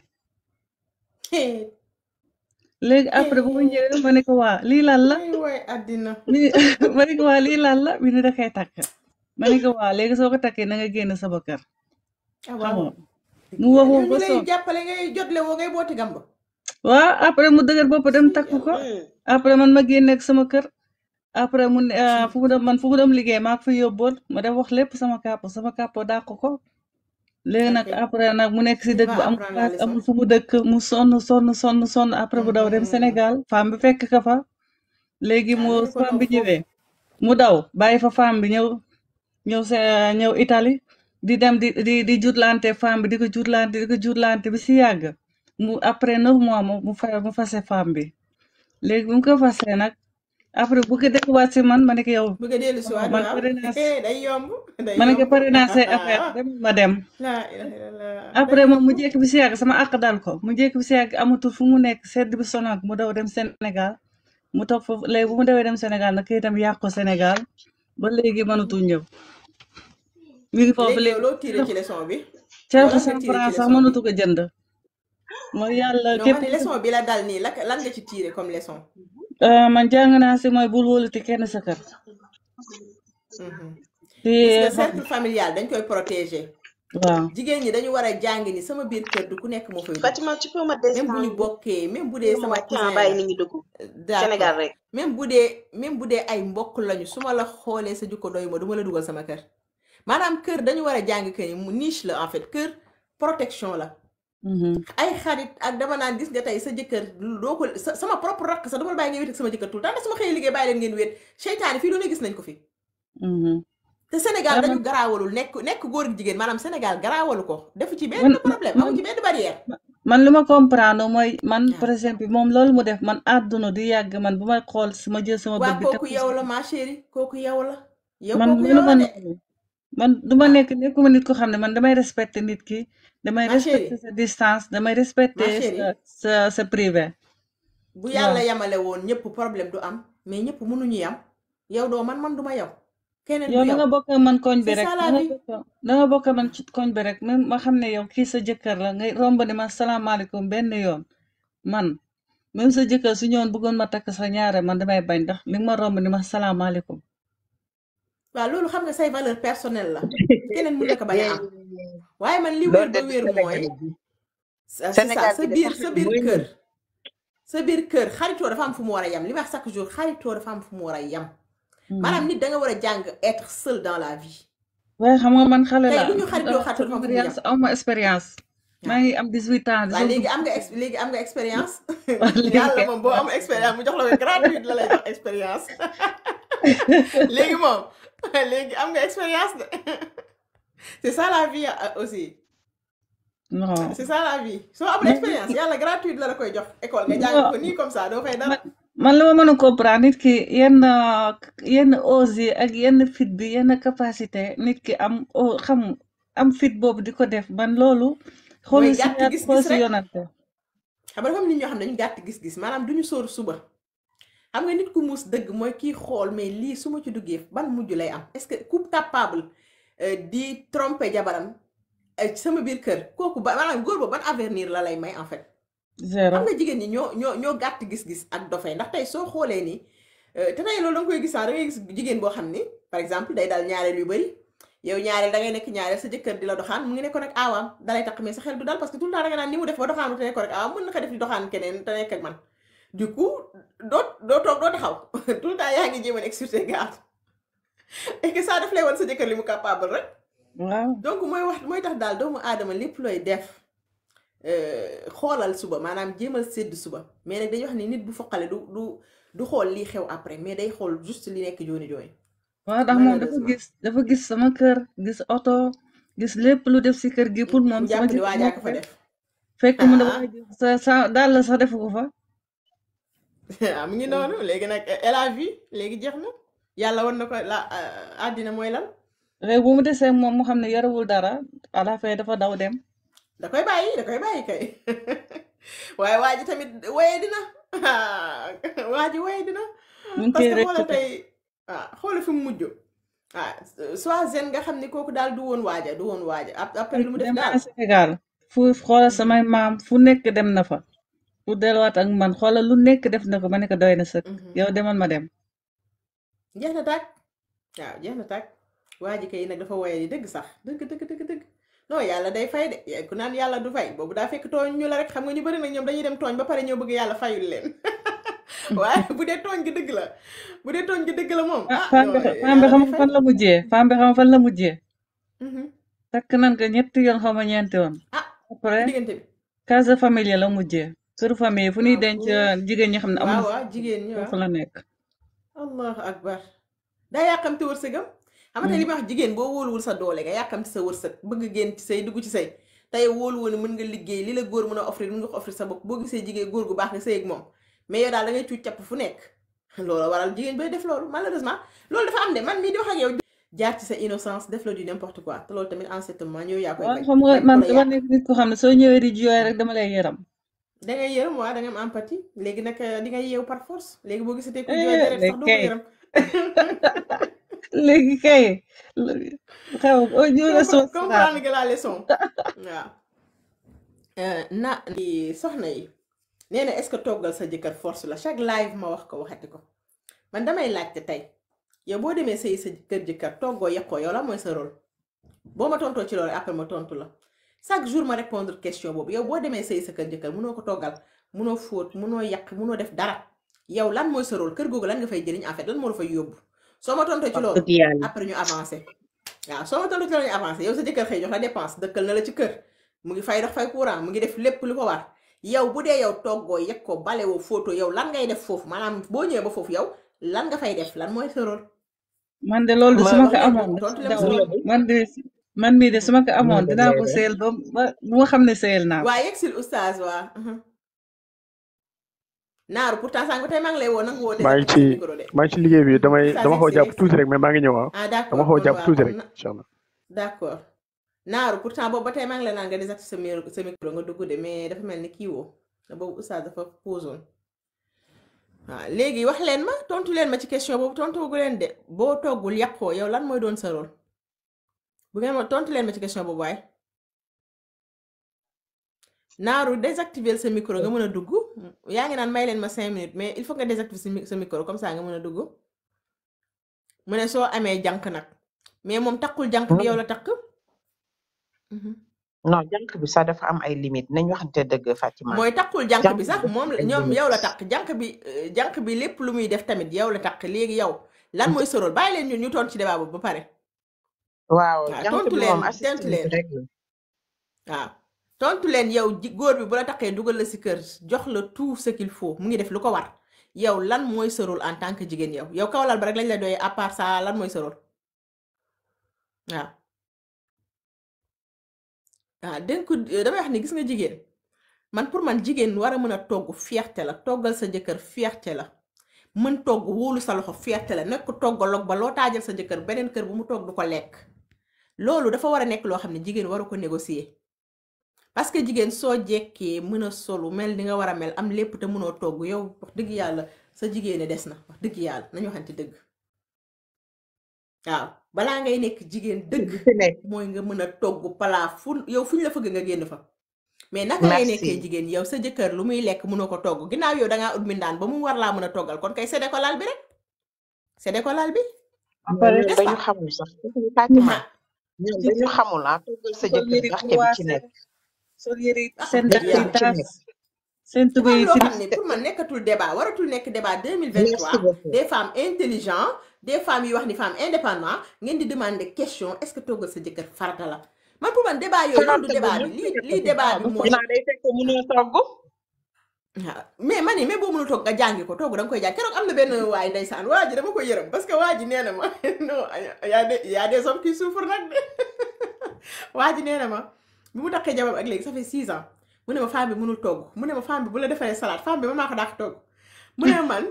léegi après bu ma ñëwee ma ne ko waa lii lan la ay waay àddina mi ma ne ko waa lii lan la mi ne da koy takk ma ne ko waa léegi soo ko takkee na nga génn sama kër ah xam waaw nga mu wax yow wax ñu ba lay sonn jàppale ngay jotle woo ngay booti gamba waaw après mu dëgër bopp dem takk ko après man ma génne ak sama kër après mu ne ah, fu mu dem man fu mu dem liggéey maa ko fa yóbboon ma dem wax lépp sama kàpp sama kàpp dàq ko léegi nag ok après nag mu nekk si il dëkk va bu am apprendre la xaalis leçon amul fu mu dëkk mu sonn sonn sonn sonn après mu daw dem Sénégal femme bi fekk ka fa léegi ah mu nga ni ko femme non bi foofu ñëwee mu daw bàyyi fa femme bi ñëw ñëw sa ñëw Italie di dem di di di jutlante femme bi di ko jutlante di ko jutlante bi si yàgg mu après neuf mois mu mu fa mu fase femme bi léegi bu mu ko fasee nag après bu ko delluwaat si man ma ne ko yow bëgg a dellu si waat man waaw pare naa si day yomb day ma ne ko yomb pare naa say affaire dem ma dem laa ilaha illallah après moom mu jékki bi si yàgg sama àq dal ko mu jékki bi si yàgg amatul fu mu nekk sedd bi sonal ko mu daw dem Sénégal mu toog foofu léegi bu mu dawee dem Sénégal nag kayitam yàq ko Sénégal ba léegi mënatul ñëw mi ngi foofu léegi yow léegi loo tiré ci leçon bi yow ceretu lan nga cent tiré ci francs sax leçon bi mënatu ko jënd mooy yàlla non képp ma ne leçon bi la dal nii la lan nga ci tiré comme leçon Euh, man jàng naa si mooy bul wóoluti kenn sa kër Mhm. te gis nga xam cercle familial dañ koy protéger waaw jigéen ñi dañu war a jàng ni sama biir kër du ku nekk moo fay dugg Fatima tu peux me même bu ñu descendre bokkee même bu dee ma sama wàcc ah cousin bàyyi la nit ñi dugg d'accord Sénégal rek même bu dee même bu dee ay mbokk lañu su ma la xoolee sa jukko doy ma du ma la dugal sama kër maanaam kër dañu war a jàng que ni mu niche la en fait kër protection la Mhm. ay xarit ak dama naan gis nga tey sa jëkkër doo ko sa sama propre rakk sax dama la bàyyi nga wéet ak sama jëkkër tout le temps ndax su ma xëyee liggéey bàyyi leen ngeen wéet seytaane fii doone gis nañ ko fi Mhm. te Sénégal Ah, dañu man garaawalul nekk nekk góor ak jigéen maanaam Sénégal garaawalu ko defu ci benn man problème man amu ci benn barrière man li ma comprendre mooy man waaw par exemple moom loolu mu def man àdduna du yàgg man bu may xool si ma jël sama waa bët bi teg kooku ko yow si la ma chérie kooku yow la yow man kooku mënu yow ma la de noonu man du ma ah nekk nekkuma nit ko xam ne man damay respecter nit ki damay ma respecter chérie sa distance damay ma respecter chérie sa sa sa privé bu waaw yàlla yamale woon ñëpp problème du am mais ñëpp mënuñu yam yow doo man man du ma yow keneen yow du da nga yow bokk ak man koñ bi c'est rek ça da la nga vie bokk da nga bokk ak man ci koñ bi rek même ma xam ne yow kii sa jëkkër la ngay romb ni ma salaamaaleykum benn yoon man même sa jëkkër su ñëwoon bëggoon ma takk sa ñaare man damay bañ ndax li nga ma romb ni ma salaamaaleykum waaw loolu xam nga say valeur personnelle la keneen mën na ko bañ a am waaye man li loolu wér de ba wér mooy Sénégal bi c'est ça Sénégal sa bi de biir sax sa biir mooy kër sa biir kër xaritoo dafa am fu mu war a yam li ma wax chaque jour xaritoo dafa am fu mu war a yam maanaam nit da nga war a jàng être seul dans la vie waaye xam nga man xale tey la lu ñu xaritoo xaritoo dafa am fu mu yam expérience aw ma expérience maa waaw ngi am 18 ans di waaw soog léegi dugg am nga ex léegi am nga expérience waaw léegi yàlla kay moom boo am expérience mu jox la ko gratuite la lay jox expérience léegi moom léegi am nga expérience de c'est ça la vie euh, aussi non c'est ça la vie soo amul mais expérience yàlla gratuite la la koy jox école nga jàng non ko nii comme ça doo fay man dara man li ma mën a comprendre nit ki yenn yenn ose yi ak yenn fit bi yenn capacité nit ki am o xam am fit boobu di ko def man loolu mooy xoolal si gàtt yaat xool gis-gis si rek yonante xam nga dafa am nit ñoo xam ne dañu gàtt gis-gis maanaam duñu sóor suba xam nga nit ku muus dëgg mooy kii xool mais lii su ma ci duggee ban mujj lay am est-ce que ku capable euh, di tromper jabaram euh, ci sama biir kër kooku ba maanaam góor ba ban avenir la lay may en fait zéro xam nga jigéen ñi ñoo ñoo ñoo gàtt gis-gis ak dofee ndax tey soo xoolee ni euh, te tey loolu da nga koy gis ah da ngay gis jigéen boo xam ni par exemple day dal ñaareel yu bari yow ñaareel da ngay nekk ñaareel sa jëkkër di la doxaan mu ngi nekkoon ak aawaam dalay takk mais sa xel du dal parce que tout le temps da nga naan ni mu def ba doxaanu te nekkoon ak aawaam mën na ko def di doxaan keneen te nekk ak man du coup doo doo toog doo taxaw tout le temps yaa ngi jéem a nekk sur tes gardes et que ça daf lay wan sa jëkkër li mu capable rek waaw donc mooy wax mooy tax daal doomu aadama lépp looy def euh, xoolal suba maanaam jéemal sédd suba mais nag dañuy wax ni nit bu foqale du du du xool lii xew après mais day xool juste li nekk jooni jooni waaw ndax moom dafa malheureusement gis dafa gis sama kër gis oto gis lépp lu def si kër gi pour moom mu sama jàpp ni jëkkër waajaa moo ko ko fa def def fekk mu ne ah waa ji sa sa daal la sax defu ko fa ah mu ngi noonu léegi nag elle a vu léegi jeex na yàlla war na ko la àddina mooy lan léegi bu mu desee moom mu xam ne yorewul dara à la fin dafa daw dem da koy bàyyi da koy bàyyi kay waaye waa ji tamit waye dina waa ji waye dina mu ngi parce koy que xoola rëccu tey ah xoola fi mu mujj ah soit zen nga xam ni kooku daal du woon waaja du woon waaja ap- après lu mu def dem daal naa Sénégal fu xoolal samay maam fu nekk dem na fa pour delluwaat ak man xoolal lu nekk def na ko ma ne ko doy na sëkk Mhm. yow demal ma dem jeex na tàkk waaw jeex na tàkk waa ji kay nag dafa waye di dëgg sax dëgg dëgg dëgg dëgg non yàlla day fay de ya- ku naan yàlla du fay boobu daa fekk tooñ ñu la rek xam nga ñu bari nag ñoom dañuy dem tooñ ba pare ñoo bëgg yàlla fayul leen waaye bu dee tooñ gi dëgg la bu dee tooñ gi dëgg la moom ah ah femme non bi xa- femme bi yàlla xam day nga fay fan la mujjee femme bi xam nga fan la mujjee Mhm. takk nan ko ñetti yoon xaw ma ñeenti yoon ah ci après diggante bi case de famille la mujjee këru famille fu ñuy waaw denc góor jigéen ñi xam ne waaw amuñu waaw jigéen ñi foofu waaw la nekk allahu akbar daa yàkkamti wërsëgam xam nga tey li ma wax jigéen boo wóoluwul sa doole nga yàkkamti sa wërsëg bëgg génn ci say dugg ci say tey wóolu woon ne mën nga liggéey li la góor mën a offrir mën nga ko offrir sa bopp boo gisee jigéen góor gu baax nga sëy ak moom mais yow daal da ngay cuuc capp fu nekk loolu waral jigéen bay def loolu malheureusement loolu dafa am de man mii di wax ak yow jaar ci sa innocence def la du n'importe quoi te loolu tamit en ce moment yow yaa koy waaw bañ xam nga bañ ko man la dama yàq nekk nit ko xam ne soo ñëwee di jooy rek dama lay yëram da ngay yërëm waa da nga am empathie léegi nag di nga yeewu par force léegi boo gisatee ku jooy eh deret sax léegi doo ko kay yërëm léegi kay xew o ñu la Compre- soos naa comprendre nga la leçon waaw Euh, na di soxna yi nee na est-ce que toggal sa jëkkër force la chaque live ma wax ko waxati ko man damay laajte tey yow boo demee sëy sa kër jëkkër toggoo yekkoo yow la mooy sa rôle boo ma tontoo ci loolu après ma tontu la chaque jour ma répondre question boobu yow boo demee sëy sa kër jëkkër munoo ko toggal munoo fóot munoo yàq munoo def dara yow lan mooy sa rôle kër googu lan nga fay jëriñ en fait lan moo la fay yóbbu soo ma tontoo ci wax loolu dëgg yàlla après ñu avancé waaw soo ma tontoo ci loolu ñu avancé yow sa jëkkër xëy jox la dépense dëkkal na la ci kër mu ngi fay dox fay courant mu ngi def lépp lu ko war yow bu dee yow toggoo yegg ko bale woo photo yow lan ngay def foofu maanaam boo ñëwee ba foofu yow lan nga fay def lan mooy sa rôle man de loolu de su ma ma ko wax leen amoon tontu dafa leen ma sa daw rôle man de man mii de su ma ko noo amoon def dinaa lay ko def seel ba ba bu nga xam ne seel naa ko waa yegg sil oustaz waa mhm. naaru pourtant sànq tey maa ngi lay woo nanga woo maa ngi désactiver ci sa micro de maa ngi ci liggéey bi damay oustaz dama yegg xaw a sil jàpp yegg sil tuuti rek mais maa ngi ñëw ah ah dama d'accord xaw a kon jàpp waa tuuti kon rek na incha allah d'accord naaru pourtant boobu ba tey maa ngi lay naan nga désactiver sa micro sa micro nga dugg de mais dafa mel ni kii woo te boobu oustaz dafa posoon waaw léegi wax leen ma tontu leen ma ci question boobu tontu gu leen de boo toggul yàqoo yow lan mooy doon sa rôle bu ngeen ma tontu leen ma ci question boobu waaye naaru désactiver sa micro nga mën a dugg yaa ngi naan may leen ma cinq minutes mais il faut nga désactiver sa mi- sa micro comme ça nga mën a dugg mu ne soo amee jànk nag mais moom takkul jànk bi yow la takk Mhm. non jànk bi sax dafa am ay limite nañ waxante dëgg Fatima mooy takkul jànk jànk bi bi sax dafa moom am la- ay ñoom yow la limite takk jànk bi euh, jànk bi lépp lu muy def tamit yow la takk léegi yow lan mooy sa rôle bàyyi leen ñun ñu tontu ci débat boobu ba pare waaw waaw jànk tontu bi leen moom tontu assistante leen rek la waaw tontu leen yow ji góor bi bu la takkee dugal la si kër jox la tout ce qu'il faut mu ngi def lu ko war yow lan mooy sa rôle en tant que jigéen yow yow kawlal ba rek lañ la doyee à part ça lan mooy sa rôle waaw waaw dénk ko damay wax ni gis nga jigéen man pour man jigéen war a mën a togg fierté la toggal sa jëkkër fierté la mën togg wóolu sa loxo fierté la nekk toggaloog ba loo taajal sa jëkkër beneen kër bu mu togg du ko lekk loolu dafa war a nekk loo xam ne jigéen waru ko négocier parce que jigéen soo jekkee mën a solu mel ni nga war a mel am lépp te mënoo togg yow wax dëgg yàlla sa jigéene des na wax dëgg yàlla nañu waxante dëgg waaw balaa ngay nekk jigéen dëgg bi fi nekk mooy nga mën a togg palaa fu yow fu ñu la fëgg nga génn fa mais naka ngay nekkee merci jigéen yow sa jëkkër lu muy lekk mënoo ko togg ginnaaw yow dangaa ut mindaan ba mu war laa mën a toggal kon kay séddee ko laal bi rek séddee ko laal bi ba pare ñoom n'est-ce dañu pas xamul sax Fatima ah ñoom ci dañu xamul ah toggal sa sol jëkkër yëre barke bi ci croisé nekk sol yëre ah seen wax dëgg dàll yi barke yàlla bi ci taas nekk seen dafa tubéy am yi loo tilim xam ne pour man nekkatul débat waratul nekk débat merci 2023 beaucoup des femmes intelligentes des femmes yi wax ni femmes indépendantes ngeen di demander question est-ce que toggal sa jëkkër farata la man pour man débat yooyu loolu du farata débat bu bi mënta lii lii nekkati débat waaw bi dafa mooy ginnaaw day fekk mënoo togg waaw mais man ni mais boo mënul toog nga jàngi ko togg da nga koy jàng keroog am na benn waay ndeysaan waa ji dama koy yërëm parce que waa ji nee na ma non y a des y a des hommes qui souffrent nag de waa ji nee na ma bi mu takkee jabar ak léegi ça fait six ans mu ne ma femme bi mënul togg mu ne ma femme bi bu la defaree salade femme bi ma maa ko dàq togg mu ne ma man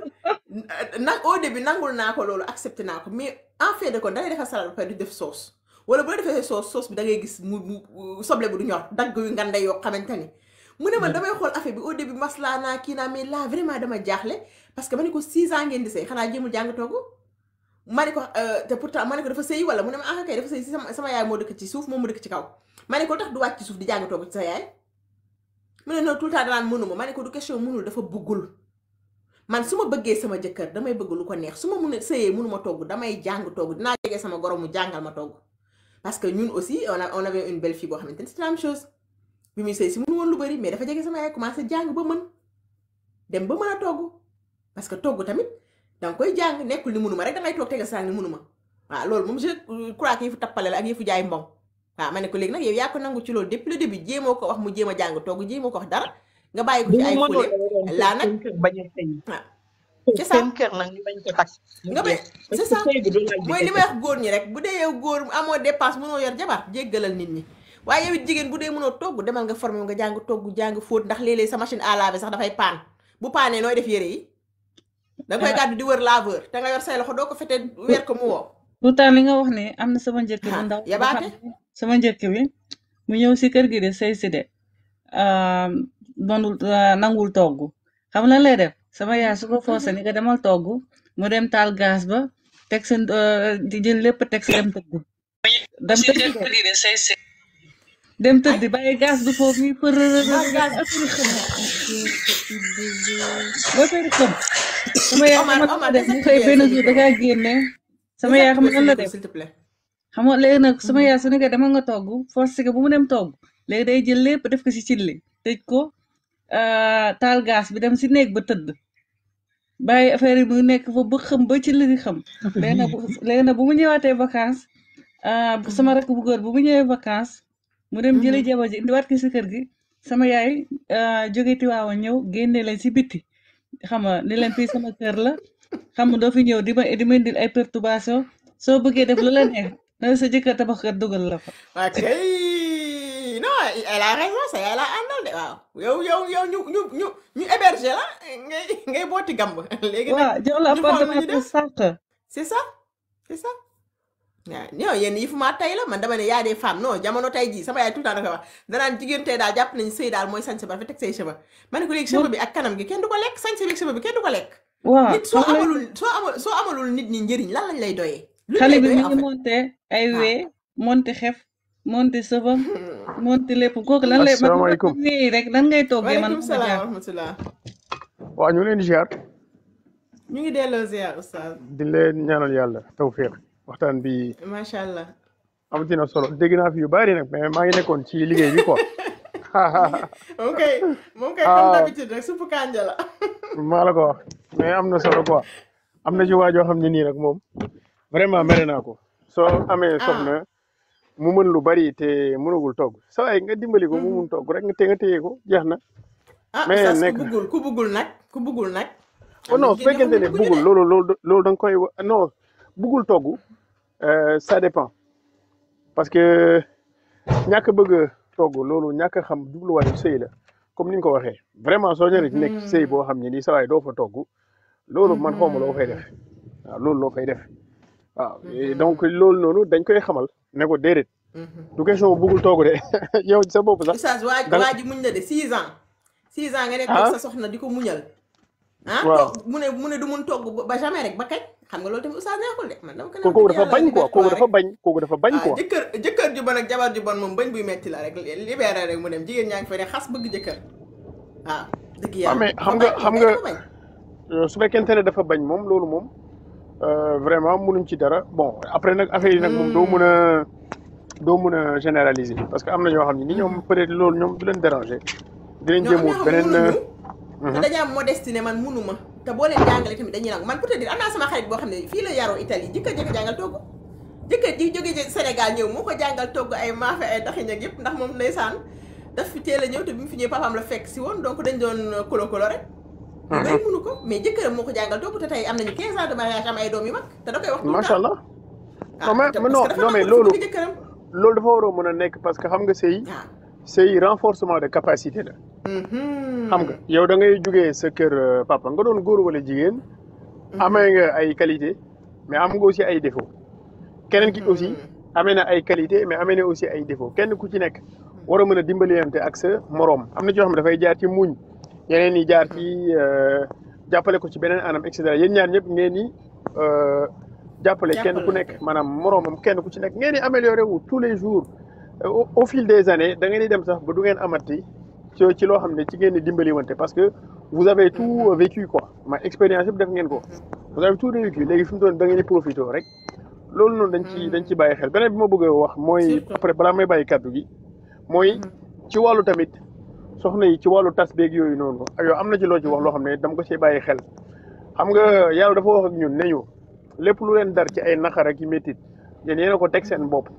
nag au début nangul naa ko loolu accepté naa ko mais en fait de kon da ngay defar salade ba pare di def sauce wala bu la defee sauce sauce bi da ngay gis mu mu soble bu du ñor dagg yu nganda yoo xamante ni mu ne man damay xool affaire bi au début maslaa naa kii naa mais là vraiment dama jaaxle parce que ma ne ko 6 ans ngeen di sëy xanaa jéemul jàng togg ma ne ko euh, te pourtant ma ne ko dafa sëy wala mu ne ma ah kay dafa sëy si sama sama yaay moo dëkk ci suuf moom mu dëkk ci kaw ma ne ko tax du wàcc ci suuf di jàng togg ci sa yaay mu ne non tout le temps danaan mënuma ma ne ko du question mënul dafa bëggul man su ma bëggee sama jëkkër damay bëgg lu ko neex su ma mun a sëyee mënuma togg damay jàng togg dinaa jege sama goro mu jàngal ma togg parce que ñun aussi on a on avait une belle fille boo xamante ni c'est la même chose bi muy sëy si mënu woon lu bari mais dafa jege sama yaay commencé jàng ba mën dem ba mën a togg parce que togg tamit danga koy jàng nekkul ni mënuma rek dangay toog tegal saa ni mënuma waaw loolu moom je crois que yëfu tappale la ak yëfu jaay mbong waaw ma ne ko léegi nag yow yaa ko nangu ci loolu depuis le début jéemoo ko wax mu jéem a jàng togg jéemoo ko wax dara nga bàyyi ko bu ci ñu ay mënul fóoleem laa nag seen kër bañ a sëy waaw c'est ça seen kër nag ñu bañ ko takk mu nga bay jeex parce c'est que ça sëy bi du laaj bi mooy li may kese wax góor ñi rek bu dee yow góor amoo dépense mënoo yor jabar jéggalal nit ñi waaye yow it jigéen bu dee mënoo togg demal nga formé nga jàng togg jàng fóot ndax léeg-léeg sa machine à laver sax dafay paan bu paanee nooy def yére yi da nga koy gàddu di wër laveur te nga yor say loxo doo ko fete weer ko mu woo pourtant li nga wax ni am na sama njëkk bu ah ndaw boo yabaate xam ne sama njëkk bi mu ñëw si kër gi de sëy si de manul nangul togg xam lan lay def sama yaay su ko forcé ni ko demal togg mu dem taal gaz ba teg seen di jël lépp teg si dem tëdd dem tëdd de dem ay tëdd bàyyi gaz bi foofu yi përërërër baal gaz affaire yi xëm ba affaire yi xëm sama yaay Omar xam nga lan la Omar def mu xëy désactiver benn sa jour micro dakaa génne sama yaay xam désactiver nga sa lan la micro def s'il te plaît xam nga léegi nag sama yaay su nekkee dama nga togg forcé que bu mu dem togg léegi day jël lépp def ko si cilli tëj ko euh, taal gaz bi dem si néeg ba tëdd bàyyi affaire yi mu nekk fa ba xëm ba cilli di xam léegi nag bu léegi nag bu mu ñëwaatee vacances ah, bu sama rakk bu góor bu mu ñëwee vacances mu dem jëli jabar ji indiwaat ko si kër gi sama yaay ah, jóge Tiwaawan ñëw génne leen si bitti xam nga ni leen fii sama kër la xam nga doo fi ñëw di ma di ma indil ay perturbation soo bëggee def lu la neex na sa jëkkër tabax kër dugal la fa waa kay non elle a raison sa yaay la àndal de waaw yow yow yow ñu ñu ñu ñu héberger la ngay ngay booti gamb léegi nag waaw jox la ñu xool nu appartement ñu pour def sàq c'est ça c'est ça waaw non yéen yi fu ma tey la man dama ne y a des femmes non jamono tey jii sama yaay tout le temps da koy wax danaan jigéen tey daal jàpp nañu sëy daal mooy sañse ba rafet teg say cheveux ma ne ko léegi cheveux bi ak kanam gi kenn du ko lekk sañse bi ak cheveux bi kenn du ko lekk waaw nit soo xam nga amalul soo amal soo amalul nit ñi njëriñ lan lañ lay doyee luñ xale lay bi doyee mi en ngi fait monté ay waaw wee monté xef monté sëbam monté lépp kooku lan lay man man asalaamaaleykum wee rek lan ngay toggee man waaleykum ma salaam wa jaar rahmatullah waaw ñu leen di ziar ñu ngi delloo ziar oustaz di leen ñaanal yàlla tawfiq waxtaan bi macha allah amati na solo dégg naa fi yu bari nag mais maa ngi nekkoon ci liggéey bi quoi moom kay moom kay comme ah d'habitude rek suppu kànja la maa la ko wax mais am na solo quoi am na ci waajoo xam ne nii nag moom vraiment mere naa ko soo amee ah soxna mu mën lu bari te mënagul togg sa waay nga dimbali ko mu mun togg rek nga te nga téye ko jeex na ah mais oustaz ku nekk buggul ku buggul nag ku buggul nag oh am na non su jigéen ñoo fekkente xam ne ne bugguñu bugul de loolu loolu loolu da nga koy wa- non bugul togg euh, ça dépend parce que ñàkk a bëgg a togg loolu ñàkk a xam jubluwaayu sëy la comme ni nga ko waxee vraiment soo ñëwee ci nekk ci sëy boo xam ne nii sa waay doo fa togg loolu man xawma loo fay def waaw loolu loo fay def waaw et donc loolu noonu dañ koy xamal ne ko déedéet du question bugul togg de yow ci sa bopp sax oustaz waa da nga waa ji muñ na de six ans six ans nga nekk ah sa soxna di ko muñal ah waaw toog mu ne mu ne du mun togg ba ba jamais rek ba kañ xam nga loolu tamit oustaz neexul de man dama ko ko naan kooku dëgg dafa yàlla bañ quoi kooku libère-toi dafa rek bañ kooku dafa bañ ah quoi jëkkër jëkkër ju bon ak jabar ju bon moom bañ buy metti la rek libéré rek mu dem jigéen ñaa ngi fay ne xas bëgg jëkkër waaw dëgg waaw yàlla mais dafa xam nga bañ xam moom kay nga dafa bañ euh, su fekkente ne dafa bañ moom loolu moom euh, vraiment munuñ ci dara bon après nag affaire yi nag moom doo mun a doo mun a généraliser parce que am na ñoo xam ne ni ñoom peut-être loolu ñoom du leen déranger dinañ ñoo jéem am wut ñoo xam beneen munuñu te mhm. dañu am modestie ne man munuma te boo leen jàngale tamit dañuy nangu man pour te dire am naa sama xarit boo xam ne fii la yaroo Italie jëkkër jëkk jàngal togg jëkkër ji jóge ci Sénégal ñëw moo ko jàngal togg ay maafe ay daxiñ ak yëpp ndax moom ndeysaan daf fi teel a ñëw te bi mu fi ñëwee papaam la fekk si woon donc dañ doon kolo kolo rek ñu bëri munu ko mais jëkkëram moo ko jàngal togg te tey am nañu 15 ans de mariage am ay doom yu mag te da koy wax tout le macha temps allah non ah mais te mais parce non que dafa non mais nangul loolu si bëgg jëkkëram loolu dafa war a mën a nekk parce que xam nga sëy waaw sëy renforcement de capacité la xam nga yow da ngay jugee sa kër euh, papa nga doon góor wala jigéen amee nga ay qualité mais am nga aussi ay défaut keneen ki aussi amee na ay qualité mais amee na aussi ay défaut kenn ku ci nekk war a mën a dimbaliyante ak sa moroom am na ci yoo xam ne dafay jaar ci muñ yeneen yi jaar ci euh, jàppale ko ci beneen anam et cetera yéen ñaar ñëpp ngeen ni euh, jàppale kenn ku jàppale nekk maanaam moroomam kenn ku ci nekk ngeen di amélioré wu tous les jours Euh, au, au fil des années da ngeen di dem sax ba du ngeen amati ci ci loo xam ne ci ngeen di dimbali wante parce que vous avez tout vécu quoi ma expérience yëpp def ngeen ko vous avez tout vécu léegi fi mu toll da ngeen di profité rek loolu noonu dañ ci dañ ci bàyyi xel beneen bi ma bëgg a wax mooy surtout après balaa may bàyyi kàddu gi mooy ci wàllu tamit soxna yi ci wàllu tas beeg yooyu noonu ak yow am na ci loo ci wax loo xam ne dama ko see bàyyi xel xam nga yàlla dafa wax ak ñun ne ñu lépp lu leen dar ci ay naqar ak i métit yéen yéen a ko teg seen bopp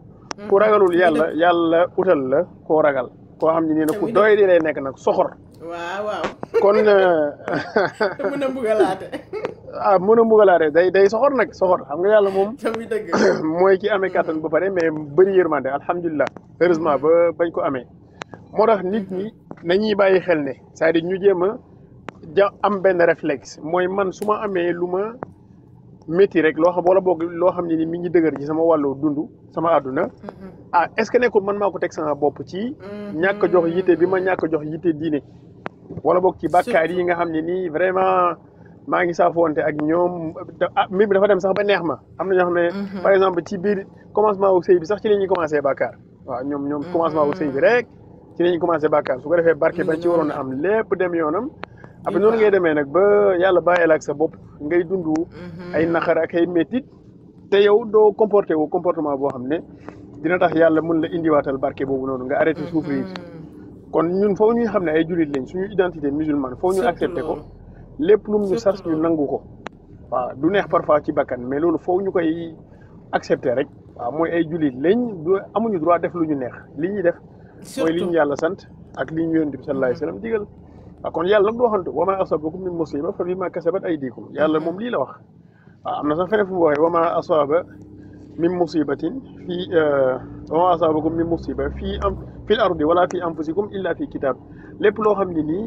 ku ragalul muy yàlla dëgg yàlla utal la koo ragal koo xam ne nii te nag ku muy doy dëgg di lay nekk nag soxor waaw waaw kon euh, te mën a mbugalaate ah mën a mbugalaate day day soxor nag soxor xam nga yàlla moom te muy dëgg mooy ki amee kàttan ba pare mais bëri yërmande alhamdulilah heureusement ba bañ ko amee moo tax nit ñi nañuy bàyyi xel ne c'est-à-dire ñu jéem a ja am benn réflexe mooy man su ma amee lu ma métti rek loo xam wala boog loo xam ne ni mi ngi dëgër ci sama wàllu dund sama àdduna ah est ce que nekkul man maa ko teg sama bopp ci ñàkk a jox yitte bi ma ñàkk a jox yitte diine wala boog ci bàkkaar yi nga xam ne nii vraiment maa ngi saafoonte ak ñoom da- ah mbir mi dafa dem sax ba neex ma am na ñoo xam ne par exemple ci biir commencement wu sëy bi sax ci la ñuy commencé bàkkaar waaw ñoom ñoom commencement wu sëy bi rek ci la ñuy commencé bàkkaar su ko defee barke ba ci waroon a am lépp dem yoonam après noonu ngay demee nag ba yàlla bàyyil ak sa bopp ngay dund ay naqar ak ay métit te yow doo comporté wu comportement boo xam ne dina tax yàlla mën la indiwaatal barke boobu noonu nga arrêté souffrir kon ñun foofu ñuy xam ne ay jullit lañ suñu identité musulmane foofu ñu Surtout accepté ko loolu. lépp lu mu ñu sas Surtout ñu loolu. nangu ko waaw du neex parfois ci bakkan mais loolu foofu ñu koy accepté rek waaw mooy ay jullit lañ du amuñu droit def lu ñu neex li ñuy def mooy li ñu surtout yàlla sant ak li ñu yonent bi sallallahu alayhi wasallam digal waaw kon yàlla nag du waxantu wa ma asabakum min musiba fa bima kasabat aydikum yàlla moom lii la wax waaw am na sax feneen fu mu waxee wa ma asaba min musibatin fii wa ma asabakum min musiba fii am fil ardi wala fi anfusikum illa fi kitab lépp loo xam ne nii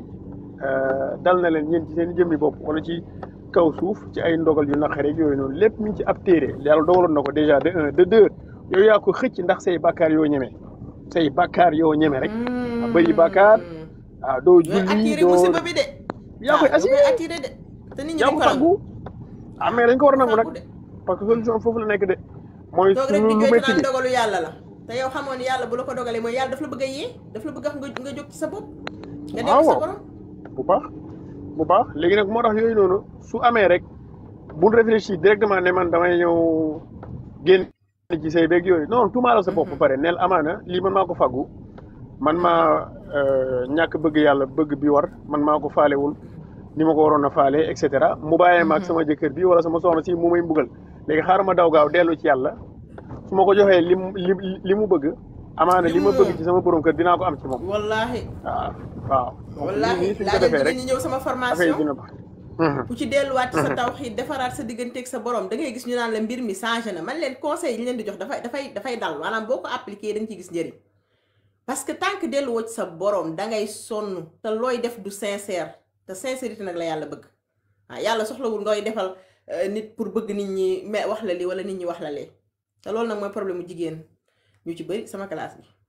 dal na leen yéen ci seen jëmmi bopp wala ci kaw suuf ci ay ndogal yu naqare ak yooyu noonu lépp mi ngi ci ab téere yàlla dogaloon na ko déjà de un de deux yow yaa ko xëcc ndax say bàkkaar yoo ñeme say bàkkaar yoo ñeme rek a bëri bàkkaar ah doo ñooy julli attiré doo musiba bi de yaa koy waaw assuré koy attiré de te nit ñi yaa duñ ko ko nangu faggu ah mais dañ ko war a nangu nag faggu de parce que solution foofu la nekk de mooy toog rek lu di lu jooytu métti naan li dogalu yàlla la te yow xamoon ni yàlla bu la ko dogalee mooy yàlla daf la bëgg a yee daf la bëgg a nga nga jóg ci sa bopp nga dellu sa waaw borom bu baax bu baax léegi nag moo tax yooyu noonu su amee rek bul réfléchir directement ne man damay ñëw génn ci say beeg yooyu non tuumaalal sa bopp ba pare neel amaana lii man maa ko faggu man maa euh, ñàkk bëgg yàlla bëgg bi war man maa ko faalewul ni ma ko waroon a faale et cetera mu bàyyee ma ak sama jëkkër bi wala sama soxna si mu may mbugal léegi xaaral ma daw gaaw dellu ci yàlla su ma ko joxee li mu li li mu bëgg amaana Li li mu ma bëgg moom. ci sama borom kër dinaa ko am ci moom wallaahi waaw waaw donc lii wallaahi nii suñ ko laa leen defee rek jigéen ñi ñëw sama affaire yi formation dina baax ku ci delluwaat ci sa tawxiid defaraat sa digganteeg sa borom da ngay gis ñu naan la mbir mi changé na man leen conseil yi ñu leen di jox dafay dafay dafay dal maanaam boo ko appliqué da nga ciy gis njëriñ parce que tant que delluwoo ci sa borom da ngay sonn te looy def du sincère te sincérité nag la yàlla bëgg ah yàlla soxlawul ngay defal euh, nit pour bëgg nit ñi mais wax la li wala nit ñi wax la lee te loolu nag mooy problème mu jigéen ñu ci bëri sama classe bi.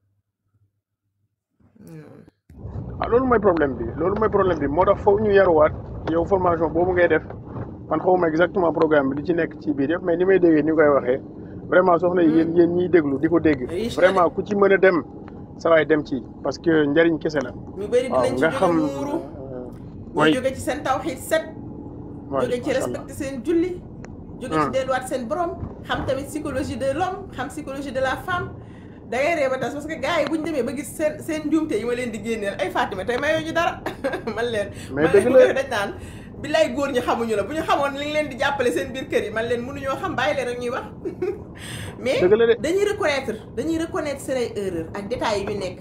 Hmm. ah loolu mooy problème bi loolu mooy problème bi moo tax foofu ñu yaruwaat yow formation boobu ngay def man xawma exactement programme bi di ci nekk ci biir yëpp mais ni may déggee ni koy waxee vraiment soxna yi yéen yéen ñiy déglu di ko dégg Riche na de. vraiment ku ci mën a dem sa waay dem ci parce que njariñ kese la ñu bëri waaw dinañ ci nga jóge xam muuru ñu mooy jóge ci seen tawxiid set waay jóge ci macha allah respecté seen julli jóge ci Hmm. delluwaat seen borom xam tamit psychologie de l'homme xam psychologie de la femme da ngay ree ba tas parce que gars yi bu ñu demee ba gis seen seen njuumte yi ma leen di génneel ay Fatima tey mayoo ñu dara man leen Mais man dëgg leen la. dañ naan billaay góor ñi xamuñu la bu ñu xamoon li nga leen di jàppale seen biir kër yi man leen mënuñoo xam bàyyi leen rek ñuy wax mais dëgg la de dañuy reconnaître dañuy reconnaître seen ay erreur ak détails yi ñu nekk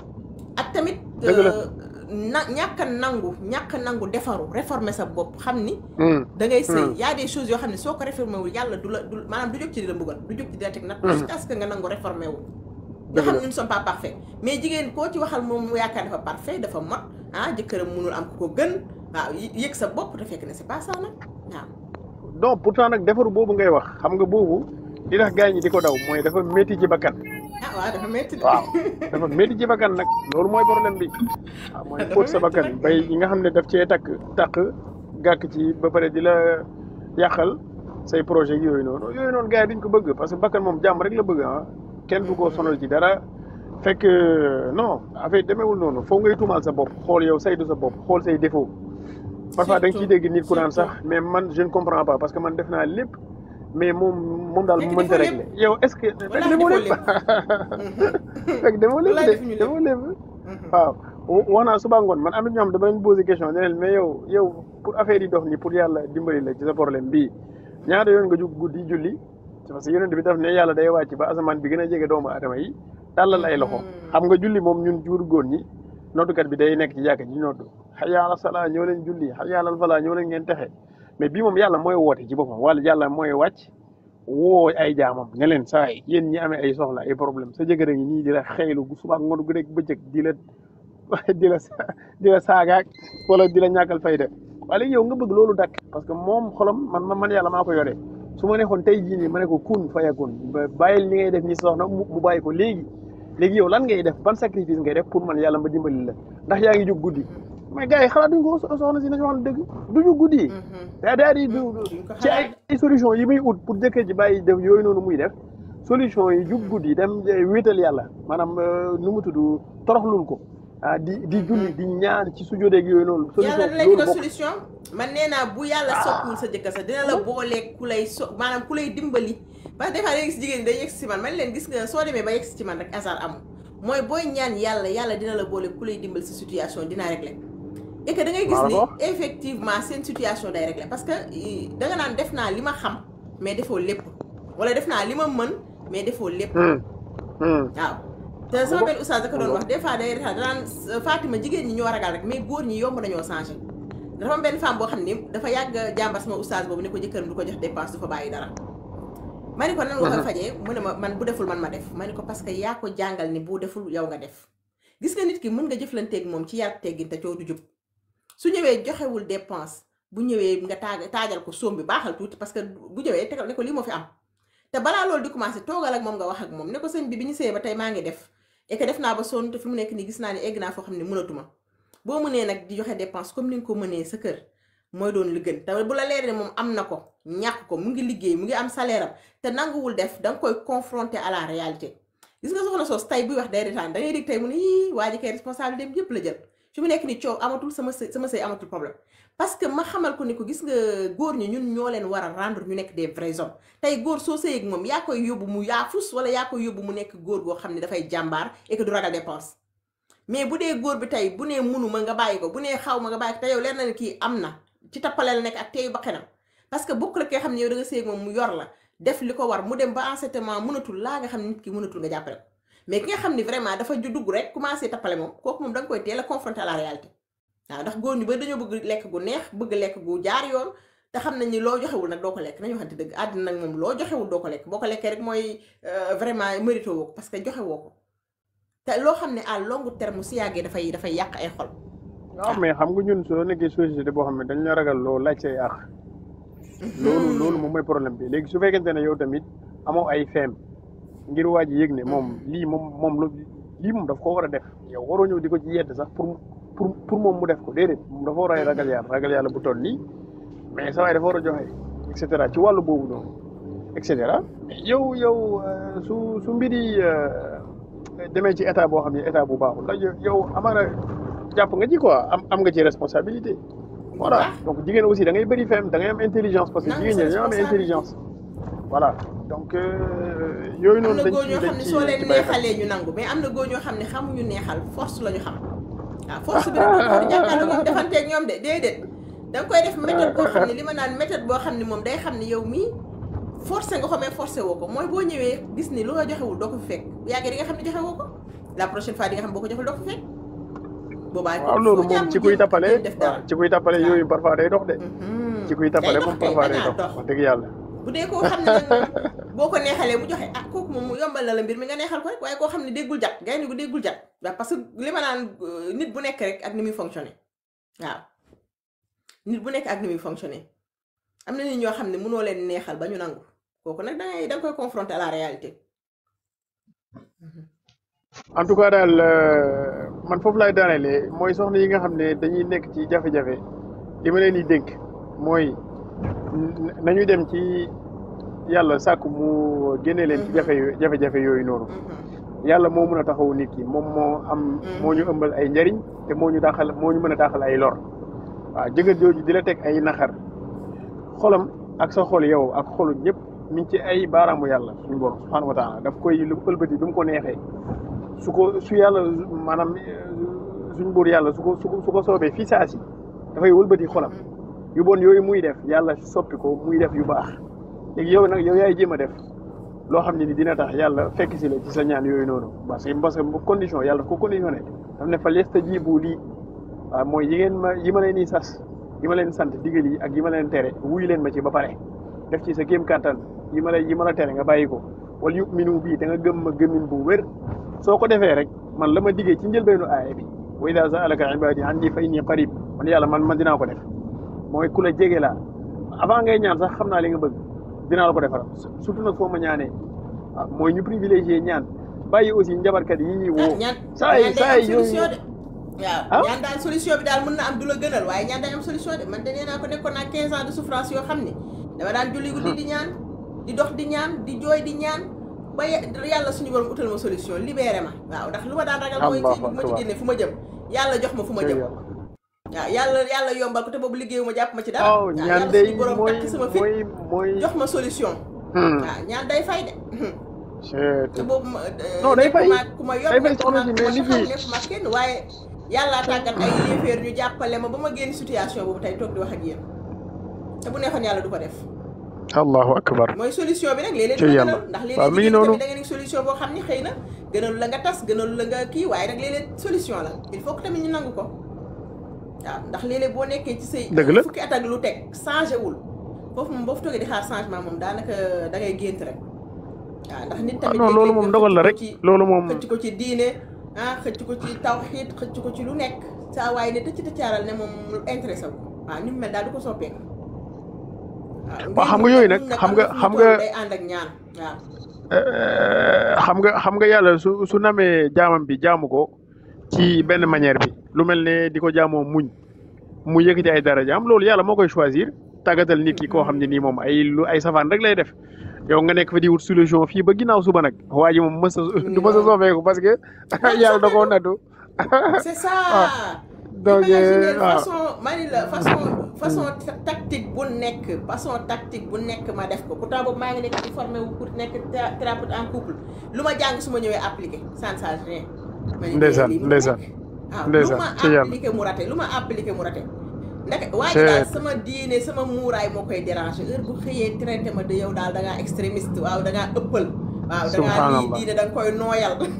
ak tamit Dëgg la. euh, na ñàkk a nangu ñàkk a nangu defaru réformer sa bopp xam ni Hmm. da ngay sëy Hmm. y a des choses yoo xam ne soo ko réformé wul yàlla du la du maanaam du jóg ci di la mbugal du jóg ci di la teg nag Hmm. jusqu'à ce que nga nangu réformé wu nga Dëgg xam la. ne nous ne sommes pas parfaits mais jigéen koo ci waxal moom mu yaakaar dafa parfait dafa mot ah jëkkëram mënul am ku ko gën waaw y- yëg sa bopp te fekk ne c'est pas ça nag waaw donc pourtant nag defaru boobu ngay wax xam nga boobu li tax gars ñi di ko daw mooy dafa métti ci bakkan ah waaw dafa métti de waaw dafa métti ci bakkan nag loolu mooy problème bi waaw mooy Dafa fóot sa métti bakkan nag. bay yi nga xam ne daf cee takk takk gàkk ci ba pare di la yàqal say projet yooyu noonu yooyu noonu gars yi duñ ko bëgg parce que bakkan moom jàmm rek la bëgg ah kenn du ko sonal ci dara fekk non affaire demeewul noonu foo ngay tuumaal sa bopp xool yow saytu sa bopp xool say défaut parfois da nga ciy Surtout, dégg nit ku naan sax surtout. mais man je ne comprends pas parce que man def naa lépp mais moom moom daal Fekk mu mënta defoo régler yow est-ce que fekk Wallaahi demoo defoo lépp fekk demoo lépp Wallaahi de defuñu lépp. demoo lépp Mhm. waaw wa- wax naa suba ngoon man am na ñoo xam dama leen posé question ne leen mais yow yow pour affaire yi dox nii pour yàlla dimbali la ci sa problème bii ñaata yoon nga jug guddi julli parce que yonent bi daf ne yàlla day wàcc ba asamaan bi gën a jege doomu aadama yi tàllal ay loxo xam nga julli moom ñun jur góor ñi noddukat bi day nekk ci jàkka ji noddu hayya ala salaa ñëw leen julli hayya ala falaa ñëw leen ngeen texe mais bii moom yàlla mooy woote ci boppam wala yàlla mooy wàcc woo ay jaamam ne leen saa yi yéen ñi amee ay soxla ay problème sa jëkkër a ngi nii di la xeylu gu suba ngoon gu rek bëccëg di la di la sa- di la saagaak wala di la ñàkkal fayda waaye léegi yow nga bëgg loolu dakk parce que moom xolam man man man yàlla maa ko yore su ma neexoon tey jii nii ma ne ko kun fayakun ba bàyyil li ngay def ni soxna mu mu bàyyi ko léegi léegi yow lan ngay def ban sacrifice ngay def pour man yàlla ma dimbali la ndax yaa ngi jóg guddi mais gars yi xalaat duñ ko soxna si nañu wax dëgg du jóg guddi daa daa di du ci ay ay solution yi muy ut pour jëkkër ji bàyyi def yooyu noonu muy def solution yi jug guddi dem wéetal yàlla maanaam nu mu tudd toroxlul ko ah di di julli di ñaan ci su jodeeg yooyu noonu solution yàlla dina loolu la bokk solution man nee naa bu yàlla soppiwul sa jëkkër sax dina la booleeg ku lay so maanaam ku lay dimbali parce que des fois da ngay gis jigéen ñi day yegg si man man leen gis nga soo demee ba yegg si ci man rek hasard amul mooy booy ñaan yàlla yàlla dina la booleeg ku lay dimbali sa situation dina régler et que da ngay gis Maa la ni ko wax. effectivement seen situation day régler parce que da nga naan def naa li ma xam mais defoo lépp wala def naa li ma mën mais defoo lépp Hmm. Hmm. waaw te sama benn oustaz da ko doon wax des fois day retaan danaan Fatima jigéen ñi ñoo ragal rek mais góor ñi yomb nañoo changé dafa am benn femme boo xam ni dafa yàgg jàmbar sama oustaz boobu ne ko jëkkëram du ko jox dépense du fa bàyyi dara ma ni ko nan nga koy fajee mu ne ma man bu deful man ma def ma ni ko parce que yaa ko jàngal ni bu deful yow nga def gis nga nit ki mën nga jëflanteeg moom ci yar teggin te coow du jub su ñëwee joxewul dépense bu ñëwee nga taag taajal ko soom bi baaxal tuuti parce que bu ñëwee tegal ne ko lii moo fi am te balaa loolu di commencé toogal ak moom nga wax ak moom ne ko sëñ bi bi ñu sëyee ba tey maa ngi def et que def naa ba sonn te fi mu nekk nii gis naa ne egg naa foo xam ne mënatuma boo mënee nag di joxe dépense comme ni nga ko mënee sa kër mooy doon li gën te bu la leeree ne moom am na ko ñàkk ko mu ngi liggéey mu ngi am salaire am te nanguwul def da nga koy confronter à la réalité gis nga soxna soos tey buy wax day retaan da ngay dégg tey mu ne yii waa ji kay responsabilité dem yëpp la jël fi mu nekk ni coow amatul sama sëy sama sëy amatul problème parce que ma xamal ko ni ko gis nga góor ñi ñun ñoo leen war a rendre ñu nekk des vrais hommes tey góor soo sëy ak moom yaa koy yóbbu mu yaafus wala yaa koy yóbbu mu nekk góor goo xam ne dafay jàmbaar et que du ragal dépense mais bu dee góor bi tey bu nee munu ma nga bàyyi ko bu nee xaw ma nga bàyyi ko te yow leer na ne kii am na ci tappale la nekk ak teeyu ba xenam parce que bokk la kee xam ne yow da nga sëy ak moom mu yor la def li ko war mu dem ba en ce moment mënatul laa nga xam ne nit ki mënatul nga jàppale ko mais ki nga xam ne vraiment dafa ju dugg rek commencé tappale moom kooku moom da nga koy teel a confronter à la réalité waaw ndax góor ñu bari dañoo bëgg lekk gu neex bëgg lekk gu jaar yoon te xam nañ ni loo joxewul nag doo ko lekk nañu waxante dëgg àddina nag moom loo joxewul doo ko lekk boo ko lekkee rek mooy vraiment mérité woo ko parce que joxe woo ko te loo xam ne à long terme su yàggee dafay dafay yàq ay xol waaw mais xam nga ñun soo nekkee société boo xam ne dañ la ragal loo laaj say àq loolu loolu moom mooy problème bi léegi su fekkente ne yow tamit amoo ay feem ngir waa ji yëg ne moom lii moom moom lu lii moom daf ko war a def yow waroo ñëw di ko ci yedd sax pour pour pour moom mu def ko déedéet moom dafa war a ragal yàlla ragal yàlla bu toll nii mais sa waay dafa war a joxe et cetera ci wàllu boobu noonu et cetera yow yow euh, su su mbiri euh, demee ci état boo xam ne état bu baaxul la yow amaana jàpp nga ci quoi am am nga ci responsabilité voilà donc jigéen aussi da ngay bëri fem da ngay am intelligence parce que Nangu jigéen ñi sa dañoo am responsabilité. intelligence voilà donc euh, yooyu am noonu na dañ góor ci ñoo xam dañ ne ci soo dañ leen ci bàyyi xel neexalee ñu nangu mais am na góor ñoo xam ne xamuñu neexal force la ñu xam waaw force bi nag doo di jàkkaarloo ñoom defanteeg ñoom de déedéet da nga koy def méthode boo xam ne li ma naan méthode boo xam ne moom day xam ne yow mii forcé nga ko mais forcé woo ko mooy boo ñëwee gis ni lu nga joxewul doo ko fi fekk bu yàggee di nga xam ne joxe woo ko la prochaine fois di nga xam boo ko joxul doo ko fi fekk boobaa waaw loolu moom ci kuy tappale def waaw dara ci kuy tappale yooyu parfois day dox de Mhm. ci kuy tappale Day moom dox kay, parfois day bañ a dox dox. wax dëgg yàlla bu dee koo xam ne nag moom boo ko neexalee mu joxe ah kooku moom mu yombal na la mbir mi nga neexal ko rek waaye koo xam ne déggul jat gaynde gu déggul jat waaw parce que li ma naan euh, nit bu nekk rek ak ni muy fonctionné waaw nit bu nekk ak ni muy fonctionné am na nit ñoo xam ne mënoo leen neexal ba ñu nangu kooku nag dangay da nga koy confronter à la réalité en tout cas daal euh, man foofu laay daanelee mooy soxna yi nga xam ne dañuy nekk ci jafe-jafe li ma leen di dénk mooy n- nañu dem ci yàlla sàkk mu génne leen ci jafe yo- jafe-jafe yooyu noonu yàlla moo mën a taxawu nit ki moom moo am moo ñu ëmbal ay njariñ te moo ñu daaxal moo ñu mën a daaxal ay lor waaw jëkkër jooju di la teg ay naxar xolam ak sa xol yow ak xolu ñëpp mi ngi ci ay baaraamu yàlla suñu borom subhanahu wa taala daf koy lu ëlbati du mu ko neexee su ko su yàlla maanaam euh, suñu buur yàlla su ko su ko su ko soobee fii saa si dafay wëlbati xolam yu bon yooyu muy def yàlla soppi ko muy def yu baax léegi yow nag yow yaay jéem a def loo xam ne ni dina tax yàlla fekk si la ci sa ñaan yooyu noonu parce que parce que condition yàlla daf ko conditionné daf ne fa yastajibu lii waaw mooy yi ngeen ma yi ma leen di sas yi ma leen sant digal yi ak yi ma leen tere wuyu leen ma ci ba pare def ci sa kéem kàttan yi ma la yi ma la tere nga bàyyi ko wala yuminu bii da nga gëm ma gëmin bu wér soo ko defee rek man la ma diggee ci njëlbeenu aaya bi wa ida saalaka ibadi anni fa inni qarib man yàlla man man dinaa ko def mooy ku la jege laa avant ngay ñaan sax xam naa li nga bëgg dinaa la ko defal surtout nag foo ma ñaanee waaw mooy ñu privilégié ñaan bàyyi aussi njabarkat yi ñuy woo ñaan saa yi ñaan day saa am yi yooyu solution de waaw ah ñaan daal solution bi daal mën na am du la gënal waaye ñaan day am solution de man de nee naa ko nekkoon naa 15 ans de souffrance yoo xam ne dama daan julli guddi di ñaan di dox di ñaan di jooy di ñaan ba ye- yàlla suñu borom utal ma solution libéré ma waaw ndax lu ma daan ragal mooy allahu ci bu ma ci akbar génne fu ma jëm yàlla jox ma fu ma cëy jëm yàlla waaw yàlla yàlla yombal ko te boobu liggéeyu ma jàpp ma ci dara waaw waaw ñaan yàlla day suñu borom mooy takk sama fit mooy mooy jox ma solution hmm waaw ñaan day fay de c'est te boobu ma non day fay nekkuma ku ma yor day fay nekkuma soxna si ku ma mais taxaw liggéey nekkuma kenn waaye yàlla tàggat ay yéeféer ñu jàppale ma ba ma génn situation boobu tey toog di wax ak yéen te bu neexoon yàlla du ko def allahu akbar mooy solution bi nag léeg-léeg cëy du la yàlla gënal ndax waaw léeg-léeg mi ngi liggéey bi noonu tamit da nga nekk solution boo xam ni xëy na gënalu la nga tas gënalu la nga kii waaye nag léeg-léeg solution la il faut que tamit ñu nangu ko waaw ndax léeg-léeg boo nekkee ci say dëgg la fukki at ak lu teg changé wul foofu moom boo fa toogee di xaar changement moom daanaka da ngay gént rek waaw ndax nit ah tamit non loolu léeg-léeg moom nga dogal la xëcc ko rek ci loolu moom xëcc ko ci diine ah xëcc ko ci tawxiid xëcc ko ci lu nekk saa waaye ne tëcc tëccaaral ne moom lu intéressé wu ko waaw ni mu mel daal du ko soppeeku waaw waaw xam nga ngir yooyu nag nag nag xam am nga na fu xam mu nga toll day ànd ak ñaan waaw euh, xam nga xam nga yàlla su su namee jaamam bi jaamu ko ci benn manière bi lu mel ne di ko jaamoo muñ mu yëkkati ay darajaam loolu yàlla moo koy choisir tàggatal nit ki koo xam ne nii moom ay lu ay safaan rek lay def yow nga nekk fa di wut solution fii ba ginnaaw suba nag waa ji moom mës a du mës a soppeeku parce que yàlla da koo nattu c'est ça ah donc imaginer waaw façon mani la façon façon ta- tactique bu nekk façon tactique bu nekk ma def ko pourtant boobu maa ngi nekk di formé wu pour nekk thé- thérapeute en couple lu ma jàng su ma ñëwee appliqué ça ne change rien ma ne ndeysaan lii mu ndeysaan nekk waaw lu ndeysaan ma ci yàlla appliqué mu raté lu ma appliqué mu raté ndeke waa ji c'est daal sama diine sama muuraay moo koy déranger heure bu xëyee traité ma de yow daal da ngaa extrémiste waaw da ngaa ëppal waaw da ngaa lii subhanallah diine da nga koy nooyal waaw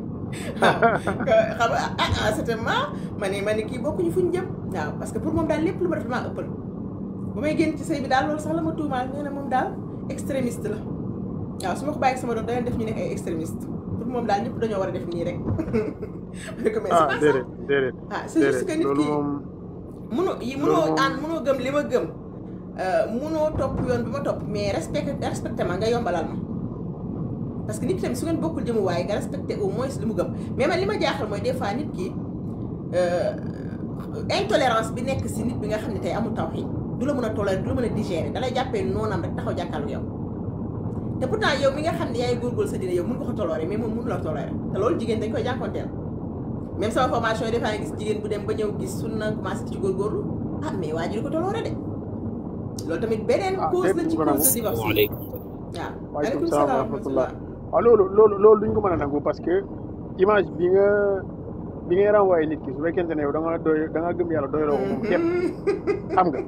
xam nga ah ah certainement ma ne ma ne kii bokkuñu fuñ jëm waaw parce que pour moom daal lépp lu ma def maa ëppal bu may génn ci sëy bi daal loolu sax la ma tuumaal nee na moom daal extrémiste la waaw su ma ko bàyyi sama doom danañ def ñu nekk ay extrémiste pour moom daal ñëpp dañoo war a def nii rek ma ne ko mais c'est ah pas ça déedéet déedéet ah c'est juste que déedéet nit loolu ki moom munoo yi loolu munoo moom ànd munoo gëm li ma gëm munoo topp yoon bi ma topp mais respecté respecté ma nga yombalal ma parce que nit ki tamit su ngeen bokkul jëmuwaay nga respecté au moins li mu gëm mais man li ma jaaxal mooy des fois nit ki euh, intolérance bi nekk si nit bi nga xam ne tey amul tawxiid du la mën a tolérer du la mën a digérer da lay jàppee noonam rek taxaw jàkkaarlu yow te pourtant yow mi nga xam ne yaay góorgóorlu sa dina yow mun nga ko tolérer mais moom mënu la tolérer te loolu jigéen dañ koy jànkonteel même sama formation yi dafaa gis jigéen bu dem ba ñëw gis sunna commencé ci góorgóorlu ah mais waa ji di ko toloore de loolu tamit beneen ah cause déet la duñ ci ko cause de nangu divorce yi waaleykum waaw waaleykum aleykum salaam wa salaam wa rahmatullah rahmatullah waaw loolu loolu loolu duñ ko mën a nangu parce que image bi nga bi ngay renvoyé nit ki su fekkente ne yow da nga doy da nga gëm yàlla doyloo ko moom képp xam nga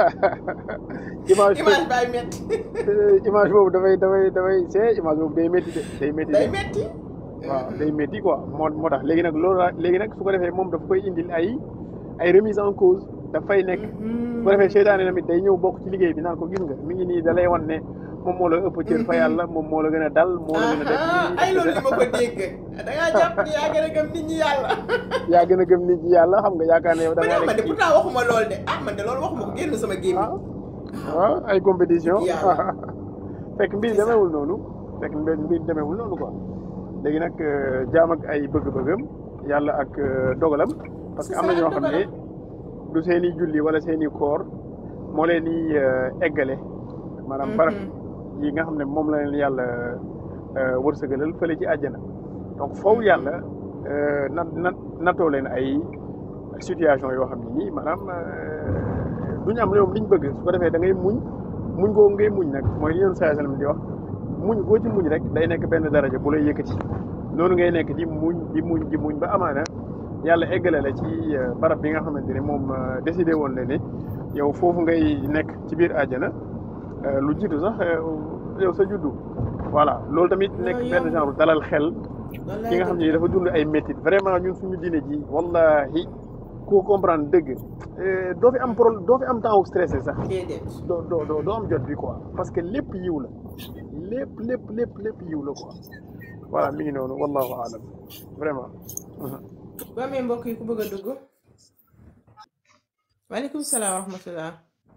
image image baay metti image boobu dafay dafay dafay c'est image boobu day métti de day métti day de metti waaw day métti quoi moo moo tax léegi nag loolu la léegi nag su ko defee moom daf koy indil ay ay remise en cause dafay nekk su ko defee seytaane tamit day ñëw bokk ci liggéey bi naan ko gis nga mi ngi nii da lay wan ne moom moo la ëpp cër fa yàlla moom moo la gën a dal moo la gën a def ah ay loolu li ma ko dégg da ngaa jàpp ni yaa gën a gëm nit ñi yàlla yaa gën a gëm nit ñi yàlla xam nga yaakaar ne yow da ma ne ngaa man de nekk ci pourtant waxuma lool de ah man de loolu waxuma ko génn sama gémmiñ ah waaw ay compétition yàlla fekk mbir c'est ça demeewul noonu fekk mbir mbir demeewul noonu quoi léegi nag euh, jaam ak ay bëgg-bëggam yàlla ak euh, dogalam parce que c'est am ça na ñoo ak xam ne dogalam du seen i julli wala seen i koor moo leen di euh, eggale maanaam barab yi nga xam ne moom la leen yàlla euh, wërsëgalal fële ci àjjana donc foofu yàlla euh, na na natoo leen ay situation yoo xam ne nii maanaam euh, du ñu am ñoom liñ bëgg su ko defee da ngay muñ muñ googu ngay muñ nag mooy li yoon saa sallam di wax muñ boo ci muñ rek day nekk benn daraja bu lay yëkkati noonu ngay nekk di muñ di muñ di muñ ba amaana yàlla eggale la ci euh, barab bi nga xamante ne moom euh, décidé woon na ne yow foofu ngay nekk ci biir àjjana euh, lu jiitu sax euh, yow sa juddu voilà loolu tamit nekk loolu benn yomb genre dalal xel ki wallaay nga xam dëgg ne dafa dund ay métit vraiment ñun suñu diine ji wallahi ku comprendre dëgg euh, doo fi am problème doo fi am temps wu stressé sax déedéet doo doo doo doo am jot bi quoi parce que lépp yiw la lépp lépp lépp lépp yiw la quoi voilà mi ngi noonu wallahu alam vraiment. boo amee mbokk yi ku bëgg a dugg waaleykum salaam wa rahmatullah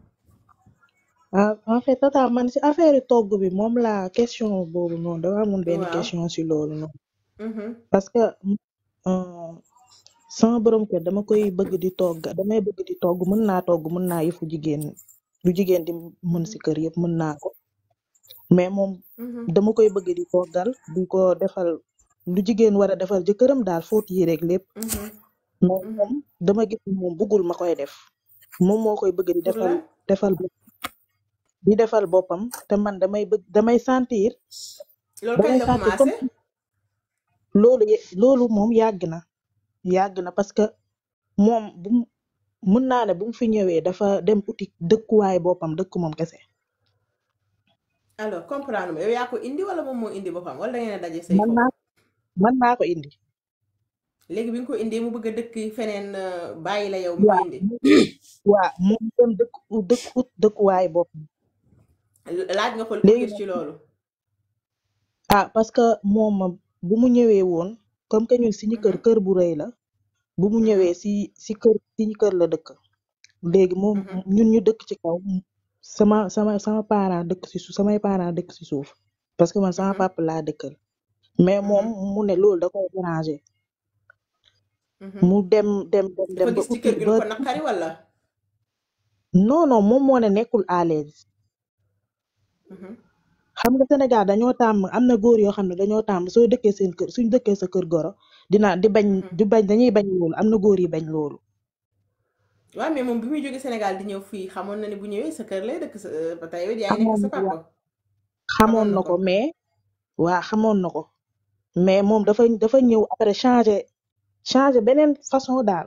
ah en fait tata man si affaire togg bi moom la question boobu noonu dama amoon benn waaw question si loolu noonu Mhm. parce que euh, sama borom kër dama koy bëgg di togg damay bëgg di togg mën naa togg mën naa yëfu jigéen lu jigéen di mën si kër yëpp mën naa ko mais moom Mhm. dama koy bëgg di toggal di ko defal lu jigéen war a defal jëkkëram daal fóot yi rek lépp Mhm. mais Mhm. moom dama gis ni moom bëggul ma koy def moom moo koy bëgg di pour defal la defal bopp di defal boppam te man damay bëgg damay sentir loolu kañ damay la sentir comme commencé loolu ye- loolu moom yàgg na yàgg na parce que moom bu mu mën naa ne bu mu fi ñëwee dafa dem uti dëkkuwaay boppam dëkk moom kese alors comprendre ma yow yaa ko indi wala moom moo indi boppam wala da ngeen a daje say man foofu naa man naa ko indi léegi bi nga ko indee mu bëgg a dëkk feneen euh, bàyyi la yow mi ko waa indi waa moom dem dëkk u- dëkk ut dëkkuwaay boppam laaj nga ko lu mu léegi gis nag ci loolu ah parce que moom bu mu ñëwee woon comme que ñun suñu kër Mhm. kër bu rëy la bu mu Mhm. ñëwee si si kër suñu kër la dëkk léegi moom Mhm. ñun ñu dëkk ci kaw sama sama sama parent dëkk si suuf samay parent dëkk si suuf parce que man sama Mhm. papa laa dëkkal mais moom Mhm. mu ne loolu da koy déranger Mhm. mu dem dem dem dafa dem ba gis ci uti kër gi ba lu ko naqari wala non non moom moo ne nekkul à l'aise Mhm. xam nga Sénégal dañoo tàmm am na góor yoo xam ne dañoo tàmm soo dëkkee seen kër suñ dëkkee sa kër goro dina di bañ Mhm. di bañ dañuy bañ loolu am na góor yi bañ loolu waaw mais moom bi muy jóge Sénégal di ñëw fii xamoon na ne bu ñëwee sa kër lay dëkk sa ba tey yow yaa ngi nekk xamoon sa waa papa xamoon xamoon na na ko ko mais waa xamoon na ko mais moom dafa dafa ñëw après changer changer beneen façon daal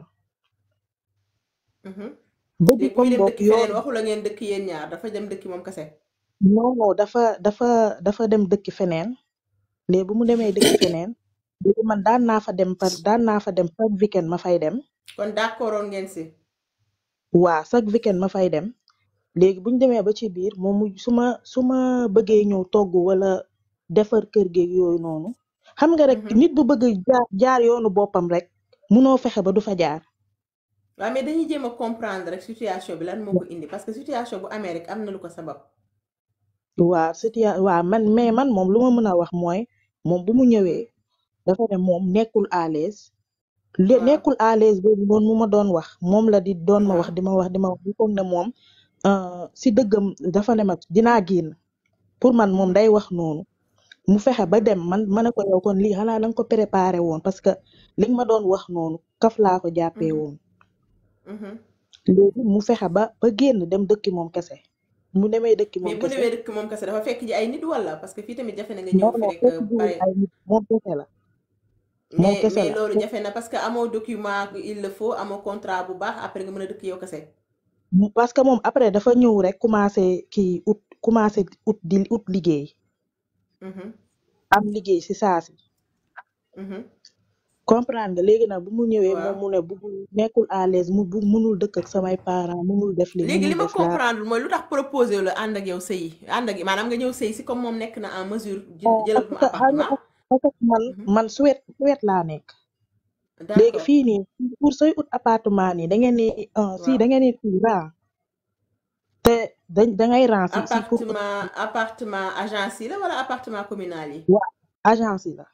Mhm. bëgg léegi bu comme muy dem boog dëkk feneen yoon waxu la ngeen dëkk yéen ñaar dafa dem dëkk moom kese non non dafa dafa dafa dem dëkk feneen léegi bu mu demee dëkk feneen léegi man daan naa fa dem par daan naa fa dem chaque weekend ma fay dem kon d'accordoon ngeen si waa chaque weekend ma fay dem léegi bu ñu demee ba ci biir moom mu su ma su ma bëggee ñëw togg wala defar kër geeg yooyu noonu xam nga rek Mhm. nit bu bëgg jaar jaar yoonu boppam rek munoo fexe ba du fa jaar waaw mais dañuy jéem a comprendre rek situation bi lan moo ko indi parce que situation bu amee rek am na lu ko sabab waa situa waa man mais man moom lu ma mën a wax mooy moom bu mu ñëwee dafa ne moom nekkul à l'aise le waaw nekkul à l'aise boobu noonu mu ma doon wax moom la di doon ma wax waaw di ma wax di ma wax di foog ne moom euh, si dëggam dafa ne ma dinaa génn pour man moom Mhm. day wax noonu mu fexe ba dem man ma ne ko yow kon lii xanaa danga ko préparé woon parce que li nga ma doon wax noonu kaf laa ko jàppee Mhm. woon Mhm. léegi mu fexe ba ba génn dem dëkki moom kese mu demee dëkki mais moom bu kese demee dëkk moom kese dafa fekk ji ay nit wala parce que fii tamit jafe na nga ñëw non fi non rek fekk euh, jiwul pare ay nit moom kese la moom mais kese mais la loolu jafe na parce que amoo document il le faut amoo contrat bu baax après nga mën a dëkk yow kese Mu- parce que moom après dafa ñëw rek commencé kii ut commencé ut di ut liggéey Mhm. am liggéey si saa si Mhm. comprendre nga léegi nag bu mu ñëwee moom waaw mu ne bu nekkul à l'aise mu bu munul dëkk ak samay parents munul def li léegi li munul ma def laa comprendre mooy lu tax proposé la ànd ak yow sëyi ànd ak maanaam nga ñëw sëyi si comme moom nekk na en mesure jël non jëlal parce ko que xam nga appartement parce que man Mhm. man Suède Suède laa nekk léegi d'accord fii nii pour sooy ut appartement nii da ngeen ni uh, si waaw da ngeen ni kii ran te da da ngay ran si si pour ut appartement appartement agence yi la wala appartement communal yi waa agence yi la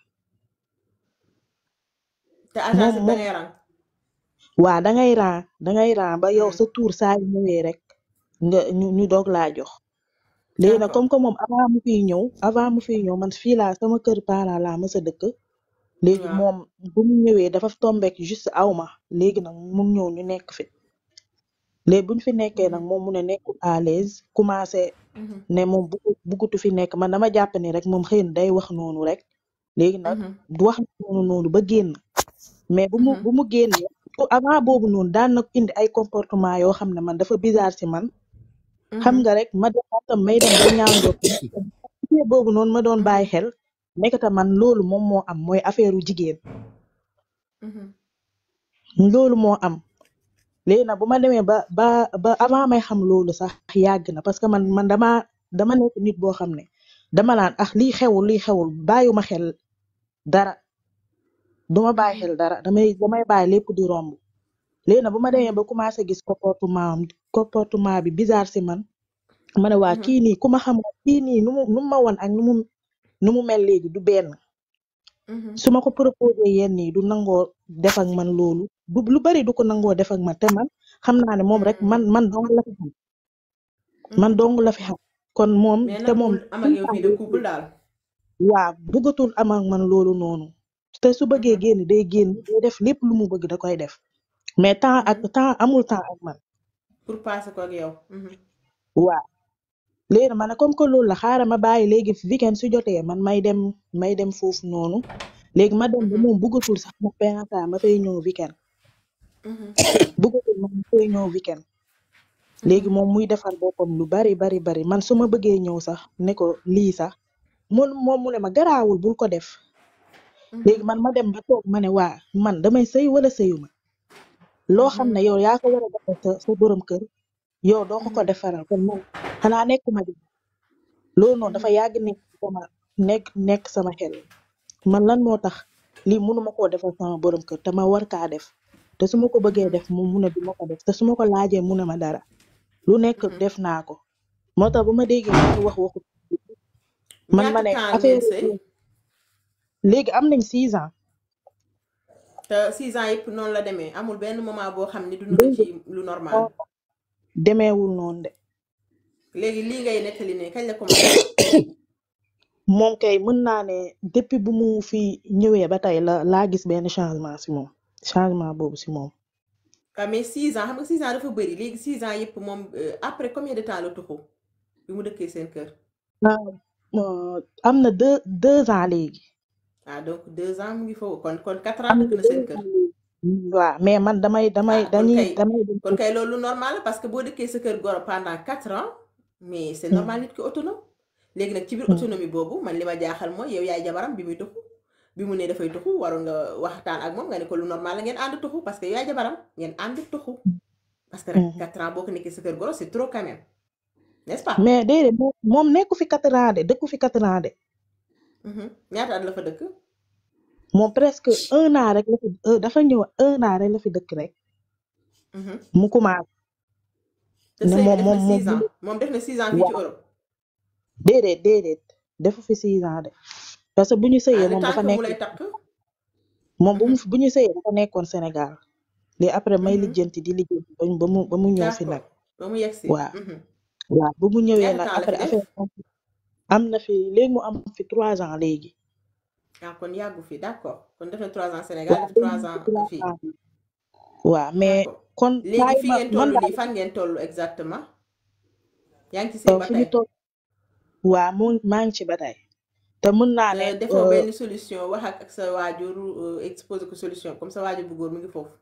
te agence moom yi da moom ngay rang waa da ngay ran da ngay ran ba yow Mhm. sa tour saa yu ñëwee rek nga ñu ñu doog laa jox léegi nag d'accord comme que moom avant mu fiy ñëw avant mu fiy ñëw man fii laa sama kër parent laa mës a dëkk léegi waaw moom bu mu ñëwee dafa tombek juste aw ma léegi nag mu ñëw ñu nekk fi léegi buñ fi nekkee nag Mhm. moom mu ne nekkul à l'aise commencé Mhm. ne moom buggu buggutu fi nekk man dama jàpp ni rek moom xëy na day wax noonu rek léegi nag Mhm. du wax noonu noonu ba génn mais bu mu Mhm. bu mu génnee ko avant boobu noonu daan na indi ay comportement yoo xam ne man dafa bizarre si man xam Mhm. nga rek ma dem tam may dem ba ñaaw njort affaire boobu noonu ma doon bàyyi Mhm. xel nekkata man loolu moom moo am mooy affaire u jigéen Mhm. loolu moo am léegi nag bu ma demee ba ba ba avant may xam loolu sax yàgg na parce que man man dama dama nekk nit boo xam ne dama naan ah lii xewul lii xewul bàyyuma xel dara duma bàyyi Mhm. xel dara damay damay bàyyi lépp di romb léegi nag bu ma demee ba commencé gis comportement am comportement bi bizarre si man ma ne waa kii nii ku ma xamoon kii nii nu mu nu mu ma woon ak nu mu nu mu mel léegi du benn su ma ko proposé yenn yi du nangoo def ak man loolu du lu bari du ko nangoo def ak man te man xam naa ne moom rek man man dong la fi xam man dong la fi xam kon moom mais te nag moom bul am ak yow vie de couple daal waa bëggatul am ak man loolu noonu te su bëggee génn day génn day def lépp lu mu bëgg da koy def mais temps ak temps amul temps ak man pour passer ko ak yow waa léegi ma ne comme que loolu la xaaral ma bàyyi léegi weekend su jotee man may dem may dem foofu noonu léegi ma dem ba moom bëggatul sax ma pensa ma fay ñëw weekend bëggatul ma ma fay ñëw weekend léegi moom muy defar boppam lu bari bari bari man su ma bëggee ñëw sax ne ko lii sax mun moom mu ne ma garaawul bul ko def léegi man ma dem ba toog ma ne waa man damay sëy wala sëyuma loo xam ne yow yaa ko war a defal sa sa borom kër yow doo ko ko defaral kon man xanaa nekkuma di loolu noonu dafa yàgg nekk sama nekk nekk sama xel man lan moo tax lii mënuma koo defal sama borom kër te ma war kaa def te su ma ko bëggee def moom mu ne du ma ko def te su ma ko laajee mu ne ma dara lu nekk def naa ko moo tax bu ma déggee ñu wax waxu man ma ñaata ne temps affaire ngeen sëy léegi am nañ six ans te six ans yëpp noonu la demee amul benn moment boo xam ne dund nga ci lu normal demeewul noonu de léegi lii ngay nettali ne kañ la commencé moom kay mën naa ne depuis bu mu fi ñëwee ba tey la laa gis benn changement si moom changement boobu si moom ah mais six ans xam nga six ans dafa bëri léegi six ans yëpp moom euh, après combien de temps la tuxu bi mu dëkkee seen kër ah euh, am na deux deux ans léegi ah donc deux ans mu ngi foofu kon kon quatre ans dëkk na seen kër waaw mais man damay damay kon dañuy kay damay dem kon kay loolu normal la parce que boo dëkkee sa kër goro pendant quatre ans mais c'est normal nit ki autonome léegi nag ci biir autonomie boobu man li ma jaaxal mooy yow yaay jabaram bi muy tuxu bi mu ne dafay tuxu waroon nga waxtaan ak moom nga ne ko lu normal la ngeen ànd tuxu parce que yow yaay jabaram ngeen ànd tuxu parce que rek quatre ans boo ko nekkee sa kër goro c'est trop quand même n'est-ce pas mais déedéet moom moom nekku fi quatre ans de dëkku fi quatre ans de Mhm. ñaata at la fa dëkk moom presque un an rek la fi euh, dafa ñëw un an rek la fi dëkk rek Mhm. mu commencé te ne sëy bi moom def na moom moom six ans moom def na six ans fii ci waaw Europe déedéet déedéet defu fi six ans de parce que bu ñu ah sëyee le moom temps dafa que mu nekk lay takk moom bu mu Mhm. bu ñu sëyee dafa nekkoon Sénégal léegi après may Mhm. lijjanti di lijjanti ba ba mu ba mu ñëw fi nag d'accord ba mu yegsi waaw Mhm. waaw bu mu ñëwee ñaata nag temps la fi après def affaire am am na fi léegi mu am fi trois ans léegi ah kon yàggu fi d'accord kon def na trois ans Sénégal waaw def léegi trois mu fi ans trois fii ans waaw mais d'accord kon léegi saa yi fi ma ngeen man toll daal nii fan ngeen toll exactement yaa ngi ci sëy euh, ba fi ñu tey toog waaw mu maa ngi ci ba tey te mën naa ne te defoo euh, benn solution wax ak ak sa waajur euh, exposer ko solution comme sa waajur bu góor mu ngi foofu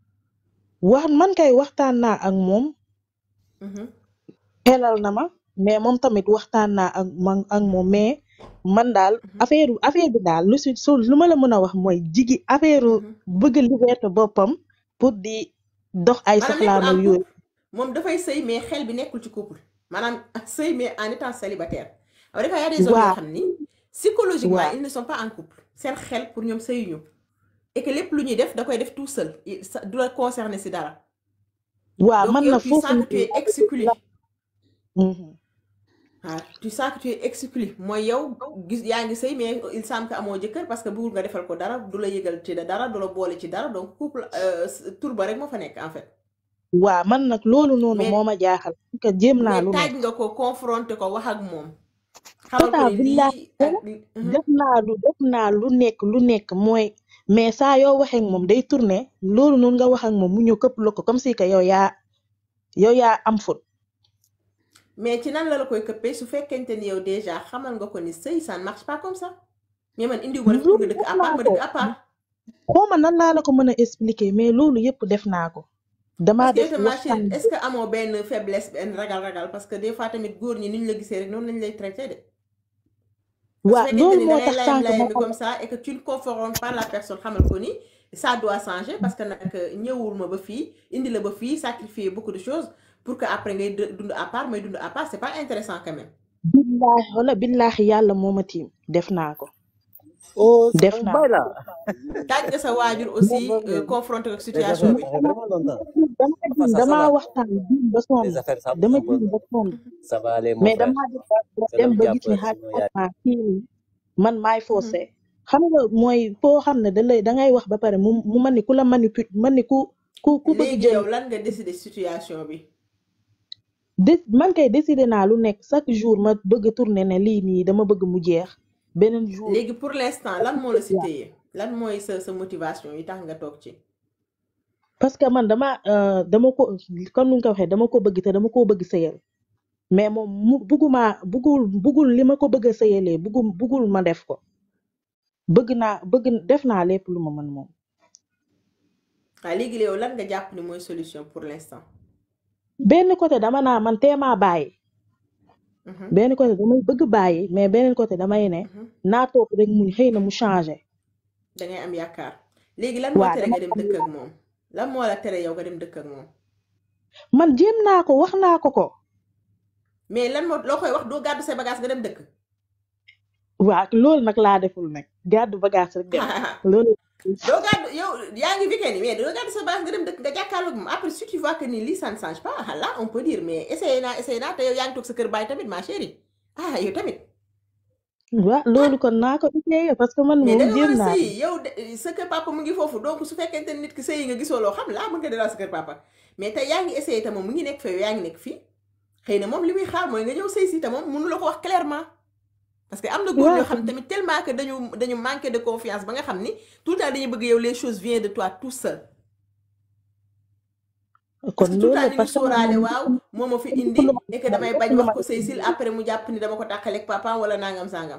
wax man kay waxtaan naa ak moom Mhm. xelal na ma mais moom tamit waxtaan naa ak man ak moom mais man daal Mhm. affaire affaire bi daal lu si su lu ma la mën a wax mooy jigi affaire Mhm. bëgg liberté boppam pour di dox ay maanaam nekkul soxlaam en ak yooyu couple moom dafay sëy mais xel bi nekkul ci couple maanaam sëy mais en étant célibataire alors des fois y a des hommes yoo waaw xam ni psychologiquement waaw ils ne sont pas en couple seen xel pour ñoom sëyuñu et que lépp lu ñuy def da koy def tout seul Il- ça du la concerner si dara waaw donc man yow na tu foofu sens que tu es exclu la Mhm. ah tu sens que tu es exclu mooy yow gis yaa ngi sëy mais il semble que amoo jëkkër parce que bëggul nga defal ko dara du la yëgal ci dara du la boole ci dara donc couple euh, tur ba rek moo fa nekk en fait waaw man nag loolu noonu mais moo ma jaaxal parce que jéem naa mais lu taaj nekk nga ko confronté ko wax ak moom xamal ko tata ne billahi lii ak li- Mhm. def naa lu def naa lu nekk lu nekk mooy mais saa yoo waxee ak moom day tourné loolu noonu nga wax ak moom mu ñëw këpp la ko comme si que yow yaa yow yaa am faute mais ci nan la la koy këppee su fekkente ni yow déjà xamal nga ko ni sëy ça ne marche pas comme ça mais man indiwu ma def pour loolu nga dëkk def à part naa ma ko dëkk à part xawma nan laa la ko mën a expliquer mais loolu yëpp def naa ko damaa parce que yow def tam ma waxtaan chérie est-ce que amoo benn faiblesse benn ragal-ragal parce que des fois tamit góor ñi ni ñu la gisee rek noonu lañ lay traité de parce que waa fekkente loolu ni da moo ngay tax layam sànq ma layam bi xam comme ça et que tu ne confrontes pas la personne xamal ko ni ça doit changer parce que nag ñëwul ma ba fii indi la ba fii sacrifier beaucoup de choses pour que après ngay dë- dund à part may dund à part c'est pas intéressant quand même billaahi wala billaahi yàlla moo ma tiim def naa ko Oh, c'est def un naa bail là. taaj nga sa waajur aussi euh, confronté ak Les situation affaires, bi ça fait vraiment longtemps. dama Enfin, ça, ça damaa va. waxtaan jiw ba sonn Les affaires, ça, dama ça va. jiw ba sonn Ça va aller, mon mais frère. damaa dem C'est dem le ba diable, gis ni xaaj sinon il y a naa kii nii man maay faussé xam nga mooy foo xam ne da lay da ngay wax ba pare mu mu mel ni ku la manipule mel ni ku ku ku bëgg léegi jël yow lan nga décider situation bi dé man kay décidé naa lu nekk chaque jour ma bëgg tourner ne lii nii dama bëgg mu jeex beneen jour léegi pour l'instant lan moo la si téye lan mooy sa sa motivation yi tax nga toog ci parce que man dama euh, dama ko comme ni nga ko waxee dama ko bëgg te dama koo bëgg sëyal mais moom mu bugguma buggul buggul li ma ko bëgg a sëyalee buggul buggul ma def ko bëgg naa bëgg def naa lépp lu ma mën moom waaw léegi yow lan nga jàpp ni mooy solution pour l'instant benn côté dama naa man teemaa bàyyi Mhm, benn côté damay bëgg bàyyi mais beneen côté damay ne mhm. naa toog rek muñ xëy na mu changé da ngay am yaakaar léegi lan moo waa tere dama nga dem dëkk ak moom lan moo la tere yow nga dem dëkk ak moom man jéem naa ko wax naa ko ko mais lan moo loo koy wax doo gàddu say bagage nga dem dëkk waa loolu nag laa deful nag gàddu bagage rek dem loolu doo gàddu yow yaa ngi weekend mais doo gàddu sa bagage nga dem dëkk nga jàkkaarloog moom après si tu vois que ni lii ça ne change pas ah là on peut dire mais essayé naa essayé naa te yow yaa ngi toog sa kër baay tamit ma chérie ah yow tamit waa loolu kon naa ko essayé parce que man mais da moom nga war jéem a naa ko sëyi yow de sa kër papa mu ngi foofu donc su fekkente ne nit ki sëyi nga gisoo loo xam laa mën nga delluwaat sa kër papa mais tey yaa ngi essayé te moom mu ngi nekk fa yow yaa ngi nekk fii xëy na moom li muy xaar mooy nga ñëw sëy si te moom mënu la ko wax clairement parce que am na góor waaw yoo xam tamit tellement que dañu dañu manqué de confiance ba nga xam ni tout le temps dañuy bëgg yow les choses viennent de toi tout seul kon parce que tout loolu le temps la ñu ngi parce que man sóoraale moom waaw moo ma fi lépp indi lu ma et que damay lépp bañ lu wax ma ko sëy sil après mu jàpp ni dama ko tàqaleeg papa wala nangam sangam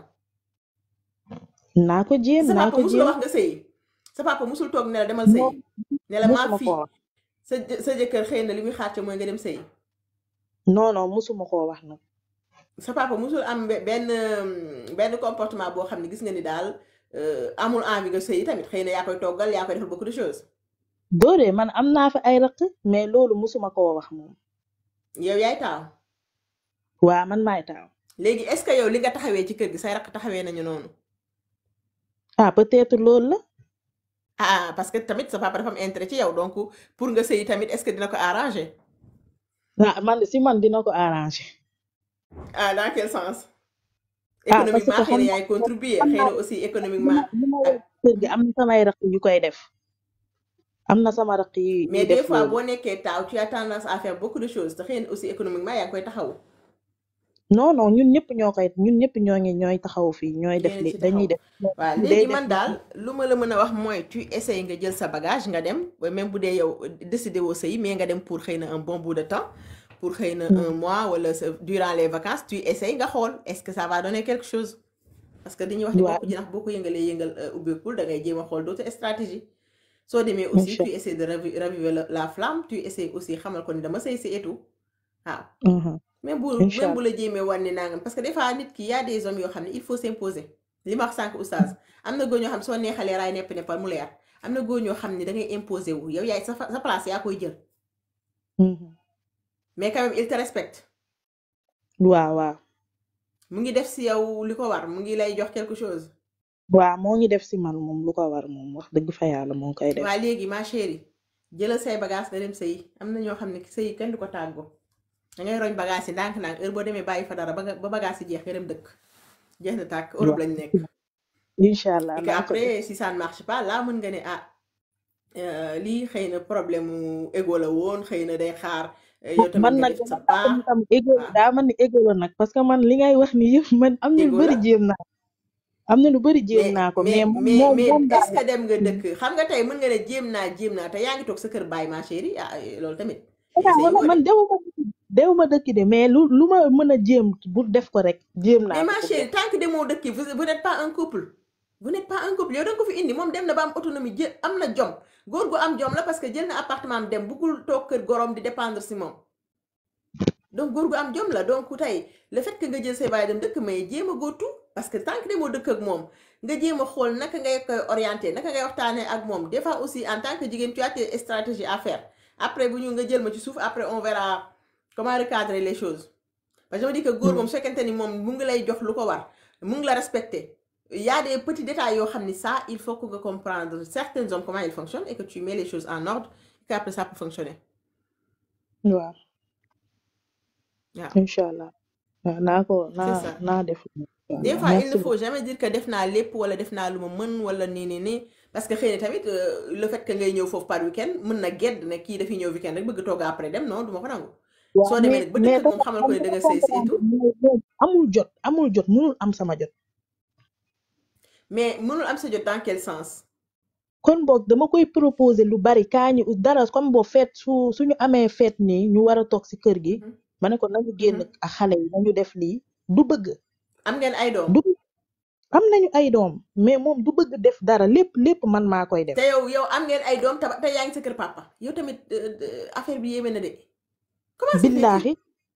naa ko jéem sa naa papa ko musul la jéem wax nga sëyi sa papa musul toog ne la demal moom sëyi ne la maa musuma fii koo wax sa jë- sa jëkkër xëy na li muy xaar ca mooy nga dem sëyi non non musuma koo wax nag sa papa musul am be- benn benn comportement boo xam ne gis nga ni daal euh, amul envie nga sëyi tamit xëy na yaa koy toggal yaa koy defal beaucoup de choses doore man am naa fa ay raq mais loolu musuma koo wax moom yow yaay taaw waa man maay taaw léegi est-ce que yow li nga taxawee ci kër gi say raq taxawee nañu noonu ah peut-être loolu la ah parce que tamit sa papa dafa am intérêt ci yow donc pour nga sëyi tamit est-ce que dina ko arranger ah man si man dina ko arrangé ah dans quel sens ah parce que économiquement xëy xam na naa yaay contribuer xam xëy naa na aussi li ma économiquement li ma ak yor kër gi am na samay raq yu koy def am na sama raq yu yu mais des def fois loolu boo nekkee taaw tu as tendance à faire beaucoup de choses te xëy na aussi économiquement yaa ngi koy taxaw non non ñun ñëpp ñoo koy ñun ñëpp ñoo ngi ñooy taxaw fii ñooy def yéen li ci dañuy taxaw def waaw day léegi def man daal lu ma la mën a wax mooy tu essayes nga jël sa bagage nga dem ba même bu dee yow décidé woo sëy mais nga dem pour xëy na un bon bout de temps pour xëy na un mois wala sa durant les vacances tu essayes nga xool est-ce que ça va donner quelque chose parce que dañuy wax ni waaw bopp jinax boo ko yëngalee yëngal euh, ubbeekul da ngay jéem a xool d'autres stratégies soo demee aussi incha tu essaies de ravi- raviver la, la flamme tu essaies aussi xamal ko ni dama sëy si et tout waaw allah même bu incha même bu allah la jéemee wan ni nangam parce que des fois nit ki y a des hommes yoo xam ne il faut s'imposer li ma wax sànq oustaz am na góor ñoo xam soo neexalee raay nepp neppal mu leer am na góor ñoo xam ne da ngay imposer wu yow yaay sa fa- sa place yaa koy jël Mhm. mais quand même il te respecte waaw waaw mu ngi def si yow li ko war mu ngi lay jox quelque chose waaw moo ngi def si man moom lu ko war moom wax dëgg fa yàlla moo ngi koy def waa léegi ma chérie jëlal say bagage nga dem sëyi am na ñoo xam ne sëyi kenn du ko tàggoo da ngay roñ bagage yi ndànk-ndànk heure boo demee bàyyi fa dara ba nga ba bagage yi jeex nga dem dëkk jeex na tàkk Europe waaw lañ nekk incha allah et que naa ko def après si ça ne marche pas là mën nga ne ah euh, lii xëy na problème mu ego la woon xëy na day xaar euh, yow tamit man nga nag def sa dama jàpp ni pas tam égo waaw daa man ni égo la nag parce que man li ngay wax ni yëpp man am na lu ego bëri la jéem naa am na lu bëri jéem mais naa ko mais mais moom mais moom mais moom est-ce daal que dem nga dëkk xam nga tey mën nga ne jéem naa jéem naa te yaa ngi toog sa kër baay ma chérie ah loolu tamit ah essayé wala woo de man dewuma dewuma dëkk de mais lu lu ma mën a jéem bu def ko rek jéem mais naa ko ma pour def chérie tant que demoo dëkk vous vous n'êtes pas un couple vous n'êtes pas un couple yow da nga ko fi indi moom dem na ba am autonomie jël am na jom góor gu am jom la parce que jël na appartement am dem buggul toog kër gorom di dépendre si moom donc góor gu am jom la donc tey le fait que nga jël say baay dem dëkk may jéem a go tout parce que tant que demoo dëkk ak moom nga jéem a xool naka ngay koy orienté naka ngay waxtaanee ak moom des fois aussi en tant que jigéen tu as tes stratégies à faire après bu ñu nga jël ma ci suuf après on verra comment recadrer les choses parce que je me dis que góor moom su fekkente ni moom mu ngi lay jox lu ko war mu ngi la respecté il y a des petits détails yoo xam ni ça il faut que nga comprendre certains hommes comment ils fonctionnent et que tu mets les choses en ordre et qu'après ça peut fonctionner waaw waaw incha allah waaw naa ko c'est naa ça naa def waaw des fois il merci ne faut jamais dire que def naa lépp wala def naa lu ma mën wala nii nii nii parce que xëy na tamit euh, le fait que ngay ñëw foofu par week-end mën na gedd ne kii dafiy ñëw week-end rek bëgg toog après dem non du ma ko nangu waaw soo demee mais nag ba mais dëkk ak moom dafa xamal am ko ne da dafa nga sëy si et comprendre tout mais moom amul jot amul jot mënul am sama jot mais mënul am sa jot dans quel sens kon boog dama koy proposer lu bari kaa ñu dara comme boo feet su suñu amee feet nii ñu war a toog si kër gi Mhm. ma ne ko nañu génn Mhm. ak xale yi nañu def lii du bëgg am ngeen ay doom du am nañu ay doom mais moom du bëgg def dara lépp lépp man maa koy def te yow yow am ngeen ay doom te te yaa ngi sa kër papa yow tamit euh, euh, affaire bi yéeme na de comment se fait-il billaahi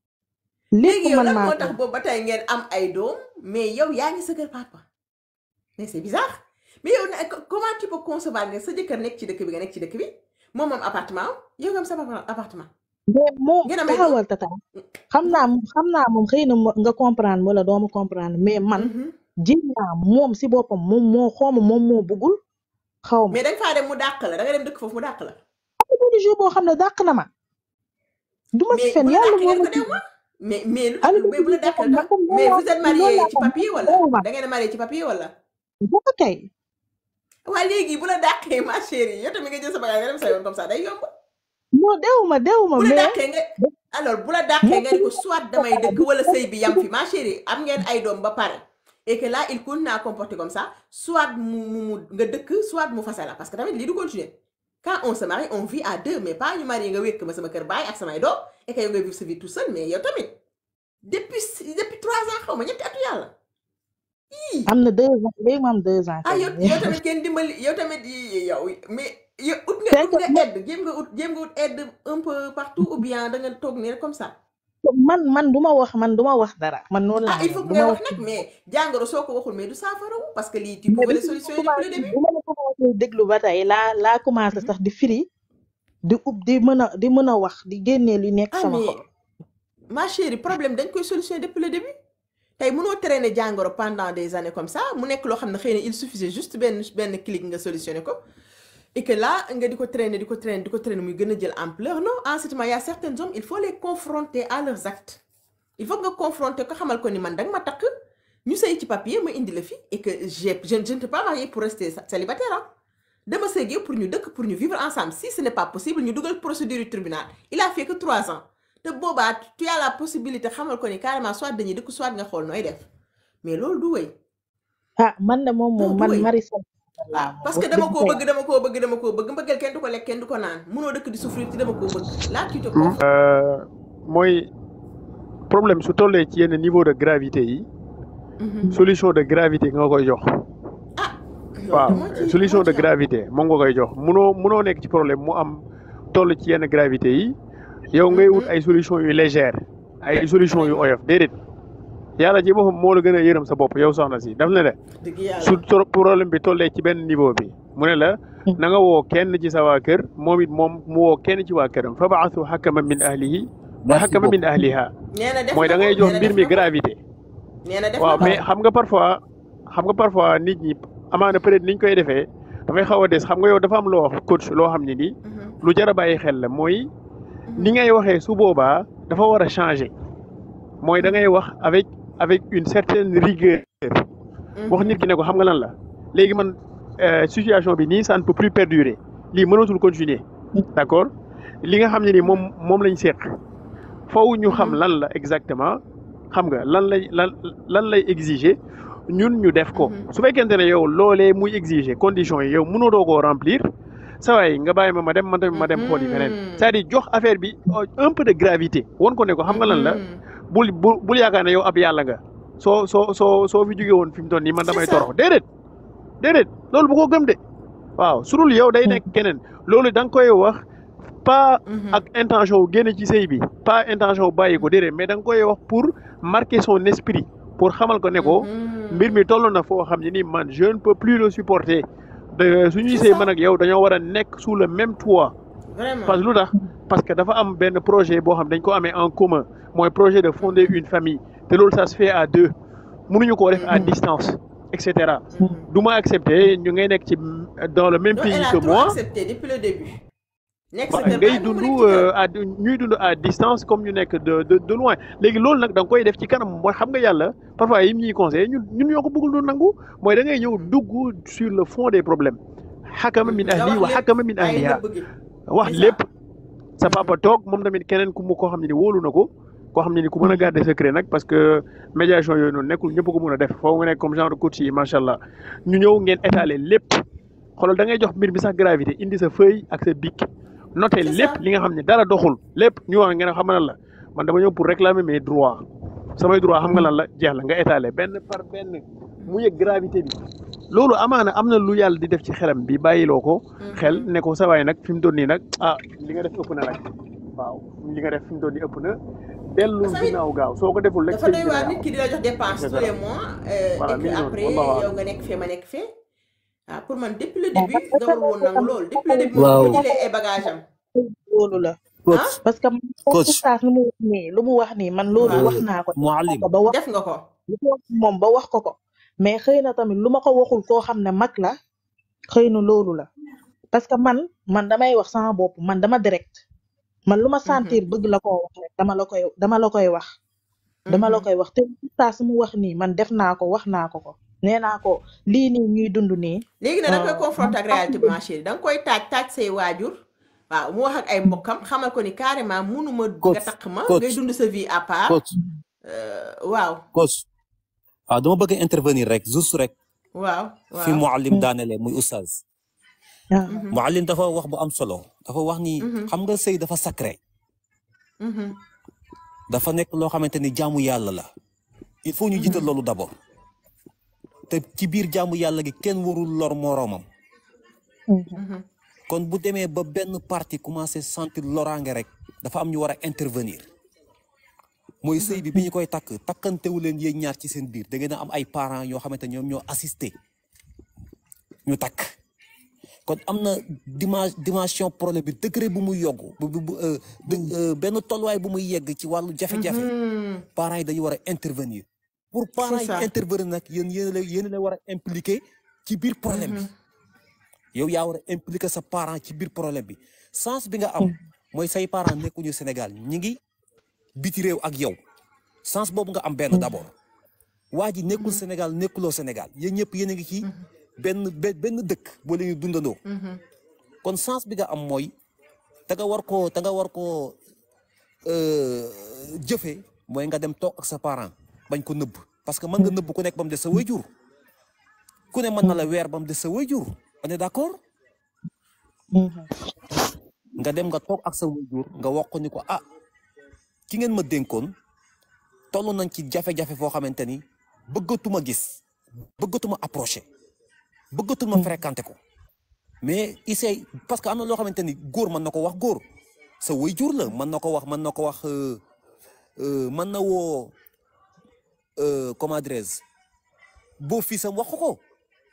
lépp léegi yow man lan maa moo koy tax boobu ba tey ngeen am ay doom mais yow yaa ngi sa kër papa mais c'est bizarre mais yow na- co- comment tu peux concevoir nga sa jëkkër nekk ci dëkk bi nga nekk ci dëkk bi moom moom appartement am yow nga am sa papa appartement mais moom ngeen am ay doom taxawal tata xam naa xam naa moom xëy na mo- nga comprendre wala dooma comprendre mais man Mhm. jéem naa moom si boppam moom moo xooma moom moo bëggul xaw ma mais da nga faa dem mu dàq la da nga dem dëkk foofu mu dàq la am na jour boo xam ne dàq na ma du ma si mais fen bu la yàlla dàqee moo ngeen ma ko ci dew ma mais mais lu am tax na mais bu la jour boo dàqee xam lu ne tax comme mais loolu vous êtes loolu marié laa ci ko papier wala dew ma da ngeen a marié ci papier wala dafa kay waa léegi bu la dàqee ma chérie yow tamit nga jël sa bagage nga dem sa yoon comme ça day yomb non dew ma dew ma bu la mais dàqee nga alors bu la dàqee moom nga ni ko soit damay dëkk wala sëy bi yam fi ma chérie am ngeen ay doom ba pare et que là il continue à comporter comme ça soit mu mu mu nga dëkk soit mu fase la parce que tamit lii du continuer quand on se marie on vit à deux mais pas ñu marié nga wékk ma sama kër baay ak samay doom et que yow ngay vivre sa vie tout seul mais yow tamit depuis depuis trois ans xaw ma ñetti atu yàlla ii am na deux ans léegi mu am deux ans ah kay yow yow tamit kenn dimbali yow tamit yi- yow mais yow ut nga c'est ut que nga aide jéem nga ut jéem nga ut aide un peu partout ou bien da nga toog nii rek comme ça man man du ma wax man du ma wax dara man noonu ah laa il mel faut que du ngay ma wax wax nag mais jàngoro soo ko waxul mais du saafarawu parce que lii tu mais pouvais bi le ma la solutionner depuis le commencé début bi ma la commencé déglu ba tey laa laa commencé Mhm. sax di firi di ub di mën a di mën a wax di génnee li nekk ah sama mais xol ma chérie problème dañ koy solutionner depuis le début tey mënoo traîner jàngoro pendant des années comme ça mu nekk loo xam ne xëy na il suffisait juste benn benn clic nga solutionner ko et que là nga di ko traîner di ko traîner di ko traîner muy gën a jël ampleur non en ce moment y a certains hommes il faut les confronter à leurs actes il faut nga confronter ko xamal ko ni man danga ma takk ñu sëy ci papier ma indi la fi et que j'ai je je ne t'ai pas marié pour rester célibataire ah dama sëy ak yow pour ñu dëkk pour ñu vivre ensemble si ce n'est pas possible ñu dugal procédure du tribunal il a fait que trois ans te boobaa tu as la possibilité xamal ko ni carrément soit dañuy dëkk soit nga xool nooy def mais loolu du wëy ah man de moom non moom du man wëy Marisol ah laa moom parce wax que dama dëgg koo fa bëgg dama koo bëgg dama koo bëgg mbëggeel kenn du ko lekk kenn du ko naan munoo dëkk di souffrir ci dama koo bëgg là tu te confonds Euh, mooy problème su tollee ci yenn niveau de gravité yi Mhm. solution de gravité nga koy jox ah loolu waaw de moo ci solution moo de ci am gravité moom nga koy jox munoo munoo nekk ci problème mu am toll ci yenn gravité yi yow ngay wut Mhm. ay solution yu légère ay solution yu vraiment oyof déedéet yàlla ci boppam moo la gën a yërëm sa bopp yow soxna si daf ne la dëgg su yàlla tro- problème bi tollee ci benn niveau bi mu ne la na nga woo kenn ci sa waa kër moom it moom mu woo kenn ci waa këram fa baasu xakaman min ahlihi wa merci xakaman min beaucoup ahliha nee na def mooy na da ko ngay jox nee na mbir def mi na ko gravité nee na def waaw na ko mais xam nga parfois xam nga parfois nit ñi amaana peut-être niñ koy defee dafay xaw a des xam nga yow dafa am loo wax coach loo xam ne nii Mhm. lu jar a bàyyi xel la mooy ni Mhm. ngay waxee su boobaa dafa war a changer mooy da ngay wax avec avec une certaine rigueur wax nit ki ne ko xam nga lan la léegi man euh, situation bi nii ça ne peut plus perdurer lii mënatul continuer d'accord li nga xam ne ni moom moom lañ seq foofu ñu xam lan la exactement xam nga lan lay lan lan lay exiger ñun ñu def ko su fekkente ne yow loolee muy exiger conditions yi yow mënoo doo koo remplir saa waay nga bàyyi ma ma dem man tamit ma dem xool yi feneen c'est-à-dire jox affaire bi un peu de gravité won ko ne ko xam nga lan la bul bul bul yaakaar ne yow ab yàlla nga soo soo soo soo fi jóge woon fi mu toll nii man damay C'est ça. torox déedéet déedéet loolu bu ko gëm de waaw su dul yow day nekk keneen loolu da nga koy wax pas ak intention wu génn ci sëy bi pas intention wu bàyyi ko déedéet mais da nga koy wax pour marquer son esprit pour xamal ko ne ko mbir mi toll na foo xam ne ni man je ne peux plus le supporter de suñuy C'est sëy ça. man ak yow dañoo war a nekk sous le même toit vraiment parce que lu tax parce que dafa am benn projet boo xam dañ ko amee en commun mooy projet de fonder une famille te loolu ça se fait à deux mënuñu koo def à distance et cetera du ma accepter ñu ngay nekk ci dans le même non pays elle a que trop moi accepté depuis le début nekk sa voilà kër ngay baay bu mu dund nekk ci kër à ñuy dund à distance comme ñu nekk de de de loin léegi loolu nag da nga koy def ci kanam mooy xam nga yàlla parfois yi ñuy conseillé ñun ñun ñoo ko bëggul doon nangu mooy da ngay ñëw dugg sur le fond des problèmes xakama min nga ahli wax wa lépp xakama min bàyyi ahliha nëbb gi wax c'est ça lépp sa papa toog moom tamit keneen ku mu koo xam ne ni wóolu na ko koo xam ne ni ku mën a garder secret nag parce que médiation yooyu noonu nekkul ñëpp ko mën a def foo nga nekk comme genre coach yi macha allah ñu ñëw ngeen étaler lépp xoolal da ngay jox mbir bi sax gravité indi sa feuille ak sa bic noter c'est lépp ça li nga xam ne dara doxul lépp ñu wax ngeen xam nga lan la man dama ñëw pour réclamer mes droits samay droits xam nga lan la jeex la nga étaler benn par benn mu yëg gravité bi loolu amaana am na lu yàlla di def ci xelam bi bàyyiloo ko xel ne ko sa waay nag fi mu doon nii nag ah li nga def ëpp na nag waaw li nga def fi mu doon nii ëpp na dellul parce que ginnaaw gaaw soo ko deful rek dafa sëñ doy bi waar day nit am ki di la jox dépense et tous les cetera mois euh, voilà et mi que ngi noonu après wallahu yow a'lam nga nekk fee ma nekk fee ah pour man depuis le bon début man nga war woon nangu loolu depuis le début moom waaw bu jëlee ay bagage am loolu la ah coach parce que man comme coach oustaz lu mu wax nii lu mu wax nii man loolu waaw wax naa ko def naa muallim ko ba wax def nga ko lu ko wax moom ba wax ko ko mais xëy na tamit lu ma ko waxul koo xam ne mag la xëy na loolu la parce que man man damay wax sama bopp man dama direct man lu ma Mhm, sentir bëgg la koo wax rek dama la koy dama la koy wax dama la mhm. koy wax te oustaz mu wax nii man def naa ko wax naa ko ko nee naa ko lii nii ñuy dund nii léegi nag da nga koy euh, confronté man ak réalité bi ma chérie da nga koy taaj taaj say waajur waaw mu wax ak ay mbokkam xamal ko ni carrément munuma nga coach takk ma coach ngay dund sa vie à part coach euh, waaw coach waaw dama bëgg a intervenir rek juste rek waaw fi waaw muallim daanele muy oustaz ah, Mhm, muallim dafa wax bu am solo dafa wax ni mhm, xam nga sëy dafa sacré mhm, dafa nekk loo xamante ni jaamu yàlla la il faut ñu jiital mhm, loolu d'abord te ci biir jaamu yàlla gi kenn warul lor moroomam mhm, mhm, kon bu demee ba benn partie commencé sentir loraange rek dafa am ñu war a intervenir mooy sëy bi bi ñu koy takk takkantewu leen yéen ñaar ci seen biir da ngeen a am ay parents yoo xamante ñoom ñoo assisté ñu takk kon am na dimension dimension problème bi degré bu muy yogg bu bu bu, euh, de- euh, benn tolluwaay bu muy yegg ci wàllu jafe-jafe mhm. parents yi dañu war a intervenir pour parents c'est yi ça intervenir nag yéen yéen la yéen la war a impliqué ci biir problème bi Mhm, yow yaa war a impliqué sa parent ci biir problème bi sens bi nga am mooy say parents nekkuñu Sénégal ñi ngi biti réew ak yow sens boobu nga am benn d'abord waa ji nekkul Sénégal nekkuloo Sénégal yéen ñëpp yéen a ngi ci benn be- benn dëkk boo leen di dundandoo mhm, kon sens bi nga am mooy te nga war koo te nga war koo euh, jëfee mooy nga dem toog ak sa parent bañ ko nëbb parce que mën nga nëbb ku nekk ba mu des sa wayjur ku ne mën na la weer ba mu des sa wayjur on est d'accord mhm, nga dem nga toog ak sa wayjur nga wax ko ni ko ah ki ngeen ma dénkoon toll nañ ci jafe-jafe foo xamante ni bëggatuma gis bëggatuma approché bëggatuma fréquenté ko mais essaye parce que am na loo xamante ni góor mën na ko wax góor sa wayjur la mën na ko wax mën na ko wax euh, euh, mën na woo euh, comment dirais-je boo fii sam wax ko ko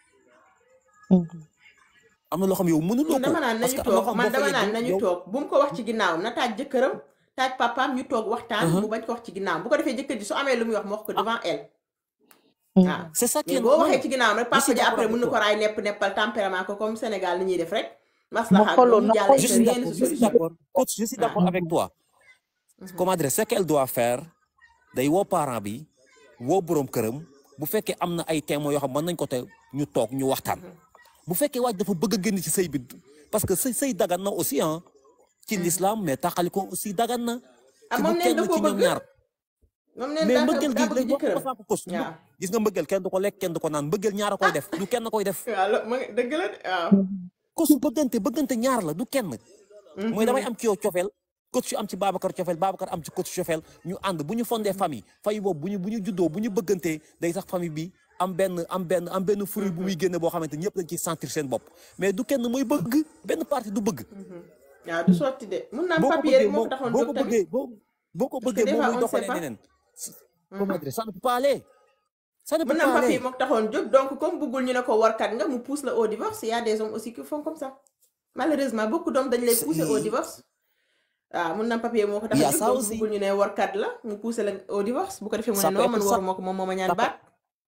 mhm. am na loo xam yow mënuloo man ko dama naan parce nañu que am na loo toog xam man boo fa dama naan yeggee nañu yow toog bu mu ko wax ci ginnaawam na taaj jëkkëram taaj papaam ñu toog waxtaan uh-huh. mu bañ ko wax ci ginnaawam bu ko defee jëkkër ji su amee lu muy wax mu wax ko ah devant elle Mhm. waaw c'est ça qui mais est boo waxee normal ci ginnaawam rek je papa suis ji d'accord après avec mën na ko toi raay nepp neppal tempérament ko comme Sénégal ni ñuy def rek ma maslaxa ak xooloon ñu na jàll je te suis rien ne d'accord se je suis solutionne d'accord coach je suis waaw d'accord avec toi mhm, comment dire ce qu'elle doit faire day woo parent bi woo borom këram bu fekkee am na ay témoins yoo xam mën nañ ko te ñu toog ñu waxtaan mhm, bu fekkee waaj dafa bëgg a génn ci sëy bi parce que sëy sëy dagan na aussi ah ci mhm. l'islam mais taxali ko aussi dagan na ah ci moom bu neen da kenn koo ci ñoom bëgg ñaar moom neen mais daa mbëggeel daa gi bëgg léegi wax jëkkëram nga ko kos waaw gis nga mbëggeel kenn du ko lekk kenn du ko naan mbëggeel ñaar a koy def du kenn koy def waaw lo- ma nga- dëgg la de waaw kos bëggante bëggante ñaar la du kenn mooy damay Mhm, am ci yow cofeel coach am ci Babacar cofeel Babacar am ci coach cofeel ñu ànd bu ñu fondee famille famille boobu bu ñu bu ñu juddoo bu ñu bëggantee day sax famille bi am benn am benn am benn fruit bu muy génne boo xamante ñëpp dañ ciy sentir seen bopp mais du kenn mooy bëgg benn partie du bëgg mhm. waaw du sotti de mun naa am boo ko papier bëggee rek moo moom ko taxoon boo jóg ko tamit bëggee boo boo ko parce que bëggee des moom fois muy on ne sait doxalee pas neneen Mhm. comment dire ça ne peut pas aller ça ne peut mën na am pas papier aller moo ko taxoon jóg donc comme bëggul ñu ne ko warkat nga mu pousse la au divorce il y a des hommes aussi qui font comme ça malheureusement beaucoup d'hommes dañ lay C'est- pousser au divorce waaw mun na am papier moo ko tax il y a a jóg ça donc aussi bëggul ñu ne warkat la mu pousser la au divorce bu ko defee mu ne ça peut non être man ça waruma ko moom moo ma ñaan ça peut baat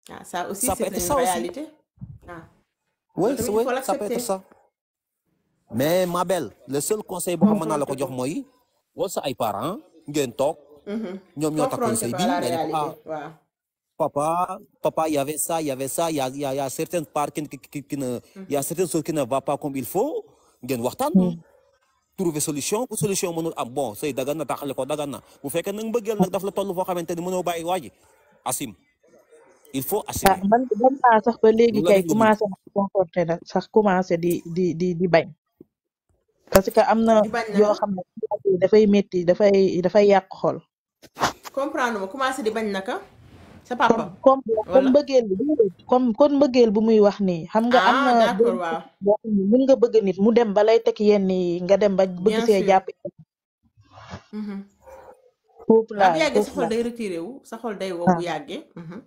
ah ça aussi Ça peut c'est être une ça aussi. réalité ah Oui, loolu tamit oui, il faut ça peut être l'accepter ça. Mais ma belle, le seul conseil boo xam mën naa la ko jox mooy wol sa ay parents ngeen toog Mhm. ñoom ñoo takkoon confronté sëy ko bi à la nga ne ko réalité ah waaw papa papa il y avait ça il y avait ça il y a il y a, il y a certaines parts qui, qui, qui, qui ne il y a certaines choses qui ne va pas comme il faut ngeen waxtaan trouver solution bu solution mënul am bon sëy dagan na taxale ko dagan na bu fekkee nag mbëggeel nag daf la toll foo xamante ni mënoo bàyyi waa ji assume il faut ah assumer man dem naa sax ba léegi lu la kay def nga muñ commencé na comporté nag sax commencé di di di di bañ parce que am na di bañ yoo naka xam ne dafay métti dafay dafay yàq xol comprendre ma commencé di bañ naka sa comme papa comme comme wala mbëggeel bi comme kon mbëggeel bu muy wax nii xam nga am ah na d'accord waaw boo xam ne mën nga bëgg nit mu dem ba lay teg yenn yi nga dem ba bëgg bien see sûr jàpp Mhm. foofu waaw bu laa yàggee sa foofu xol laa day retiré wu sa xol day wow ah bu yàggee Mhm.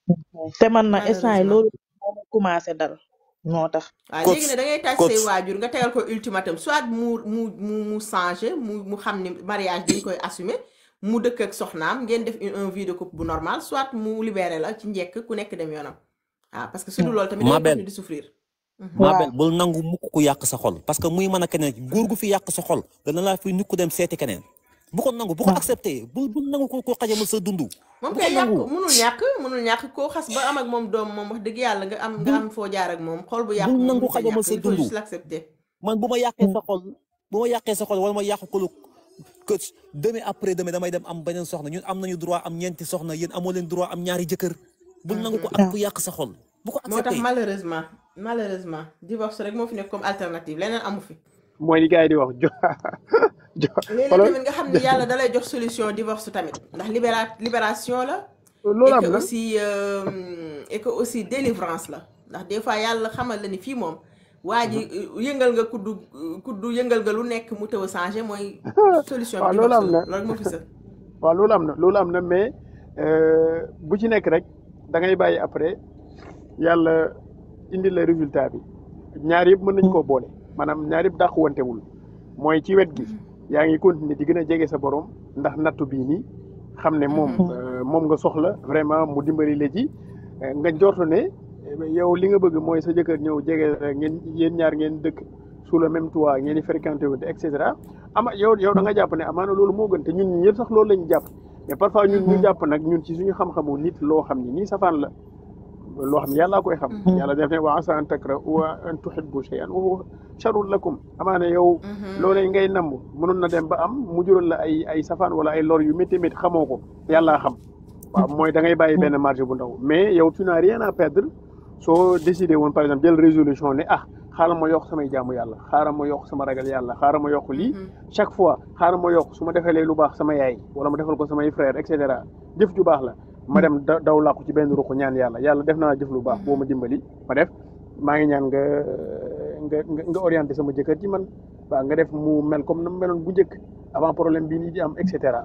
te man na instant yi malheureusement loolu moo ma commencé dal moo tax waaw coach léegi ne da ngay tàj coach say waajur nga tegal ko ultimatum soit mu mu mu mu changé mu mu xam ni mariage dañ koy assumer mu dëkk ak soxnaam ngeen def une un vie de couple bu normal soit mu libéré la ci njëkk ku nekk dem yoonam waaw parce que su dul loolu tamit da ma ngay belle continuer di souffrir Mhm. ma waaw belle bul nangu mukk ku yàq sa xol parce que muy mën a keneen góor gu fi yàq sa xol dana laa fi nit ku dem seeti keneen bu ko nangu bu ko waaw accepté bul bul nangu ko ko xajamal sa dundu moom bu ko kay yàq nangu munul ñàkk munul ñàkk koo xas ba am ak moom doom moom wax dëgg yàlla nga am nga bul am foo jaar ak moom xol bu yàq bul moom nangu mënut a xajamal ñàkk sa il faut dundu juste l'accepter man bu ma yàqee sa xol bu ma yàqee sa xol wala ma yàq ko lu que demain après demain damay dem am beneen soxna ñun am nañu droit am ñeenti soxna yéen amoo leen droit am ñaari jëkkër bul nangu ko ak ku yàq sa xol bu ko moo tax accepté malheureusement malheureusement divorce rek moo fi nekk comme alternative leneen amu fi mooy li gars yi di wax jo jo léeg-léeg xoolal tamit nga xam ni yàlla dalay jox solution divorce tamit ndax libéra libération la loolu et am que na aussi euh, et que aussi délivrance la ndax des fois yàlla xamal la ni fii moom waa ji euh, yëngal nga kuddu kuddu yëngal nga lu nekk mu tëw a changé mooy solution waaw bi loolu divorce am la na loolu moo fi sën waaw loolu am na loolu am na mais euh, bu ci nekk rek da ngay bàyyi après yàlla indi la résultat bi ñaar yëpp mën nañ koo boole maanaam ñaar yëpp dàquwantewul mooy ci wet gi yaa ngi continuer di gën a jege sa borom ndax nattu bii nii xam ne moom euh, moom nga soxla vraiment mu dimbali la ci euh, nga jortu ne eh, yow li nga bëgg mooy sa jëkkër ñëw jege la ngeen yéen ñaar ngeen dëkk sous le même toit ngeen di fréquenté wu et cetera ama yow yow da nga jàpp ne amaana loolu moo gën te ñun ñi ñëpp sax loolu lañu jàpp mais parfois ñun ñu jàpp nag ñun ci suñu xam-xamu nit loo xam ni nii safaan la loo xam ne yàllaa koy xam yàlla def ne wa asa an takra wa an tuhibbu shay'an wa huwa sharrun lakum amaana yow loolee ngay namm mënoon na dem ba am mu jural la ay ay safaan wala ay lor yu métti métti xamoo ko yàllaa xam waaw mooy da ngay bàyyi benn marge bu ndaw mais yow tu n'as rien à perdre soo décidé woon par exemple jël résolution ne ah xaaral ma yokk samay jaamu yàlla xaaral ma yokk sama ragal yàlla xaaral ma yokk lii chaque fois xaaral ma yokk su ma defalee lu baax sama yaay wala ma defal ko samay frère et cetera jëf ju baax la ma dem da daw làqu ci benn ruq ñaan yàlla yàlla def naa jëf lu baax boo ma dimbali ma def maa ngi ñaan nga nga nga nga orienté sama jëkkër ci man waaw nga def mu mel comme na mu meloon bu njëkk avant problème bii nii di am et cetera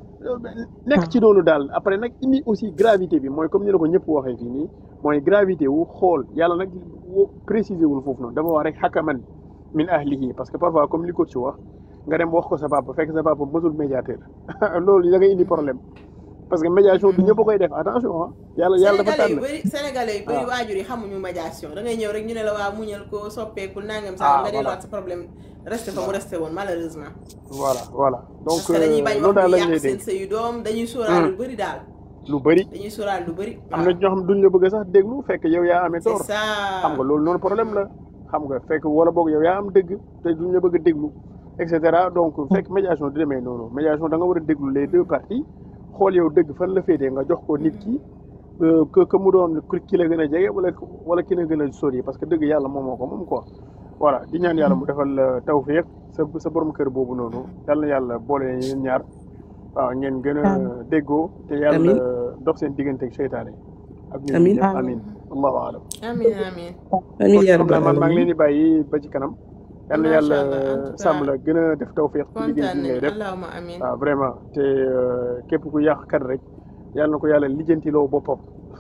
nekk ci loolu daal après nag indi aussi gravité bi mooy comme ni la ko ñëpp waxee fii nii mooy gravité wu xool yàlla nag wo- préciser wul foofu noonu dafa wax rek xakaman min ahlihi parce que parfois comme li ko ci wax nga dem wax ko sa papa fekk sa papa mësul médiateur loolu da ngay indi problème parce que médiation du ñëpp a koy def attention ah yàlla yàlla dafa sénégalais yu tànn bëri sénégalais yu bëri waaw waajur yi xamuñu médiation da ngay ñëw rek ñu ne la waa muñal ko soppeekul nangam ah saa nga voilà delluwaat sa problème resté fa mu voilà resté woon malheureusement voilà voilà donc parce que dañuy euh, bañ loolu wax daal ñu lañ yàq lay seen dénk sëyu doom dañuy sóoraal Hmm. lu bëri daal lu bëri dañuy sóoraal lu bëri am na waaw ñoo xam duñ la bëgg sax déglu fekk yow yaa amee c'est tort ça xam nga loolu noonu problème la xam nga fekk wala boog yow yaa am dëgg te duñ la bëgg a déglu et cetera donc fekk médiation du demee noonu médiation da nga war a déglu les deux parties xool yow dëgg fan la féetee nga jox ko nit ki euh, que que mu doon ku- ki la gën a jege wala wala ki la gën a sori parce que dëgg yàlla moom moo ko moom quoi voilà di ñaan yàlla mu defal la tawfiq sa sa borom kër boobu noonu yàlla na yàlla boole leen yéen ñaar waaw ngeen gën a amiin déggoo te yàlla amin dox seen diggante ak seytaane ak ñun amin ñëpp amiin amin allahu alam amin amin amin kon ya xam naa rabbal man maa ngi leen alamin di bàyyi ba ci kanam yal na yàlla macha allah en tout sàmm cas la gën a def tawfiq ci liggéey kontaan bi ngay nañ def allahuma amin waaw vraiment te euh, képp ku yàq kat rek yàlla na ko yàlla lijjantiloo boppam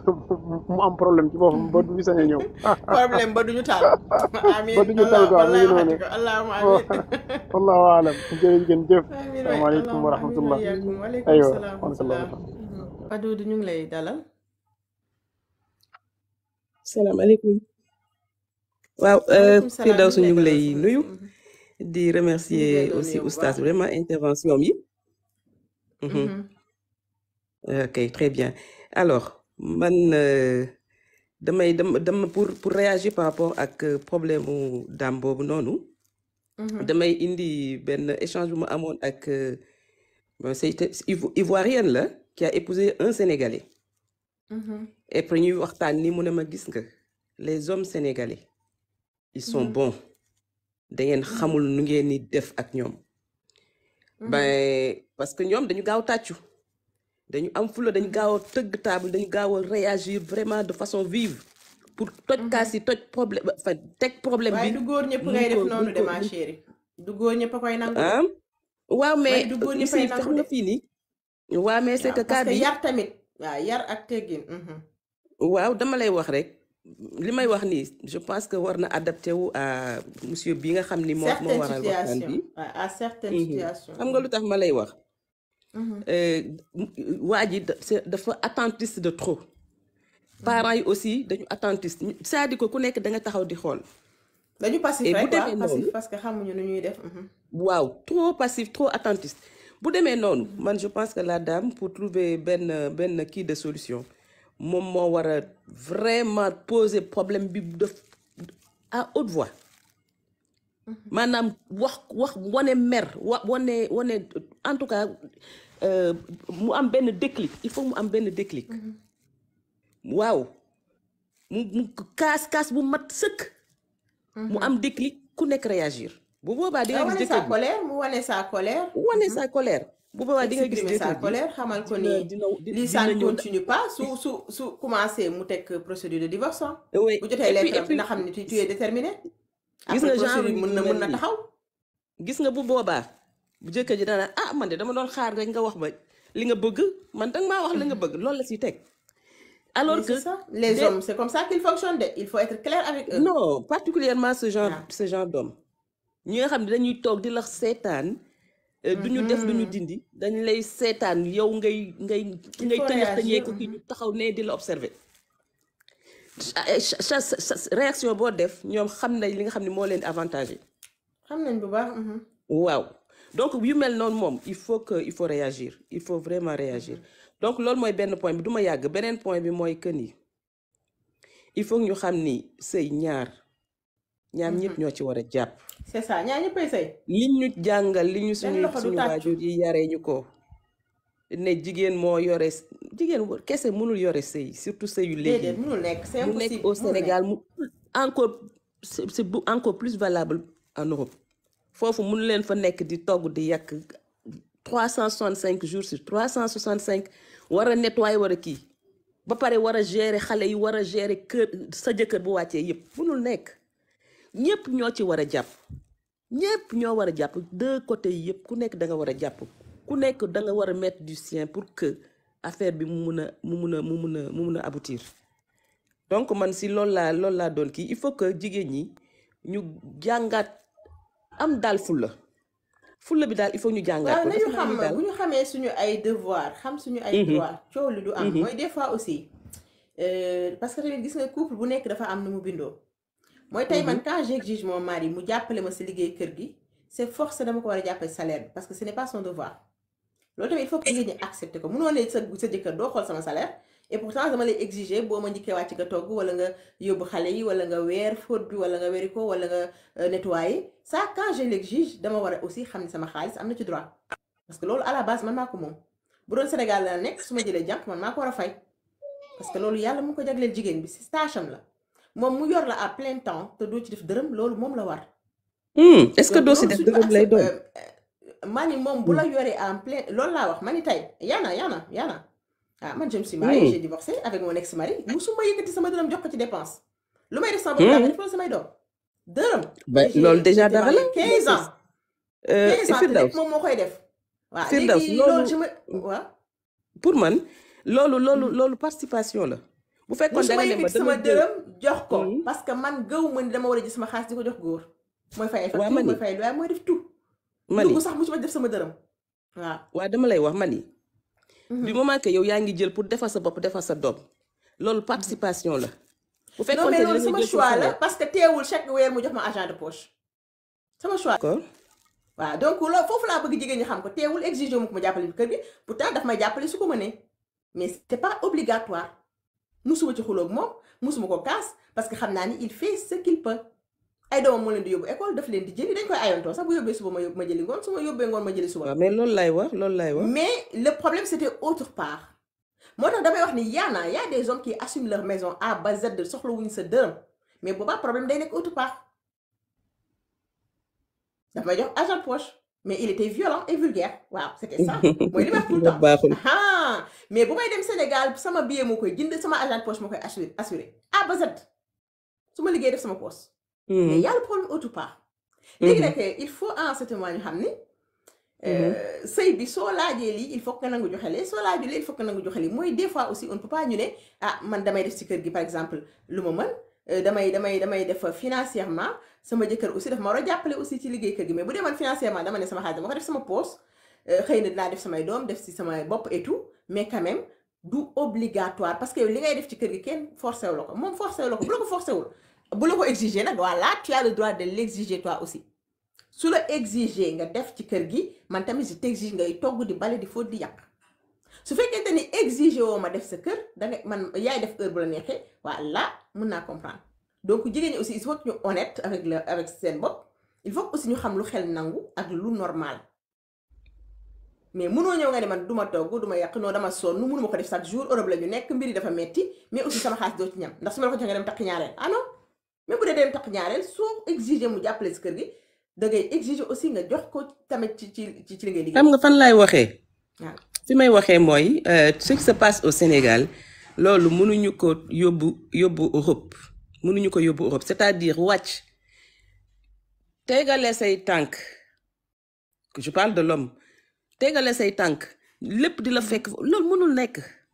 mu am problème ci boppam ba du fi sañ a ñëw problème ba duñu taal amin ba du ñu tal allah quoi mi wallahi ngi waxati noonu ko allahuma amin wallahu alam jërëjëf jëf amin waay salaamaaleykum wa allahuma amin wa rahmatullah iyaakum waaleykum aywa salaam wa wa rahmatullah rahmatullah Padoudou ñu ngi lay dalal salaamaaleykum waaw waaleykum salaam Firdaws ñu ngi ñu lay ngi delloo lay soxna si. nuyu di remercier ñu ngi lay doon aussi nuyu bu oustaz baax. vraiment intervention yi Mhm. Mhm. ok très bien alors man euh, damay dama dama pour pour réagir par rapport ak euh, problème mu daam boobu noonu Mhm. damay indi benn échange bu ma amoon ak euh, bon, c'est c'est Ivo- ivoirienne la qui a épousé un sénégalais Mhm. et après ñuy waxtaan ni mu ne ma gis nga les hommes sénégalais ils sont Mhm. bons da ngeen xamul nu ngeen ni def ak ñoom Mhm. ben parce que ñoom dañu gaaw tàccu dañu am fula dañu gaaw a tëgg table dañu gaaw a réagir vraiment de façon vive pour toj kaas yi toj problème enfin teg problème waaye bi du góor ñëpp mun ngay def ko noonu mun de ko ma mun chérie du góor ñëpp a koy nangu de ah waaw ma mais ne du góor ñëpp ici ay xam nangu nga de fii nii waaw mais c'est waaw que parce cas que bi yar tamit waaw yar ak teggin mhm. waaw dama lay wax rek li may wax nii je pense que war na adapté wu à monsieur bi nga xam ni moo moo certaines waral waxtaan situations bi waaw à certaines Mhm. situations xam nga lu tax ma lay wax Mhm. euh, waa ji da- c'est- dafa attentiste de trop parents yi aussi dañu attentiste c'est-à-dire que ku nekk da nga taxaw di xool dañu passif et bu rek demee waaw passif noonu parce que xamuñu nu ñuy def mhm. waaw trop passif trop attentiste bu demee noonu man je pense que la dame pour trouver benn benn kii de solution moom moo war a vraiment poser problème bi def à haute voix maanaam wax wax wane mer wa wane wane en tout cas euh, mu am benn déclic il faut mu am benn déclic waaw mu mu kaas kaas bu mat sëkk mu am déclic ku nekk réagir bu boobaa di nga nga gis wane sa jëkkër bi colère mu wane sa colère wane sa colère bu boobaa di nga gis exprimer sa jëkkër bi colère xamal ko dina ni dina di- lii ça dina ne ñëw continue pas su su su commencé mu teg procédure de divorce ah. oui bu jotee et puis lettre et am puis dina xam ni tu tu es déterminé gis après nga genre procédure nit mën yu na mel mën na nii taxaw gis nga bu boobaa bu jëkkër ji dana ah man de dama doon xaar rek nga wax ma li nga bëgg man danga maa wax li nga bëgg loolu la siy teg alors mais que c'est ça les des- hommes c'est comme ça qu'ils fonctionnent de il faut être clair avec eux non particulièrement ce genre waaw ce genre d'homme ñi nga xam ne dañuy toog di la seetaan euh, du ñu def du ñu dindi dañ lay seetaan yow ngay ngay ki il ngay faut tëñëx tëñee réagir ko ki mhm. ñu taxaw ne di la observer cha- cha- cha- cha- réaction boo def ñoom xam nañ li nga xam ne moo leen avantagé xam nañ bu baax mhm. waaw donc yu mel noonu moom il faut que il faut réagir il faut vraiment réagir donc loolu mooy benn point bi du ma yàgg beneen point bi mooy que ni il faut que ñu xam ni sëy ñaar ñaar ñëpp ñoo ci war a jàpp c'est ça ñaar ñëppay sëy li ñu jàngal li ñu benn suñu loxo du suñu tàccu waajur yi yaree ñu ko ne jigéen moo yore s- jigéen wa- kese mënul yore sëy surtout sëyu léegi déedéet yi mënul nekk c'est mu nekk impossible au mënul nekk Sénégal mu encore c'est c'est bu- encore plus valable en Europe foofu mënu leen fa nekk di togg di yàq trois cent soixante cinq jours sur trois cent soixante cinq war a nettoyer war a kii ba pare war a gérer xale yi war a gérer kër sa jëkkër bu wàccee yëpp mënul nekk ñëpp ñoo ci war a jàpp ñëpp ñoo war a jàpp deux côtés yi yëpp ku nekk da nga war a jàpp ku nekk da nga war a mettre du sien pour que affaire bi mu mun a mu mun a mu mun a mu mun a aboutir donc man si loolu laa loolu laa doon kii il faut que jigéen ñi ñu jàngaat am daal fulla fulla bi daal il faut ñu jàngaat waaw ko nañu defe naa xam ni daal bu ñu xamee suñu ay devoir xam suñu ay Mhm, droit coow li du am mhm, mooy des fois aussi euh, parce que tamit gis nga couple bu nekk dafa am nu mu bindoo mooy tey man mhm, quand j'exige mon mari mu jàppale ma si liggéey kër gi c'est force dama ko war a jàppale salaire bi parce que ce n'est pas son devoir loolu tamit il faut que jigéen ñi accepter ko munoo ne sa sa jëkkër doo xool sama salaire et pourtant dama lay exiger boo ma njëkkee wàcc nga togg wala nga yóbbu xale yi wala nga weer fóot bi wala nga weri ko wala nga euh, nettoyer ça quand je l'exige dama war a aussi xam ne sama xaalis am na ci droit parce que loolu à la base man maa ko moom bu doon Sénégal la nekk su ma jëlee jànk man maa ko war a fay parce que loolu yàlla mu ko jagleel jigéen bi si stage am la moom mu yor la à plein temps te doo ci def dërëm loolu moom la war Hmm, est-ce que donc doo si loolu def suñu dërëm lay accep doon mani moom bu la yoree en plein loolu laa wax mani tey yaana yaana yaana ah man je me suis mariée Hmm, j'ai divorcé avec mon ex-mari musuma yëkkati sama dërëm jox ko ci dépense lu may def sama bopp laa koy hmm. def loolu samay doom dërëm ba et loolu j'ai déjà j'étais dara la mariée 15 ans Euh, 15 ans te lépp Firdaws moom moo koy def waaw Firdaws léegi loolu loolu je me waaw pour man loolu loolu loolu participation la bu fekkoon da musuma nga ne ma yëkkati sama dama jël dërëm jox ko Hmm, parce que man gëw ma ni dama war a jël sama xaalis di ko jox góor mooy fay ay waa facture mani mooy fay loyer mooy def tout mani dugg sax musuma def sama dërëm waaw waa dama lay wax mani du Mhm. moment que yow yaa ngi jël pour defar sa bopp defar sa doom loolu participation la bu non fekkoon mais te loolu dina sama jël choix la salaire parce que teewul chaque weer mu jox ma argent de poche sama choix d'accord waaw donc loolu foofu laa bëgg jigéen ñi xam ko teewul exigé mu ko ma jàppale kër gi pourtant daf may jàppale su ko mënee mais c'est pas obligatoire musuma ci xuloog moom musuma ko kaas parce que xam naa ni il fait ce qu'il peut ay doomam moo leen di yóbbu école daf leen di jëli dañ koy ayantoo sax bu yóbbee suba ma yóbbu ma jëli ngoon su ma yóbbee ngoon ma jëli suba waaw mais loolu lay wax loolu lay wax mais le problème c'était autre part moo tax damay wax ni yaana y a des hommes qui assument leur maison A ba Z soxla wuñ sa dërëm mais boobaa problème day nekk autre part daf may jox argent de poche mais il était violent et vulgaire waaw c'était ça mooy li ma wax tout le temps baaxul ah mais bu may dem Sénégal sama billet moo koy jënd sama agent de poche moo koy assuré assuré A ba Z su ma liggéey def sama poche mais y a le problème autre part léegi nag il faut en ce moment ñu xam ni euh, sëy bi soo laajee lii il faut que nga nangu joxe lee soo laajee lii il faut que nga nangu joxe lii mooy des fois aussi on ne peut pas ñu ne ah man damay def ci kër gi par exemple lu ma mën euh, damay damay damay def financièrement sama jëkkër aussi daf ma war a jàppale aussi ci liggéey kër gi mais bu dee man financièrement dama ne sama xaalis dama ko def sama poche euh, xëy na dinaa def samay doom def ci sama bopp et tout mais quand même du obligatoire parce que li ngay def ci kër gi kenn forcé wu la ko moom forcé wu la ko bu la ko forcé wul bu la ko exiger nag voilà tu as le droit de l'exiger toi aussi su la exiger nga def ci kër gi man tamit je t'exige ngay togg di bale di fóot di yàq su fekkente ni exiger woo ma def sa kër da nga man yaay def heure bu la neexee voilà mun naa comprendre donc jigéen ñi aussi il faut que ñu honnête avec le avec seen bopp il faut que aussi ñu xam lu xel nangu ak lu normal mais munoo ñëw nga ne man du ma togg du ma yàq non dama sonn mënuma ko def chaque jour Europe la ñu nekk mbir yi dafa metti mais aussi sama xaalis doo ci ñam ndax su ma la ko joxee nga dem takk ñaareel ah non mais bu dee dem takk ñaareel soo exiger mu jàppale si kër gi da ngay exiger aussi nga jox ko tamit ci ci ci ci li ngay liggéey xam nga fan laay waxee waaw fi may waxee mooy euh, ce qui se passe au Sénégal loolu mënuñu ko yóbbu yóbbu Europe mënuñu ko yóbbu Europe c'est-à-dire wàcc tegale say tànk que je parle de l'homme tegale say tànk lépp di la fekk loolu mënul nekk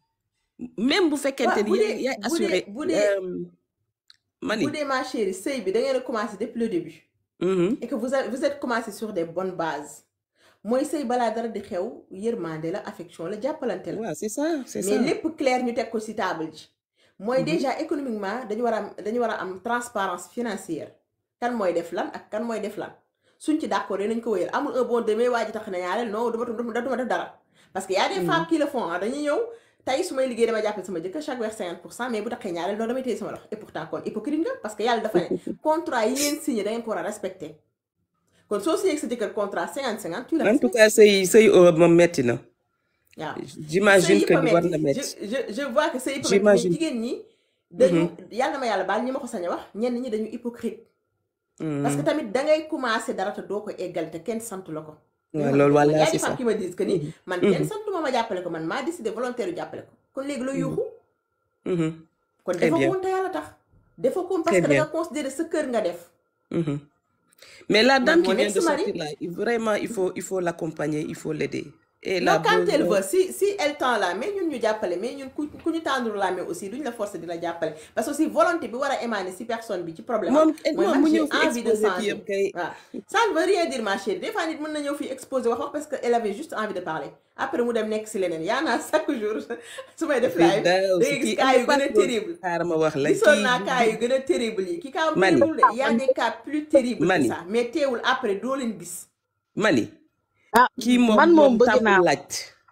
même bu fekkente waaw ni bu yaay dee yaay bu dee assuré bu dee euh, mani bu dee ma chérie sëy bi da ngeen a commencé depuis le début Mhm. et que vous avez vous êtes commencé sur des bonnes bases mooy sëy balaa dara di xew yërmande la affection la jàppalante la waaw c'est ça c'est mais ça lépp clair ñu teg ko ci table ji mooy Mhm. déjà économiquement dañu war a am dañu war a am transparence financière kan mooy def lan ak kan mooy def lan suñ ci d'accord nañ ko wéyal amul un bon demain waa ji tax na ñaareel non duma duma duma def dara parce que y a des Mhm. femmes qui le font ah dañuy ñëw tey su may liggéey dama jàppale sama jëkkër chaque weer 50 pour cent mais bu taxee ñaareel non damay téye sama loxo et pourtant kon hypocrite nga parce que yàlla dafa ne contrat yi ngeen signé da ngeen ko war a respecter kon soo signé ak sa jëkkër contrat 50 50 tu le en tout respectes cas sëy sëy Europe moom metti na waaw j'imagine sëy que yëpp a ni war na metti metti je je je vois que sëy yëpp a metti mais j'imagine jigéen ñi dañu Mhm. yàlla na ma yàlla baal ñi ma ko sañ a wax ñenn ñi dañu hypocrite parce que Mhm. tamit da ngay commencer dara te doo ko eggal te kenn sant la ko li waaw ma loolu man y walla a c'est des ça femmes qui me disent que ni Mhm. man kenn Mhm. santuma ma jàppale ko man maa décidé volontaire yu jàppale ko kon léegi la Mhm. yuuxu Mhm. kon très dafa bien koon te yàlla tax dafa koon parce très que da nga bien considérer sa kër nga def Mhm. Mais la man dame qui mon vient de ex-mari sortir là, il- vraiment, il faut, il faut l'accompagner, il faut l'aider. Et la non quand elle besoin. veut si si elle tend la main ñun ñu jàppale mais ñun ku ku ñu tendre la main aussi duñ la forcer di la jàppale parce que aussi volonté bi war a émaner si personne bi ci problème am Moom mooy moom man mu j'ai ñëw fi envie de exposé kii changer yëpp kay. waaw ça ne veut rien dire ma chérie des fois nit mën na ñëw fii exposer wax wax parce que elle avait juste envie de parler après mu dem nekk si leneen yaa naa chaque jour su may def Dafay live daaw da si ngay gis kii cas am yu na gën a pas terrible xaaral ma wax la gisoon kii naa cas yu gën a terrible yi ki cas mani terrible de y a des cas plus terribles que mani ça mais teewul après doo leen gis mani ah kii moom man moom moom bëgg tàmbul naa laaj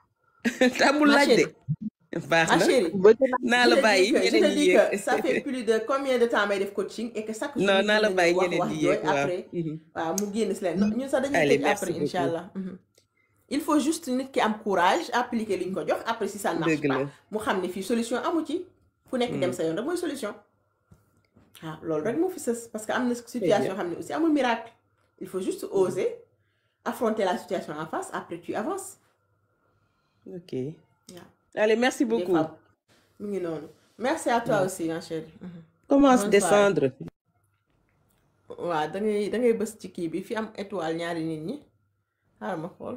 tàmbul ma laaj de chérie baax ma na chérie bëgg naa naa je la te dis bàyyi que je te ñeneen ñi dis yéeg que ça fait plus de combien de temps may def coaching et que chaque jour non nit naa mën la na bàyyi ñëw wax ñeneen wax ñi jooy yéeg waaw après Mhm. waaw mu génn si leen non ñun sax dañuy allez tëj merci après incha beaucoup allah Mhm. il faut juste nit ki am courage appliquer li ñu ko jox après si ça ne marche dëgg pas la mu xam ne fii solution amu ci ku nekk dem Mhm. sa yoon rek mooy solution waaw loolu rek moo fi sës parce que am na très situation bien yoo xam ne aussi amul miracle il faut juste oser affronter la situation en face après tu avances ok waaw allez merci des beaucoup fois mu ngi noonu merci à toi aussi ma chérie Mhm. commence bonne soirée descendre waaw da ngay da ngay bës ci kii bi fi am étoile ñaari nit ñi xaaral ma xool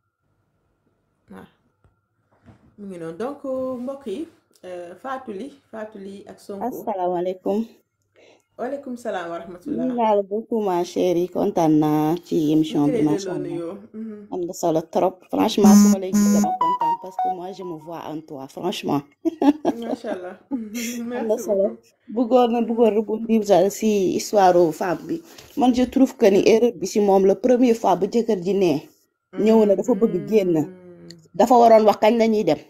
waaw mu ngi noonu donc mbokk yi euh, Fatou Ly Fatou Ly ak Sonko asalaamaaleykum waaleykum salaam wa nuyu rahmatullah naa la beaucoup ma chérie kontaan naa ci ñu émission ngi bi lay macha delloo allah nuyoo Mhm. am na solo trop franchement su ma lay gis dama kontaan parce que moi je me vois en toi franchement macha allah am na merci solo beaucoup bëggoon na bëggoon rebondir sa si histoire femme bi man je trouve que ni erreur bi si moom la première fois ba jëkkër ji nee ñëw na dafa bëgg génn dafa waroon wax kañ la ñuy dem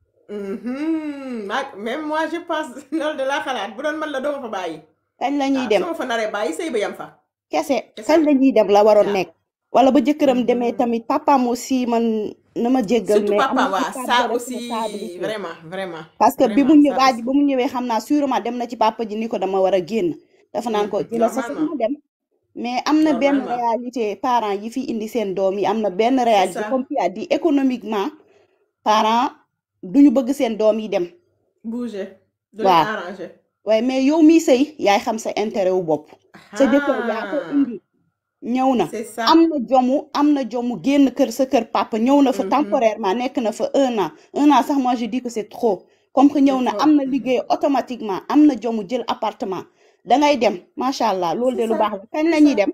Mhm. Ma- même moi je pense loolu de laa xalaat bu doon man la doo ma fa bàyyi kañ la ñuy waaw dem su ma fa naree bàyyi sëy ba yam fa kese kese kañ la ñuy dem la waroon waaw nekk wala ba jëkkëram demee tamit papaam aussi man na ma jéggal surtout mais am papa na ci waa part ça de aussi responsabilité vraiment vraiment parce que bi mu vraiment ñëw ça waa ji aussi ba mu ñëwee xam naa sûrement dem na ci papa ji ni ko dama war a génn dafa naan ko Mhm. jëla sa normalement ma dem mais am na benn normalement réalité parents yi fi indi seen doom yi am na benn c'est réalité ça comme tu as dit économiquement parents duñu bëgg seen doom yi dem bouger du leen waaw arranger waaye mais yow mi sëy yaay xam sa intérêt wu bopp sa jëkkër yaa ko ah indi ñëw na c'est ça am na jomu am na jomu génn kër sa kër papa ñëw na fa Mhm. temporairement nekk na fa un an un an sax moi je dis que c'est trop comme que ñëw c'est na trop am na liggéey automatiquement am na jomu jël appartement dangay dem macha allah loolu de c'est lu ça baax la kañ la c'est ñuy ça dem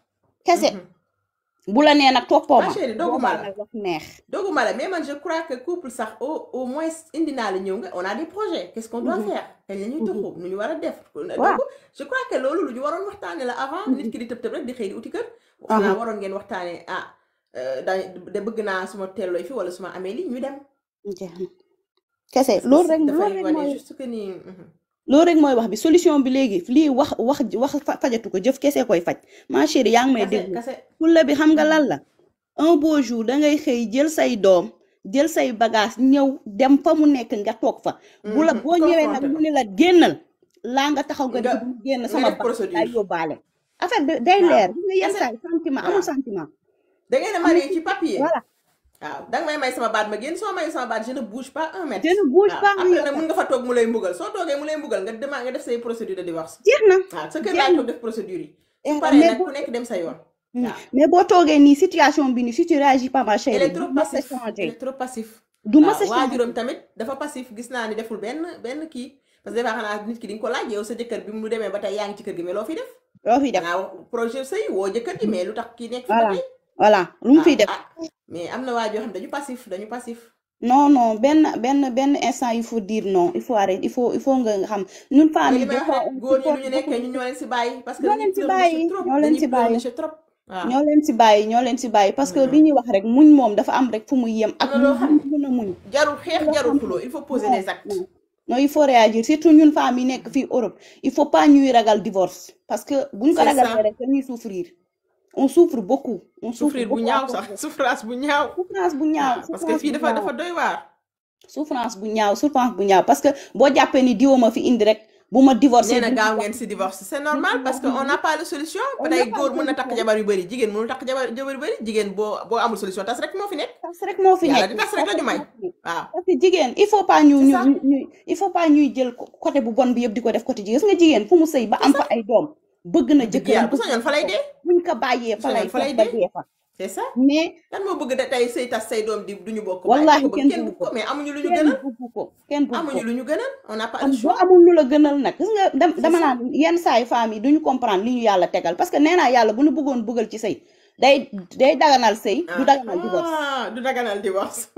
kese Mhm. bu la nee nag toppoo ma ma chérie dogguma boobaa la nag wax neex dogguma la mais man je crois que couple sax au au moins indi naa la ñëw nga on a des projets qu'est-ce qu'on doit Mhm. faire kañ la ñuy Mhm. tuxu nu ñu war a def donc waaw je crois que loolu lu ñu waroon waxtaane la avant nit Mhm. ki di tëb tëb rek di xëy di uti kër aha xanaa waroon ngeen waxtaane ah euh, da de bëgg naa suma teelooy fi wala suma amee lii ñu dem jeex na kese parce que loolu si rek loolu dafay rek wane mooy juste que ni mhm. loolu rek mooy wax bi solution bi léegi lii wax wax wax fa- fajatu ko jëf kese koy faj ma chérie yaa ngi may kase déglu kase fulla bi xam nga Mhm. lan la un beau jour da ngay xëy jël say doom jël say bagage ñëw dem fa mu nekk nga toog fa bu la Mhm. boo ñëwee nag confronté mu ko ni la génnal laa nga taxaw nga nga di du génn nga sama def bagage lay procédure yóbbaale affaire bi day waaw leer gis nga yenn kase saa yi sentiment amul waaw sentiment da ngeen a amul marié ci papier voilà waaw danga may may sama baat ma génn soo mayu sama baat je ne bouge pas un je mètre ne bouge waaw pas un après nag mètre mun nga fa toog mu lay mbugal soo toogee mu lay mbugal nga dema nga def say procédure de divorce jeex na waaw sa kër jeex laay na toog def procédure yi Eh, su paree mais nag boo ku nekk dem sa yoon Hmm. waaw mais boo toogee nii situation bi nii si tu réagis pas ma elle chérie est du trop mës a passif elle changer est trop passif du mës a waaw changer waajuram tamit dafa passif gis naa ni deful benn benn kii parce que des fois xanaa nit ki di nga ko laaj yow sa jëkkër bi mu demee ba tey yaa ngi ci kër gi mais loo fi def loo fi def dangaa wax projet sëy woo jëkkër ji mais lu tax kii nekk fi ba voilà tey voilà lu mu ah fiy def ah mais am na waa joo xam dañu passif dañu passif non non benn benn benn instant il faut dire non il faut arrêter il faut il faut nga nga xam ñun femmes mooy yi li may des wax fois rek on góor ñi lu supporte ñu beaucoup nekkee de ñun ñoo leen si bàyyi parce que ñoo dañuy leen si pleurnicher bàyyi trop ñoo leen dañuy si bàyyi pleurnicher trop waaw ñoo leen si bàyyi ñoo leen si bàyyi parce que li ñuy wax rek muñ moom dafa am rek fu muy yem am ak na loo muñ xam muñ mën a muñ jarul xeex loo jarul xam xuloo il faut poser non des actes non non il faut réagir surtout ñun femmes yi nekk fii Europe il faut pas ñuy ragal divorce parce que buñ ko c'est ragalee ça rek dañuy souffrir on souffre beaucoup on souffre souffrir bu beaucoup à ñaaw cause sax de souffrance bu ñaaw souffrance bu ñaaw waaw parce que souffrance fii bu dafa ñaaw dafa doy waar souffrance bu ñaaw souffrance bu ñaaw parce que boo jàppee ni diwoo ma fi indi rek bu ma divorcé nee na du gaaw ngeen si divorce c'est normal parce que on n'a pas de solution on ba n'a tey pas góor de mën na takk solution jabar yu bëri jigéen mënul takk jabar jabar yu bëri jigéen boo boo amul solution tas rek moo fi nekk tas rek moo fi yàlla nekk di tas rek tas la ñu rek may moo fi nekk waaw parce que jigéen il faut pas ñu c'est ñu ça ñu ñu- il faut pas ñuy jël ko- côté bu bon bi yëpp di ko def côté jigéen gis nga jigéen fu mu sëy ba c'est am ça fa ay doom bëgg na dëgg jëkkëram yàlla bu bëgg sañoon fa lay ko dee buñ ko bàyyee bu fa lay sañoon fa toog lay ba dee dee fa c'est ça mais kan moo bëgg da tey sëy tas say doom di duñu bokk baay di wallahi ko bëgg kenn kenn bëgg bëgg ko ko mais amuñu lu ñu kenn gënal bëgg ko kenn bëgg ko amuñu lu ñu gënal on n'a pas am le boo choix amul lu la gënal nag gis nga dam- c'est dama ça naan yenn saa yu femmes yi duñu comprendre li ñu yàlla tegal parce que nee naa yàlla bu nu bëggoon bëggal ci sëy day day daganal sëy du daganal divorce ah du daganal divorce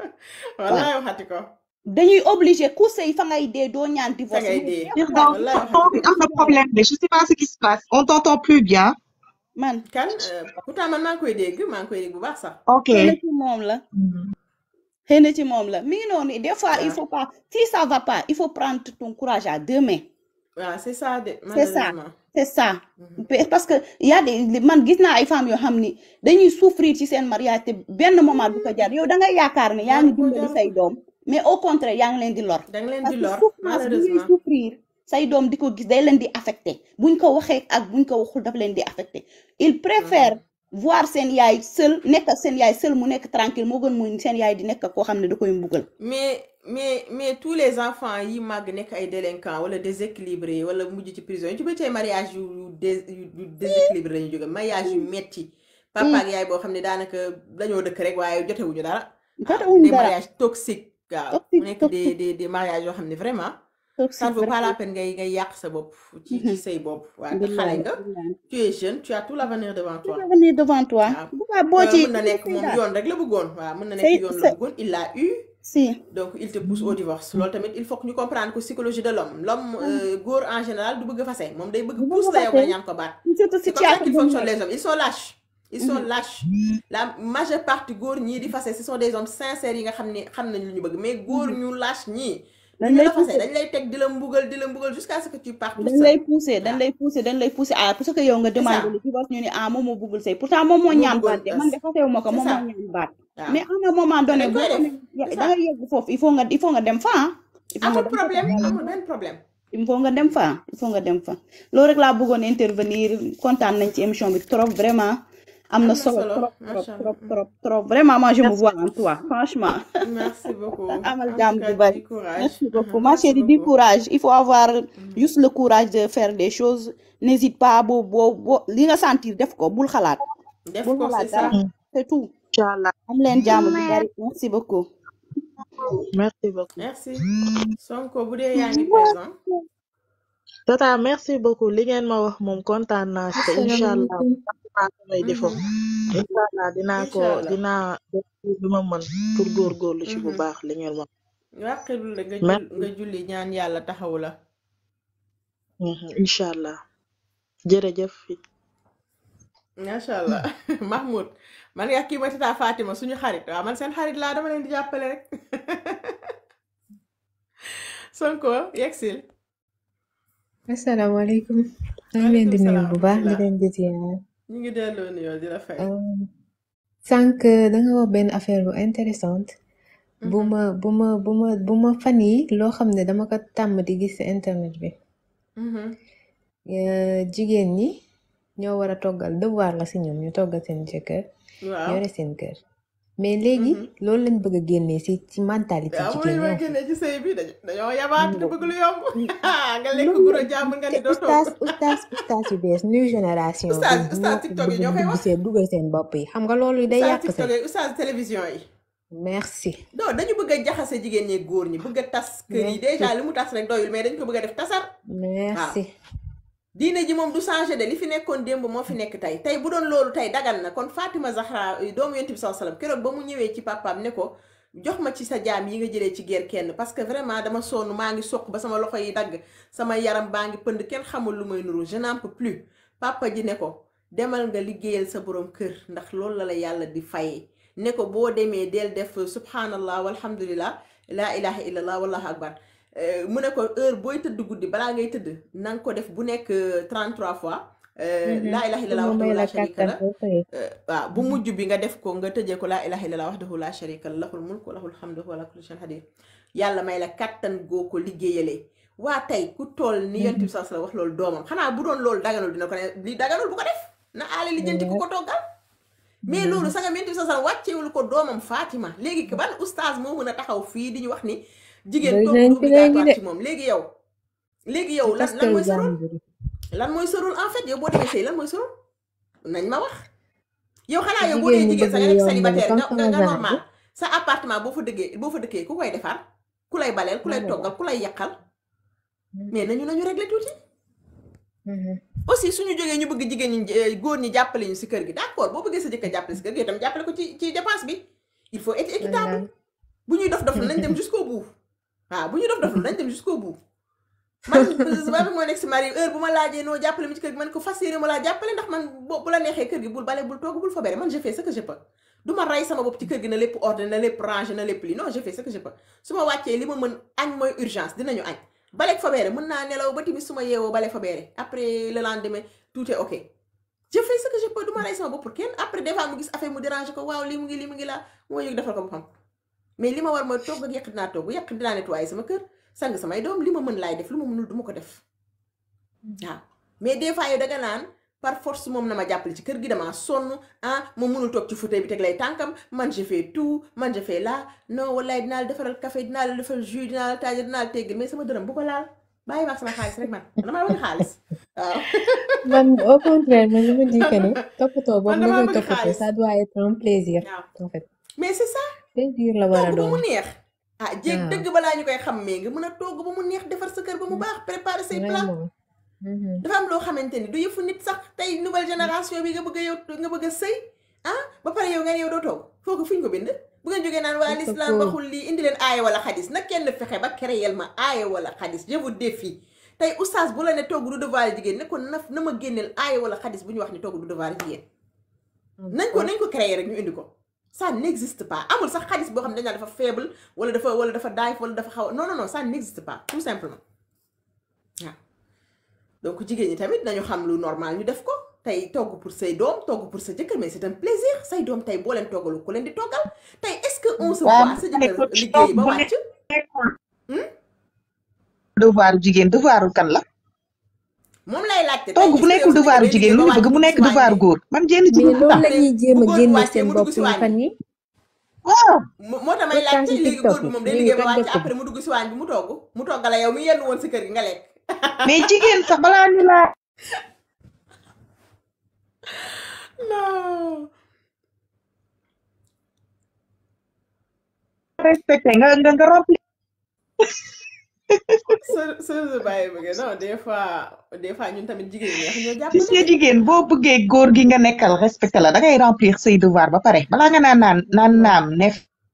waaw wallaay waxati ko dañuy obligé ku sëy fa ngay dee doo ñaan fa divorce ngay mais dee jeex na Pardon, wallaay pardon, waxati il ko y a un problème, mais je sais pas ce qui se passe. On t'entend plus bien. man kan euh, pourtant man maa ngi koy dégg maa ngi koy dégg bu baax sax Ok. xëy na ci moom la Mhm. xëy na ci moom la mi ngi noonu des fois il waaw faut pas si ça va pas il faut prendre ton courage à deux mains waaw c'est ça de c'est ça malheureusement c'est ça Mhm. Pe- parce que y a des man gis naa ay femmes yoo xam ni dañuy souffrir ci seen mariage te benn moment du ko jar yow da ngay yaakaar ne yaa ngi jaru ko dimbali jaru say ko doom mais au contraire yaa ngi leen di lor da nga leen parce di que lor souffrance bi ngay malheureusement souffrir say doom di ko gis day leen di affecté buñ ko waxee ak buñ ko waxul daf leen di affecté il préfère voir seen yaay seul nekk ak seen yaay seul mu nekk tranquille moo gën muy seen yaay di nekk ak koo xam ne da koy mbugal mais mais mais tous les enfants yi màgg nekk ay délinquants wala déséquilibrés wala mujj ci prison yi ci bëri tey mariage yu yu dés yu yu déséquilibré la ñu jóge mariage yu metti papa ak yaay boo xam ne daanaka dañoo dëkk rek waaye jotewuñu dara waaw jotewuñu des dara mariages toxiques waaw mu toxique nekk des toxique des des mariages yoo xam ne vraiment toxique ça ne vaut pas la vraiment peine ngay ngay yàq sa bopp ci ci say bopp waaw te xale billahi nga billahi tu es jeune tu as tout l'avenir devant tout toi l'avenir devant toi waaw bu baax boo te ci mën na nekk moom daal yoon rek la bëggoon waaw mën na nekk say yoon la sa bëggoon il l'a eu si donc il te pousse au divorce loolu tamit il faut que ñu comprendre que psychologie de l'homme l'homme euh, góor en général du bëgg fase moom day bëgg bu pousse bëgg la yow fase nga ñaan ko baat surtout c'est comme ça situation qu'ils bu mu fonctionnent nekk les hommes ils sont lâches ils sont lâches la majeure partie góor ñii di fase ce sont des hommes sincères yi nga xam ne xam nañ lu ñu bëgg mais góor ñu lâche ñii du dañ ñu lay la fase pousser dañ lay teg di la mbugal di la mbugal jusqu'à ce que tu partes toute dañ seule lay pousser dañ waaw lay pousser dañ lay pousser à parce que yow nga c'est ça demandé le divorce ñu ne ah moom moo bëggul sëy pourtant moom moo moo ñaan bëggoon baat de man de tas fasewu ma ko c'est moom ça moo ñaan baat waaw mais à un moment te donné dañ boo koy def xamee c'est da ça nga yegg foofu il faut nga il faut nga dem fa ah il faut nga amul dem fa problème yàlla amul benn problème il faut nga dem fa il faut nga dem fa loolu rek laa bëggoon intervenir kontaan nañ ci émission bi trop vraiment am na am na solo solo trop trop macha allah trop trop trop vraiment moi je me merci vois en toi franchement merci beaucoup amal en jàmm tout bu cas bari du courage merci beaucoup Mhm, ma merci chérie du beaucoup courage il faut avoir Mhm. juste le courage de faire des choses n'hésite pas boo boo boo li nga sentir def ko bul xalaat def bul ko xalaat c'est ça dara c'est tout incha allah am leen jàmm bu bari merci beaucoup merci beaucoup merci Sonko bu dee yaa ngi présent tata merci beaucoup li ngeen ma wax moom kontaan naa ci te incha allah asalaamaaleykum naa samay defo Mhm. incha allah dinaa ko incha allah dinaa def li ma mën pour góorgóorlu ci bu Mhm. baax li ngeen ma wàqilul la nga jul merci nga julli ñaan yàlla taxawu la Mhm, incha allah jërëjëf macha allah Mahmoud man nga kii ma tata Fatima suñu xarit waaw man seen xarit laa dama leen di jàppale rek Sonko yegsil asalaamaaleykum maa ngi leen di waaleykum nuyu salaam bu wa baax di rahmatullah leen di ziar ñu ngi delloo nuyoo di la fay Euh, sànq da nga wax benn affaire bu intéressante bu Mhm. ma bu ma bu ma bu ma fan yi loo xam ne dama ko tàmm di gis ci internet bi Mhm. Euh, jigéen ñi ñoo war a toggal devoir la ci ñoom ñu toggal seen jëkkër waaw yore seen kër mais léegi Mhm. loolu lañ bëgg a génnee ci ci mentalité waaw moom jigéen lañu ñi may en fait génnee ci sëy bi dañu dañoo yabaate te bëgg lu yomb nga lekk loolu guro la jàmm nga te ni doo togg ustaas ustaas ustaas yu bees new génération bi oustaz ñoo oustaz ko TikTok yi bëgg ñoo a koy dugg wax seen dugal seen bopp yi xam nga loolu day oustaz yàq TikTok sëy yi oustaz télévision yi merci non dañu bëgg a jaxase jigéen ñi góor ñi bëgg a tas kër yi merci déjà li mu tas rek doyul mais dañ ko bëgg a def tasar waaw merci diine ji moom du changé de li fi nekkoon démb moo fi nekk tey tey bu doon loolu tey dagan na kon Fatima Zahra doomu yonent bi sallallahu alayhi wasallam keroog ba mu ñëwee ci papaam ne ko jox ma ci sa jaam yi nga jëlee ci guerre kenn parce que vraiment dama sonn maa ngi soq ba sama loxo yi dagg sama yaram baa ngi pënd kenn xamul lu may nuru je n'en peux plus papa ji ne ko demal nga liggéeyal sa borom kër ndax loolu la la yàlla di fayee ne ko boo demee del def subhanallah walhamdulillah laa ilaha illallah wallahu akbar Euh, mu ne ko heure booy tëdd guddi balaa ngay tëdd na nga ko def bu nekk euh, 33 fois euh, Mhm. laa ilaha pour illallah mu may wahdahu la la sharika kàttan la boo xëyee euh, waaw bu mujj bi nga def ko nga tëjee ko laa ilaha illallah wahdahu la sharika la lahul mulk wa lahul hamdu wa huwa ala kulli shay'in qadir yàlla may la kàttan goo ko liggéeyalee waa tey ku toll ni yonent bi sallallahu alayhi wasallam wax loolu doomam xanaa bu doon loolu daganul dina ko ne li daganul bu ko def na aale li jënti ku ko toggal mais loolu saga yonent bi sallallahu alayhi wasallam wàccewul ko doomam Fatima léegi que ban oustaz moo mën a taxaw fii di ñu wax ni jigéen bari toog nañ du fi léegi obligatoire de ci moom léegi yow léegi yow ci lan lan taskal mooy sa rôle jàmbur yi lan mooy sa rôle en fait yow boo demee sëy lan mooy sa rôle nañ ma wax yow xanaa yow boo jigéen dee ñi jigéen bëgg sa lu nga nekk yomb li célibataire comme nga nga sama nga genre normal bi sa appartement boo fa dëggee boo fa dëkkee ku koy defar ku lay baleel ku lay man la toggal ku lay yàqal Mhm. mais nañu nañu régler tuuti Mhm. aussi suñu jógee ñu bëgg jigéen ñi eh, góor ñi jàppale ñu si kër gi d'accord boo bëggee sa jëkkër jàppale si kër gi itam jàppale ko ci ci dépense bi il faut être équitable wallaay bu ñuy dof dof nañ dem jusqu'au bout waaw bu ñuy dof dof nañ dem jusqu'au bout man ba moo nekk si mari heure bu ma laajee noo jàppale mi ci kër gi man ko fas yéene ma laa jàppale ndax man bo bu la neexee kër gi bul bale bul togg bul fobere man je fais ce que je peux du ma rey sama bopp ci kër gi na lépp ordre na lépp rangé na lépp li non je fais ce que je peux su ma wàccee li ma mën añ mooy urgence dinañu añ baleeg fobere mën naa nelaw ba tamit su ma yeewoo bale fobere après le lendemain tout est ok je fais ce que je peux du ma rey sama bopp pour kenn après des fois mu gis affaire mu déranger ko waaw lii mu ngi lii mu ngi laa moo yëg defal ko boppam mais li ma war mooy togg ak yàq dinaa togg yàq dinaa nettoyer sama kër sang samay doom li ma mën laay def lu ma mënul du ma ko def waaw mais des fois yow danga naan par force moom na ma jàppale ci kër gi damaa sonn ah moom mënul toog ci fauteuil bi teg lay tànkam man je fais tout man je fais là non wallaay dinaa la defaral café dinaa la defal jus dinaa la taaja dinaa la teggal mais sama dërëm bu ko laal bàyyi ma ak sama xaalis rek man dama bëgg xaalis waaw man au contraire man je me dis que ne toppatoo man boobu nga damaa koy bëgg toppatoo xaalis ça doit être un plaisir waaw en fait mais c'est ça plaisir la war a togg ba mu doon neex ah jéeg waaw dëgg balaa ñu koy xam mais nga mën a togg ba mu neex defar sa kër ba mu baax préparer say plat vraiment Mhm. dafa am loo xamante ni du yëfu nit sax tey nouvelle génération bi nga bëgg a yow nga bëgg a sëy ah ba pare yow nga ne yow doo togg foofu fu ñu ko bind bu ngeen jógee naan waa c'est l'islam faux waxul lii indi leen aaya wala xadis na kenn fexe ba créer ma aaya wala xadis je vous défie tey oustaz bu la ne togg du devoir jigéen ne ko na na ma génneel aaya wala xadis bu ñu wax ni togg du devoir jigéen nañ ko nañ ko créer rek ñu indi ko ça n'existe pas amul sax xadis boo xam ne dañ naan dafa faible wala dafa wala dafa daif wala dafa xaw a non non non ça n'existe pas tout simplement waaw donc jigéen ñi tamit nañu xam lu normal ñu def ko tey togg pour say doom togg pour sa jëkkër mais c'est un plaisir say doom tey boo leen toggalu ku leen di toggal tey est-ce que on se waaw voit sa ma ne jëkkër ko liggéey toog ba bu wàcc hmm? devoiru jigéen devoiru kan la moom lay laajte tey togg bu est-ce que yow nekkul sa jëkkër devoiru day jigéen liggéey lu ba ñu wàcc bëgg mu dugg nekk si waañ devoiru bi góor man jenn ci mais lu loolu tax la ñuy jéem bu a góor bi génne wàccee seen mu bopp dugg si yi waañ fan bi yi waaw mo- moo tax may tout le temps laajte ci léegi TikTok góor bi yi moom day ñu ngi liggéey ba toj wàcc dëkk bi après mu dugg si waañ bi mu togg mu toggal yow mi yenn woon si kër gi nga lekk mais jigéen sax balaa ñu laa non respecté nga nga nga remplir sa sa sa bàyyi bëgg non des fois des fois ñun tamit jigéen ñi neex ñoo gis jàppale nga jigéen boo bëggee góor gi nga nekkal respecté la da ngay remplir say devoir ba pare balaa nga naan naan naan naam ne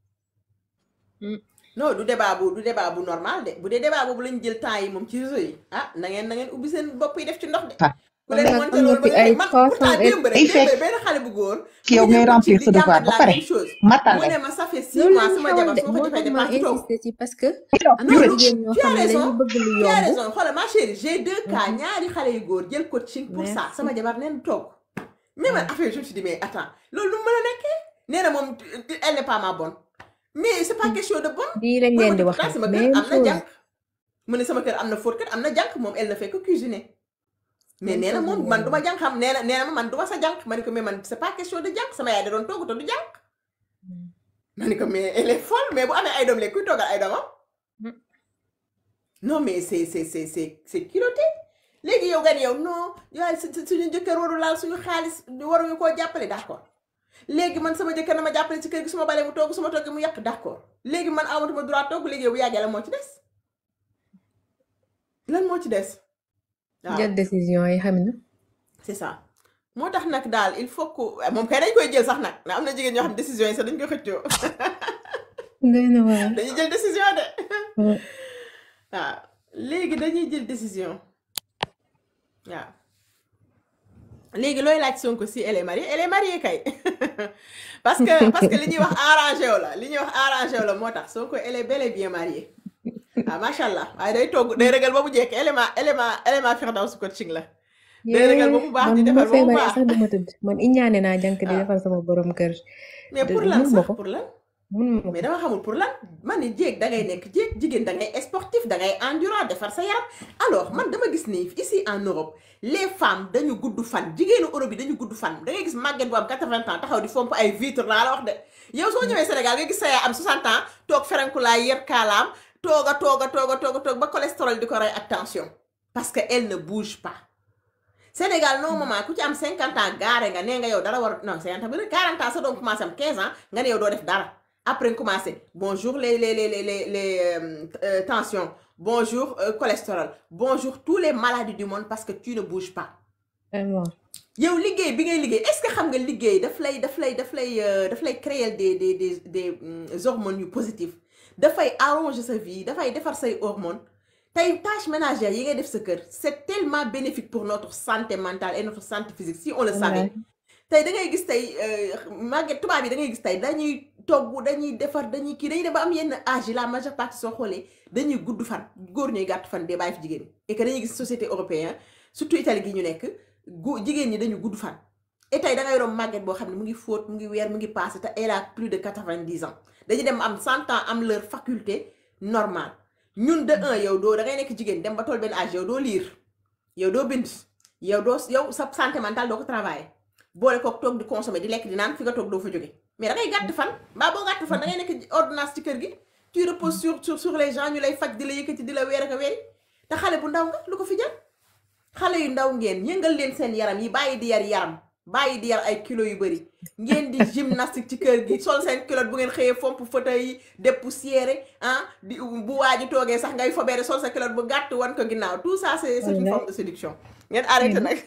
non du débat bu du débat bu normal de bu dee débat boobu lañ jël temps yi moom ci réseau yi ah na ngeen na ngeen ubbi seen bopp yi def ci ndox de fa ku man leen daal monté am na loolu fi ba nga ay man trois pourtant cent et démb rek day démb fekk rek benn xale bu góor yow mu ngay jël ko ci remplir di sa devoir jàmbat ba la pare même chose matal mu leen ne ma ça fait six loolu mois lañ sama xewal jabar de su ma ko moo defee tax ma dépense du togg insisté ci parce que ah am non na lu jigéen ñoo tu as xam ne raison dañuy bëgg lu tu as yomb raison xoolal ma chérie j'ai deux cas Mhm. ñaari xale yu góor jël coaching pour ça merci sama jabar neen togg mais man waaw affaire je me suis dit mais attends loolu lu mu mën a nekkee nee na moom elle n'est pas ma bonne mais c'est pas question de bonne lii lañ mu ne leen ma di te pourtant waxal sama kër même am na chose jànk mu ne sama kër am na fóotkat am na jànk moom elle ne fait que cuisiner mais même nee na chose moom lañ man leen du di ma wax jànk xam nee na nee na ma man du ma sa jànk ma ne ko mais man c'est pas question de jànk sama yaay da doon togg te du jànk ma ne ko mais elle est folle mais bu amee ay doom léegi kuy toggal ay doomam non mais c'est c'est c'est c'est c'est culotté léegi yow nga ne yow non yaay su- su- suñu jëkkër waru laal suñu xaalis waruñu koo jàppale d'accord léegi man sama jëkkër na ma jàppale ci kër gi su ma balee mu togg su ma toggee mu yàq d'accord léegi man amatuma droit togg léegi yow bu yàggee lan moo ci des lan moo ci des waaw jël décision yi xam na c'est ça moo tax nag daal il faut que moom kay dañ koy jël sax nag ndax am na jigéen ñoo xam décision yi sax dañ koy xëccoo doy na waar dañuy jël décision de Ouais. waaw léegi dañuy jël décision waaw léegi looy laaj Sonko si elle est mariée elle est mariée kay parce que parce que li ñuy wax arrangé wu la li ñuy wax arrangé wu la moo tax Sonko elle est bel et bien mariée ah macha allah waaye day togg day regal ba mu jekk élément élément élément Firdaws coaching la day regal ba mu baax man di bu ma defar ba mu feebaree baax sax duma tëdd man iñaane naa jànk di waaw defal sama borom kër mais de pour lan mun ma sax ko pour lan mun ma mais ko dama xamul pour lan man ni jéeg da ngay nekk jéeg jigéen da ngay sportif da ngay endurant defar sa yaram alors man dama gis ni ici en Europe les femmes dañu gudd fan jigéenu Europe yi dañu gudd fan da ngay gis màgget bu am 80 ans taxaw di fomp ay vitre laa la wax de yow soo ñëwee Sénégal nga gis sa yaay am 60 ans toog ferenku laa yer kaalaam toog a toog a toog a toog a toog ba cholestérol di ko rey ak tension parce que elle ne bouge pas Sénégal non maman ku ci am 50 ans gaare nga nee nga yow dara war non 50 ans ba 40 ans sa doom commencé am 15 ans nga ne yow doo def dara après nga commencé bonjour les les les les les les euh, euh, tensions bonjour euh, cholestérol bonjour tous les maladies du monde parce que tu ne bouges pas vraiment yow liggéey bi ngay liggéey est-ce que xam nga liggéey daf lay daf lay daf lay euh, daf lay créer des des des des hum, hormones yu positives dafay arranger sa vie dafay defar say hormones tey tâches ménagères yi ngay def sa kër c'est tellement bénéfique pour notre santé mentale et notre santé physique si on le savait wallaahi tey da ngay gis tey màgget tubaab yi da ngay gis tey dañuy togg dañuy defar dañuy kii dañuy dem ba am yenn âge yi la majeure partie soo xoolee dañuy gudd fan góor ñuy gàtt fan dee bàyyi fi jigéen ñi et que dañuy gis société européenne surtout Italie gi ñu nekk gu jigéen ñi dañu gudd fan et tey da ngay romb màgget boo xam ne mu ngi fóot mu ngi weer mu ngi passé te elle a plus de quatre-vingt-dix ans dañuy dem am cent ans am leur faculté normale ñun de un yow doo da ngay nekk jigéen dem ba toll benn âge yow doo lire yow doo bind yow doo yow sa santé mentale doo ko travailler boole kook toog di consommer di lekk di naan fi nga toog doo fa jóge mais da ngay gàtt fan mbaa boo gàtt fan da ngay nekk ordonnance ci kër gi tu reposes sur sur sur les gens ñu lay faj di la yëkkati di la weer ak a weeri te xale bu ndaw nga lu ko fi jar xale yu ndaw ngeen yëngal leen seen yaram yi bàyyi di yar yaram bàyyi di yar ay kilo yu bëri ngeen di gymnastique ci kër gi sol seen culotte bu ngeen xëyee fomp fauteuil yi dépoussiéré ah di bu waa ji toogee sax ngay fobeere sol sa culotte bu gàtt wan ko ginnaaw tout ça c'est c'est une Wallaay. forme de séduction ngeen arrêté nag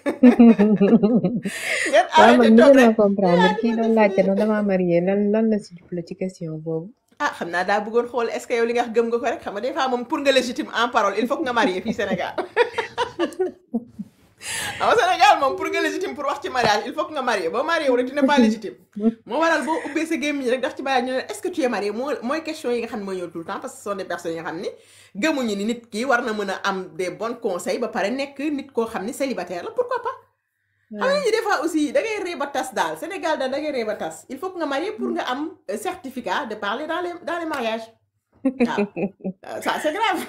ngeen waaw arrêté man toog bëgg rek naa comprendre kii doon laajte noonu dama marié lan lan la si jublu ci question boobu. ah xam naa daa bëggoon xool est-ce que yow li nga wax gëm nga ko rek xam nga des fois moom pour nga légitime en parole il faut que nga marié fii Sénégal xam nga Sénégal moom pour nga légitime pour wax ci mariage il faut que nga marié boo marié wu rek tu n'es pas légitime moo waral boo ubbee sa gémmiñ rek daf ci mariage ñu ne est-ce que tu es marié moo mooy question yi nga xam ne mooy ñëw tout le temps parce que ce sont des personnes yi nga xam ni gëmuñu ni nit ki war na mën a am des bons conseils ba pare nekk nit koo xam ni célibataire la pourquoi pas xam nga ñi des fois aussi da ngay ree ba tas daal Sénégal daal da ngay ree ba tas il faut que nga marié pour nga am euh, certificat de parler dans les dans les mariages waaw Euh, ça c'est grave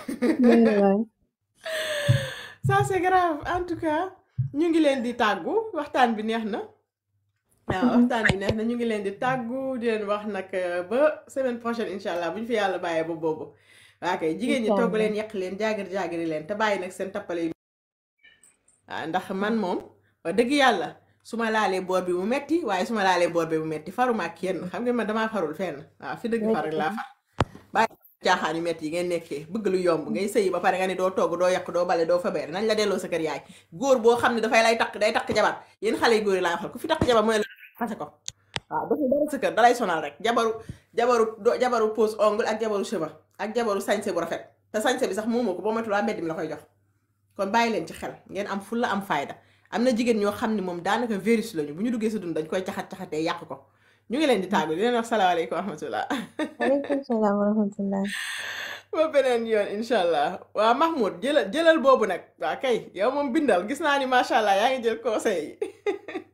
ça c'est grave en tout cas ñu ngi leen di tàggu waxtaan bi neex na waaw waxtaan bi neex na ñu ngi leen di tàggu di leen wax nag euh, ba semaine prochaine incha allah bu ñu fi yàlla bàyyee ba boobu waa kay jigéen ñi togg leen yàq leen jaagir jaagiri leen te bàyyi nag seen tappale yi waaw ndax man moom wax dëgg yàlla su ma laalee boor bi mu metti waaye su ma laalee boor bi mu metti faruma ak kenn xam nga man damaa farul fenn waaw fi dëgg far rek laa far bàyyi caaxaan yu metti yi ngeen nekkee bëgg lu yomb ngay sëyi ba pare nga ne doo togg doo yàq doo bale doo fabeere nañ la delloo sa kër yaay góor boo xam ne dafay lay takk day takk jabar yéen xale yu góor yi laa waxal ku fi takk jabar mooy la fase ko waaw dafa dara sa kër dalay sonal rek jabaru jabaru do jabaru pose ongle ak jabaru cheveux ak jabaru sañse bu rafet te sañse bi sax moomoo ko boo matul waa mbedd mi la koy jox kon bàyyi leen ci xel ngeen am fulla am fayda am na jigéen ñoo xam ne moom daanaka virus lañu bu ñu duggee sa dund dañ koy caxat-caxatee yàq ko ñu ngi leen di tàggu di leen wax salaamaaleykum wa rahmatullah waaleykum salaam wa rahmatullah. ba beneen yoon incha allah waa Mahmoud jëlal jëlal boobu nag waa kay yow moom bindal gis naa ni macha allah yaa ngi jël conseil yi